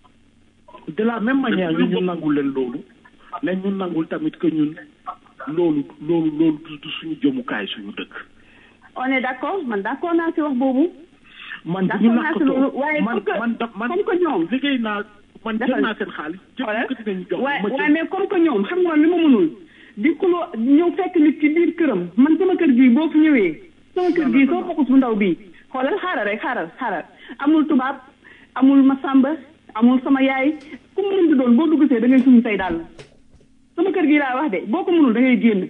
de la même manière ñu ñu nangul leen loolu lañ ñu nangul tamit que ñun loolu loolu loolu du- du suñu jëmukaay suñu dëkk on est d'accord man d'accord naa si wax boobu man D'accord bu ñu naa si loolu, nakkatoo waaye man comme que- man da man comme que ñoom liggéey naa man jël Defal. naa seen xaalis jël Xoolal. ko dinañu jox waaye ma waaye jël mais comme que ñoom xam nga li ma mënul di kuloo ñëw fekk nit ci biir këram man sama kër gii boo fi ñëwee sama kër gii soo focus bu ndaw bii xoolal xaaral rek xaaral xaaral amul tubaab amul masamba amul sama yaay ku mu mën di doon boo duggsee da ngay suñu say dàll sama kër gii laa wax de boo ko mënul da ngay génn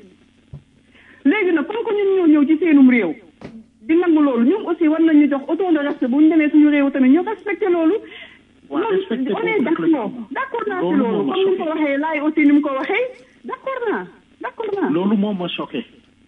léegi nag comme que ñun ñoo ñëw ci seenum réew di nangu loolu ñoom aussi war nañu jox auton de respect bu ñu demee suñu réew tamit ñu respecté loolu waaw loolu respecté on est boobu nag la d'accord d'accord naa ci loolu loolu moo ma comme ni mu ko choqué. waxee laay aussi ni mu ko waxee d'accord naa d'accord naa loolu moom ma choqué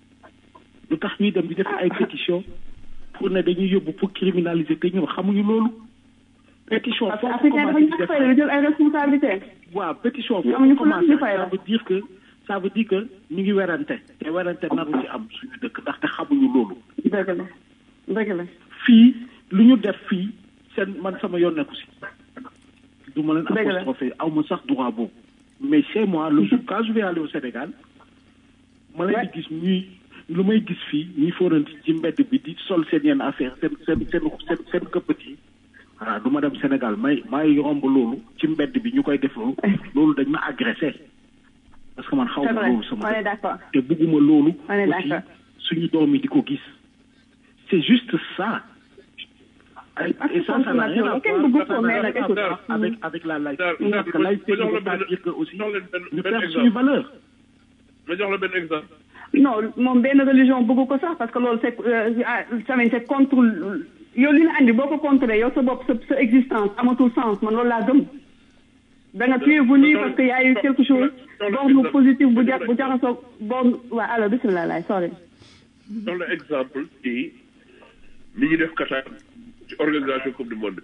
lu tax ñuy dem di def ay pétition pour ne dañuy yóbbu pour criminaliser te ñun xamuñu loolu pétition parce que foo ko africain dafa commencé di ñàkk def fayda jël ay responsabilité waaw pétition Ñu foo amuñu ko fu la commencé ñu fay ça la. veut dire que ça veut dire que ñu ngi werante te werante naru ci am suñu dëkk ndaxte xamuñu loolu dëgg la dëgg la fii lu ñu def fii seen man sama yoon nekku si du ma leen Dëgg la. apostrophe aw ma sax droit boobu mais chez moi le jour quand je vais aller au Sénégal ma leen di gis ñuy lu may gis fii ñi fóoranti ci mbedd bi di sol seen yenn affaire seen seen seen seen seen këppat yi voilà du ma dem Sénégal may may romb loolu ci mbedd bi ñu koy def loolu loolu dañ ma agressé parce que man xaw c'est ma vrai loolu sama on est dëkk. d'accord te bugguma loolu On est aussi d'accord. suñu doom yi di ko gis c'est juste ça et et ça ça n'a rien à Kenn bëggu voir ça ko, n'a mais rien nag à écoute. voir avec avec la laïcité Dar- parce que Dar- laïcité ma jox ne la veut pas benn- dire que aussi jox leen benn ñu benn perd exemple. suñu valeur ma jox la benn exemple non moom benn religion bëgg ko sax parce que loolu c'est euh, ah, tamit c'est contre yow li la andi boo ko contré yow sa bopp sa sa existence amatul sens man loolu laa gëm da nga tu es venu parce que y a eu quelque chose borne positif bu ja bu jaxasoo borne waa alors bismillah laay sorry jox la exemple ci ni ñu def Qatar ci organisation coupe du monde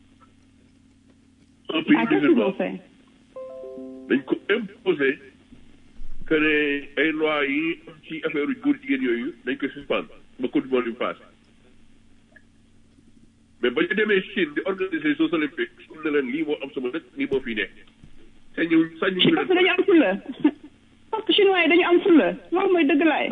un pays ah qu'est-ce qu'ils musulman ont fait dañ ko imposer que ne ay loi yi am ci affaire góor jigéen yooyu dañ koy suspendre ba coupe du monde bi passé mais ba ñu demee Chine di organiser Jeux olympiques xam ne leen lii moo am sama dëkk lii moo fi nekk sañu sañu parce que dañu am fulla parce que chinois yi dañu am fulla loolu mooy dëgg laay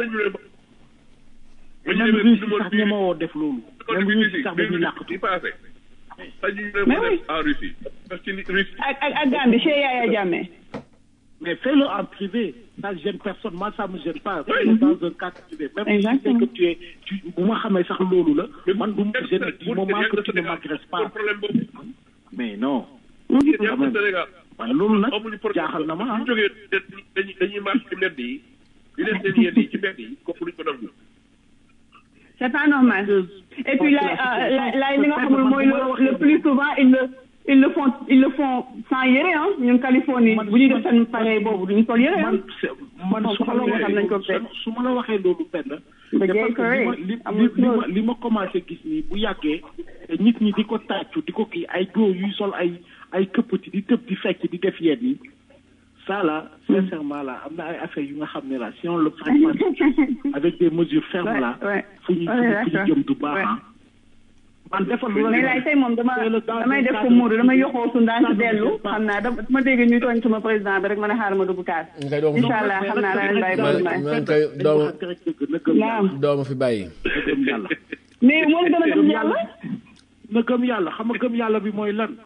même Russie sax ñemewoo def loolu même Russie sax dañuy làqatu di passé sañu Mais leen oui. def en Russie parce que Russie ak ak ak Gambie chez Yaya Jammeh Mais fais-le en privé. Ça ne gêne personne. Moi, ça ne me gêne pas. Fais-le dans un cadre privé. Même si tu sais que tu es. Tu, bu ma xamee sax loolu la. man du ma gêne du moment que tu ne m'agresses pas. Mais non. Quand même. man loolu nag jaaxal na ma ah. ñu jógee dañuy dañuy marche ci mbedd yi di leen seen yenn yi ci mbedd yi kooku duñ ko nangu c'est pas normal et puis là euh, là là li nga xamul mooy le le plus souvent ils le ils le font ils le font sans yére ah ñun Californie bu ñuy def seen pareil boobu duñu sol yére ah. man su ma la waxee su ma la waxee loolu benn. But c'est gay parce que li ma correct. li Amul li ma close. li ma commencé gis nii bu yàggee te nit ñi di ko tàccu di ko kii ay góor yuy sol ay ay këppati di tëb di fecc di def yenn yi ça là sincèrement là am na ay affaires yu nga xam ne là si on le prépare avec des mesures fermes là Ouais, ouais. fu ñu Ouais, fu ñu d'accord. jëm du baax ah. man defal lu la mais neex. laay tey moom dama damay def ko Moodu damay yoxoo su ndànk dellu xam naa dama ma dégg ñuy tooñ sama président bi rek ma ne xaaral ma dugg kaas. ngay doom incha allah xam naa la leen bàyyi ba man man kay doomu naam doomu fi bàyyi. gëm yàlla. mais moom gën a gëm yàlla. na gëm yàlla xam nga gëm yàlla bi mooy lan.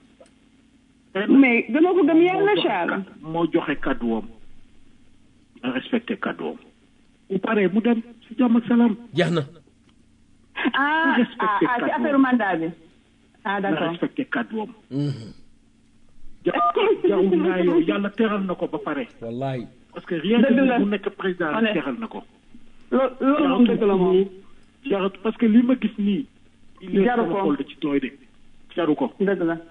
mais gënoo ko gëm yàlla Charles. moo joxe kàdduwam na respecté kàdduwam. bu paree mu dem si jàmm ak salaam. jeex na. ah ah ah ci affaire mandat bi. ah na d'accord. respecté kàdduwam. ja jarul naa yow yàlla teral na ko ba pare. wallahi. parce que rien que Dëgg la. mu nekk président Honnête. teral na ko. loo loolu moom dëgg la moom. jarut parce que li ma gis nii. il est Jaru sama ko. xol da ci tooy de. jaru ko. dëgg la.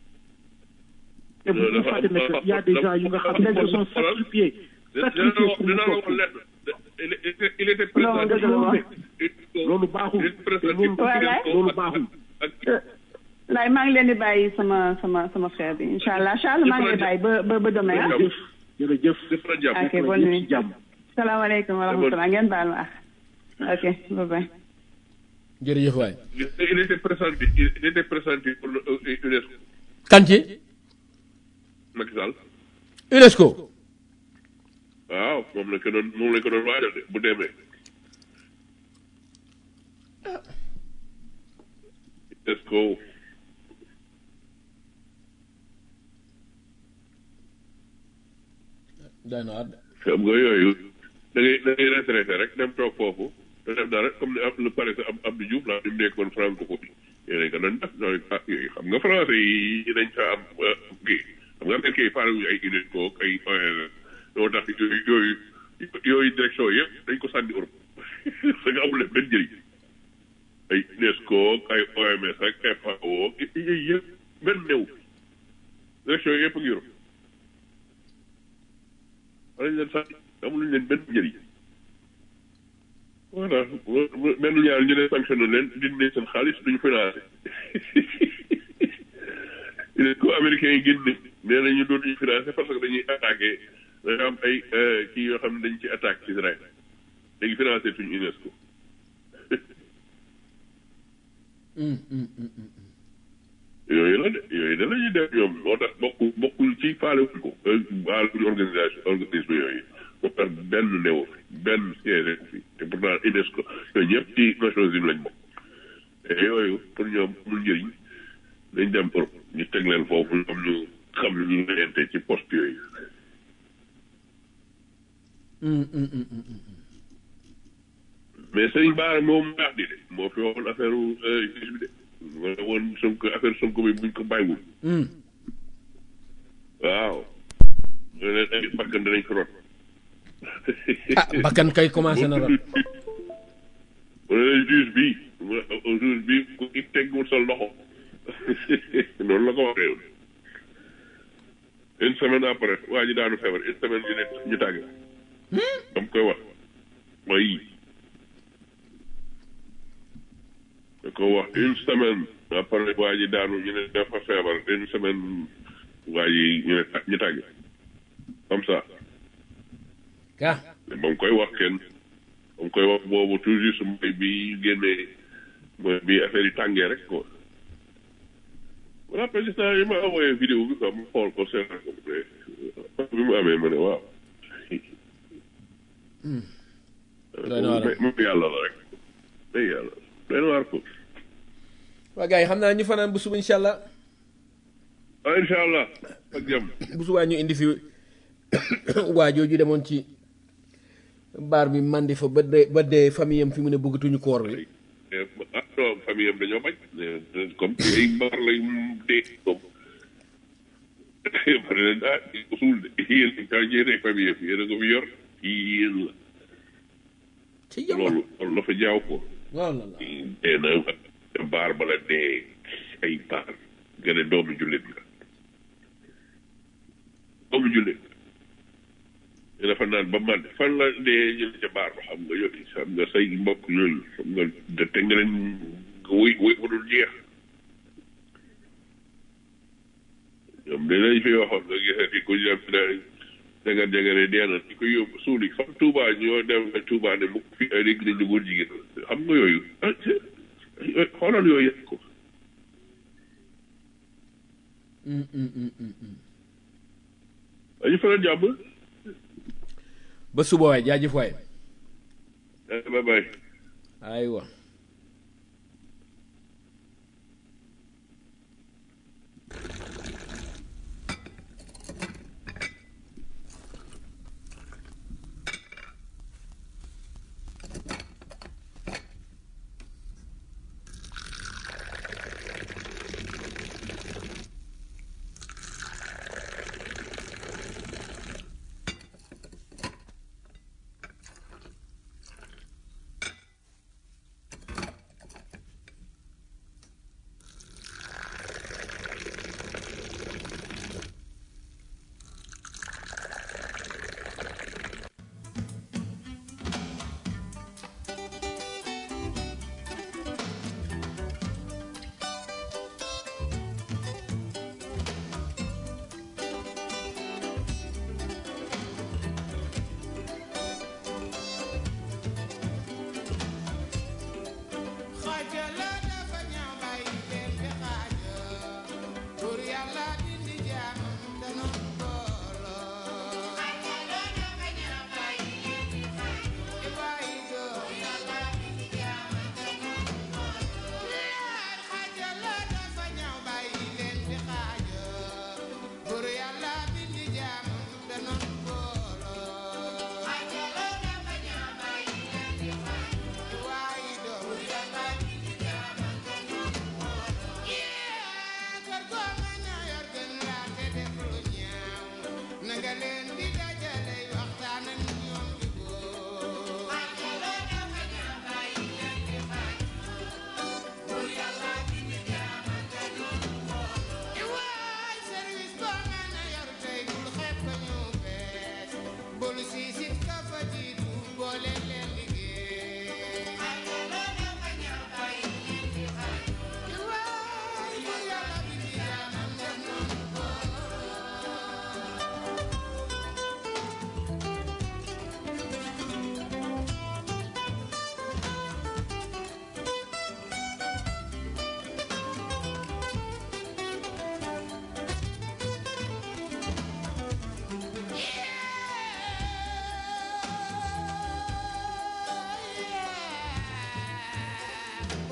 te bu ñu fàtte ne que y a des gens yu nga xam ne ils sont sacrifiés. sacrifiés pour mu dina la toog wax lenn il était- il était Non, président dëgg la moom. loolu baaxul te loolu Voilà. loolu baaxul. laay maa ngi leen di bàyyi sama sama sama frère bi incha allah Charles maa ngi lay bàyyi ba ba ba demain ah. jërëjëf jërëjëf. ok bonne nuit. salaamaaleykum wa rahmatulah ngeen baal ma ah. ok bye bye. jërëjëf waay. il était pressenti il était pressenti pour le euh, UNESCO kan ci Macky Sall UNESCO. waaw moom la ko doon moom la ko doon waajal de bu demee UNESCO doy na waar. xam nga yooyu da ngay da ngay retraité rek dem toog foofu te def dara comme ne am le pare am Abdou Diouf la ñu nekkoon francophonie yéen ko doon def loolu ah yooyu xam nga français yi dañ fa am euh, kii xam nga américain yi faale wuñu ay UNESCO ak ay ONG loo tax yooyu yooyu yooyu direction yëpp dañ ko sànni Europe da nga amul benn njëriñ ay UNESCO ak ay OMS ak FAO ak yooyu yëpp benn néew direction yooyu yëpp a ngi Europe wala ñu leen sànni amul leen benn njëriñ voilà benn ñaar ñu ne sanctionné leen dindi seen xaalis duñu financé ko américains yi génn nee nañu dootuñu financé parce que dañuy attaqué dañu am ay kii yoo xam ne dañ ci attaque Israël léegi financé tuñu UNESCO yooyu la de yooyu da la ñuy def ñoom moo tax bokk bokkul ci faale wuñ ko waa organisation organisme yooyu ba pare benn néew fi benn siège fi te pourtant UNESCO yooyu ñëpp ci Nations Unies lañ bokk te yooyu pour ñoom amul njëriñ dañ dem Europe ñu teg leen foofu ñoom ñu xam ñu ñu reyante ci poste yooyu mais sëñ Baara moom baax di de moo fi waxoon affaire juge bi de moo ne woon Sonko affaire Sonko bi buñ ko bàyyiwul waaw ñu ne ay bakkan danañ ko rot ah bakkan kay commencé na rot mu ne leen juge bi mu ne juge bi ku ci teggul sa loxo noonu la ko waxee une semaine après waa ji daanu feebar une semaine ñu ne ñu tàgg dam koy wax mooy da ko wax une semaine après waa ji daanu ñu ne dafa feebar une semaine waa ji ñu ne ñu tàgg comme ça ka ba mu koy wax kenn ba mu koy wax boobu toujours su mooy bi génnee mooy bi affaire yi tàngee rek quoi voilà président yi ma envoyé vidéo bi quoi mu xool ko seetaan ko bi mu amee ma ne waaw doy na waar moom yàlla la rek day yàlla doy na waar ko waa gars yi xam naa ñu fanaan bu suba incha allah ah incha allah ak jàmm bu subaa ñu indi fi waa jooju demoon ci baar bi mandi fa ba dee ba dee famille am fi mu ne bëggatuñu koor bi ah non famille am dañoo bañ comme ci ay mbaar lay dee comme pare leen ah ko suul de yéen ka yéene famille am yéen a ko fi yor yéen la ci yàlla loolu loolu dafa jaaw ko waaw la la dee na baar bala dee ay baar nga ne doomu jullit la doomu jullit ñu dafa naan ba man fan la dee ñu ne ca baar ba xam nga yooyu xam nga say mbokk yooyu xam nga de te nga leen wuy wuy bu dul jeex ñoom de lañ fi waxoon nga gisee fi ku dem da jagar jagare dee na di ko yóbbu suuli xam Touba ñoo dem Touba ne mu fi ay dégg nañ ne góor jigéen xam nga yooyu ah xoolal yooyu yëpp ko dañu fa la jàmm ba suba waay jaajëf waay bye bye aywa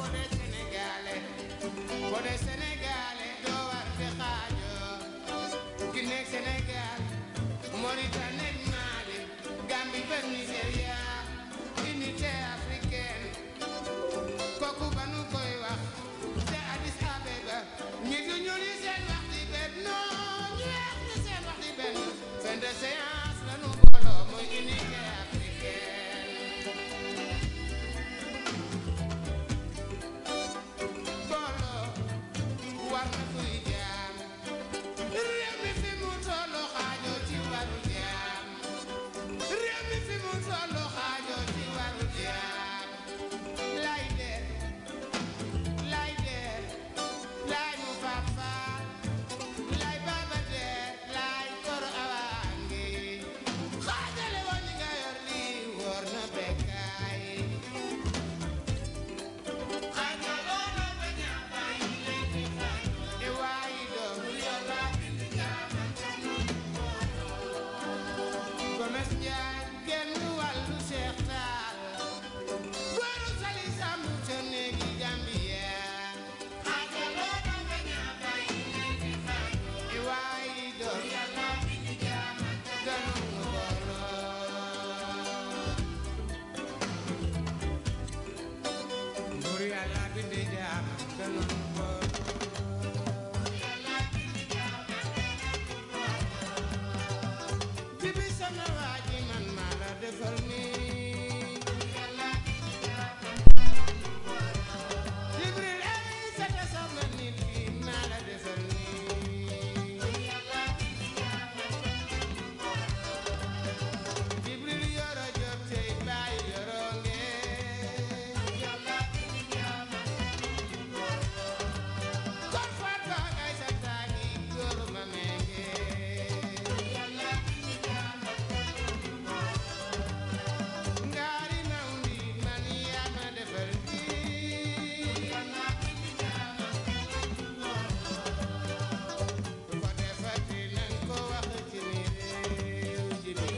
boo dee sénégalais boo dee sénégalais doo war di xaajoo Guinée Sénégal Mauritanie ak Mali Gambie ba Nigéria unité africaine kooku ba nu koy wax te Addis Abeba ñi du ñu li seen wax di benn non ñu weex ñi seen wax di benn fin de séance la nu booloo mooy unité africaine booloo war na kuy jaam réew mi fi mu tollu xaajoo ci waru jaam réew mi fi mu tollu xaajoo ci waru jaam lay der lay der lay mu fafa lay baba der lay kor awangi xaajale woon ñi nga yor lii wóor na bekkaay xaajaloo na ba ñaataay leen di xaajoo e waayi doom yàlla bind jaama Gomes Njaay genn wàllu Seex Taal góoru sali sàmm ca néegi Gambia xaajaloo na ba ñaataay leen di xaajoo e waayi doom yàlla bind jaama ganu mu booloo Buur yàlla bind jaama ganu mu booloo Jibi sama waa ji man maa la defal nii Jibril ay sata sama nit ki maa la defal nii Jibril yoro job tey baay yoro ngee kon faat ba ay sata gi góor ma menge ngaari nawndi man yaa ma defal ku ko defati nan ko wax ci ni réew ji ni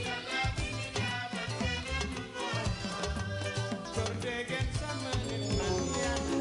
kor degen sama nit man yaa ma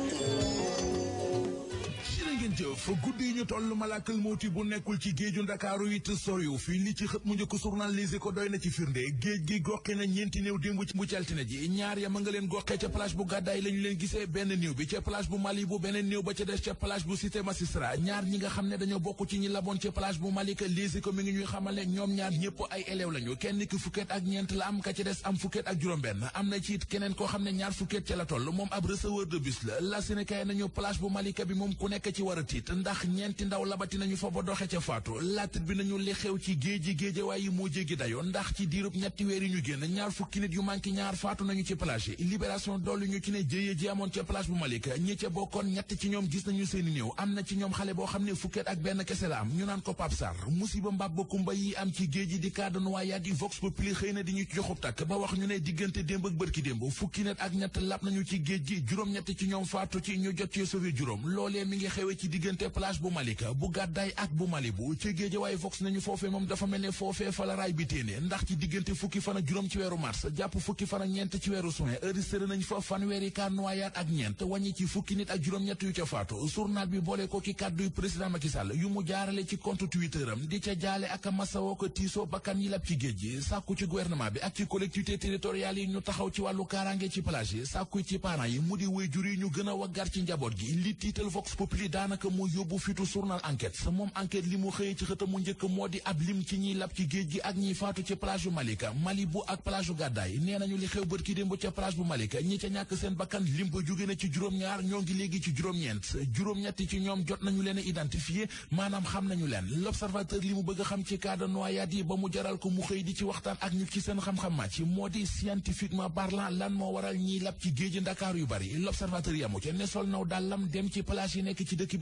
jërë ngeen jëf guddi yi ñu toll malakal mawti bu nekkul ci géeju ndakaaru it soriw fii li ci xët mu njëkk journal Les Échos doy na ci firnde géej gi goxe na ñeenti néew démb ci bu ci altine ji ñaar ya ma nga leen goxee ca plage bu gàddaay la ñu leen gisee benn néew bi ca plage bu Mali bu beneen néew ba ca des ca plage bu cité Magistrat ñaar ñi nga xam ne dañoo bokk ci ñi laboon ca plage bu Mali ka Les Échos mi ngi ñuy xamal ne ñoom ñaar ñëpp ay élève lañu kenn ki fukket ak ñeent la am ka ca des am fukket ak juróom-benn am na ci it keneen koo xam ne ñaar fukket ca la toll moom ab receveur de bus la la Sénégal nañu plage bu Malika bi moom ku nekk ci war a tiit ndax ñeenti ndaw labati nañu fa ba doxe ca faatu laatit bi nañu li xew ci géeji géejewaay yi moo jéggi dayo ndax ci diirub ñetti weer yi ñu génn ñaar fukki nit yu manqué ñaar faatu nañu ci plage yi libération dolli ñu ci ne jëye ji amoon ca plage bu Malika ñi ca bokkoon ñett ci ñoom gis nañu seeni néew am na ci ñoom xale boo xam ne fukket ak benn kese la am ñu naan ko Pape Sarr musiba mbab ba kumba yi am ci géej gi di cas de noyade yi Vox Populi xëy na di ñu joxub takk ba wax ñu ne diggante démb ak bërki démb fukki nit ak ñett lab nañu ci géej gi juróom-ñett ci ñoom faatu ci ñu jot ci sauvé juróom loolee mi ngi xewe ci diggante plage bu Malika bu gàddaay ak bu Malibu ci géej waaye Vox nañu foofee moom dafa mel ne foofee fa la raay bi téene ndax ci diggante fukki fan ak juróom ci weeru mars jàpp fukki fan ak ñeent ci weeru juin enregistré nañ fa fanweeri cas noyade ak ñeent wàññi ci fukki nit ak juróom-ñett yu ca faatu journal bi boole ko ki kàdduy président Macky Sall yu mu jaarale ci compte Twitter am di ca jaale ak masawoo ko tiisoo bakkan yi lab ci géej gi sàkku ci gouvernement bi ak ci collectivité territoriales yi ñu taxaw ci wàllu kaaraange ci plage yi sàkku ci parents yi mu di waajur yi ñu gën a waggar ci njaboot gi li tiital Vox Populi daanaka mu yóbbu fitu journal enquête sa moom enquête li mu xëyee ci xëtam mu njëkk moo di ab lim ci ñiy lab ci géej gi ak ñiy faatu ci plage bu Malika Malibu ak plage bu Gàddaay nee nañu li xew bët ki démb ca plage bu Malika ñi ca ñàkk seen bakkan lim ba jóge na ci juróom-ñaar ñoo ngi léegi ci juróom-ñeent juróom-ñetti ci ñoom jot nañu leen a identifié maanaam xam nañu leen l'observateur li mu bëgg a xam ci cas de noyade yi ba mu jaral ko mu xëy di ci waxtaan ak ñu ci seen xam-xam màcc moo di scientifiquement parlant lan moo waral ñiy lab ci géeji Ndakaar yu bari l'observateur yamu ca ne sol naw dàllam dem ci plage yi nekk ci dëkk bi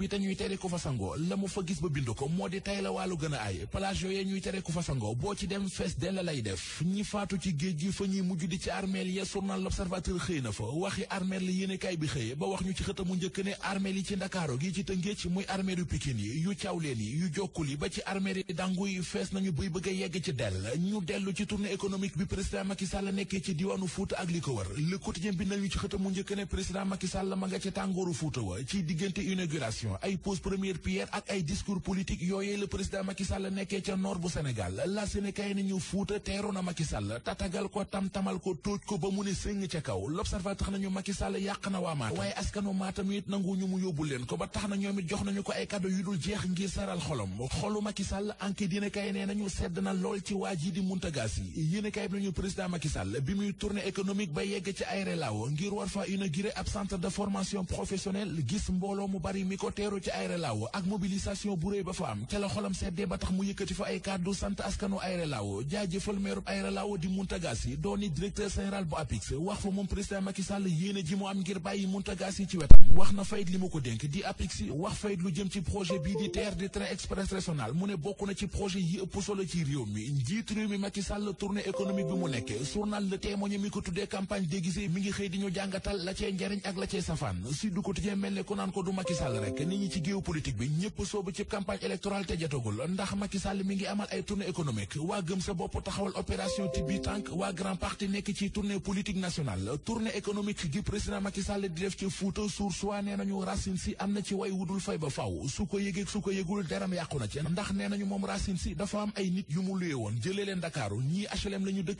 te ñuy tere ku fa sangoo la mu fa gis ba bind ko moo di tay la wàllu gën a ay plage yooyee ñuy tere ku fa sangoo boo ci dem fees dell lay def ñi faatu ci géej gi fa ñuy mujj di ci armeel ya journal l'observateur xëy na fa waxi armeel la yéenekaay bi xëy ba wax ñu ci xëtamu njëkk ne armeel yi ci ndakaaro gi ci tëngéej muy armeel yu pikin yi yu cawleen yi yu jokkul yi ba ci armeel yi dangu yi fees nañu buy bëgg a yegg ci dell ñu dellu ci tournée économique bi président Macky Sall nekkee ci diwaanu Fuuta ak li ko wër le quotidien bi nañu ci xëtamu njëkk ne président Macky Sall ma nga ca tàngooru Fuuta wa ci diggante inauguration ay pose première pierre ak ay discours politique yooyee le président Macky Sall nekkee ca nord bu Sénégal la Sénégal ni ñu Fuuta teeru na Macky Sall tatagal ko tam-tamal ko tóoj ko ba mu ne sëng ca kaw l'observateur tax nañu Macky Sall yàq na waa Matam waaye askanu Matam it nangu ñu mu yóbbu leen ko ba tax na ñoom it jox nañu ko ay cadeau yu dul jeex ngir saral xolom xolu Macky Sall enquête dina kay nee nañu sedd na lool ci waa ji di Mountaga Sy yéen kay bi nañu président Macky Sall bi muy tournée économique ba yegg ci Aéré Lao ngir war fa inaugurer ab centre de formation professionnelle gis mbooloo mu bari mi ko teeru ci Aéré Lao ak mobilisation bu réy ba fa am ca la xolam seddee ba tax mu yëkkati fa ay kàddu sant askanu Aéré Lao jaajëfal meerub Aéré Lao di Mountaga Sy dooni directeur général bu APIX wax fa moom président Macky Sall yéene ji mu am ngir bàyyi Mountaga Sy ci wetam wax na fayit li mu ko dénk di APIX wax fayit lu jëm ci projet bii di TER di train express régional mu ne bokk na ci projet yi ëpp solo ci réew mi njiitu réew mi Macky Sall tournée économique bi mu nekke journal Le Témoin mi ko tuddee campagne déguisée mi ngi xëy di ñu jàngatal la cee njariñ ak la cee safaan Sud Quotidien mel ne ko naan ko du Macky Sall rek nit ñi ci géopolitique bi ñëpp soobu ci campagne électorale te jotagul ndax Macky Sall mi ngi amal ay tournée économique waa gëm sa bopp taxawal opération Tibi Tank waa grand parti nekk ci tournée politique nationale tournée économique gi président Macky Sall di def ci Fuuta suur soit nee nañu Racine Sy am na ci way wudul fay ba faw su ko yëgeeg su ko yëgul deram yàqu na ci ndax nee nañu moom Racine Sy dafa am ay nit yu mu luye woon jëlee leen Dakaaru ñii HLM la ñu dëkk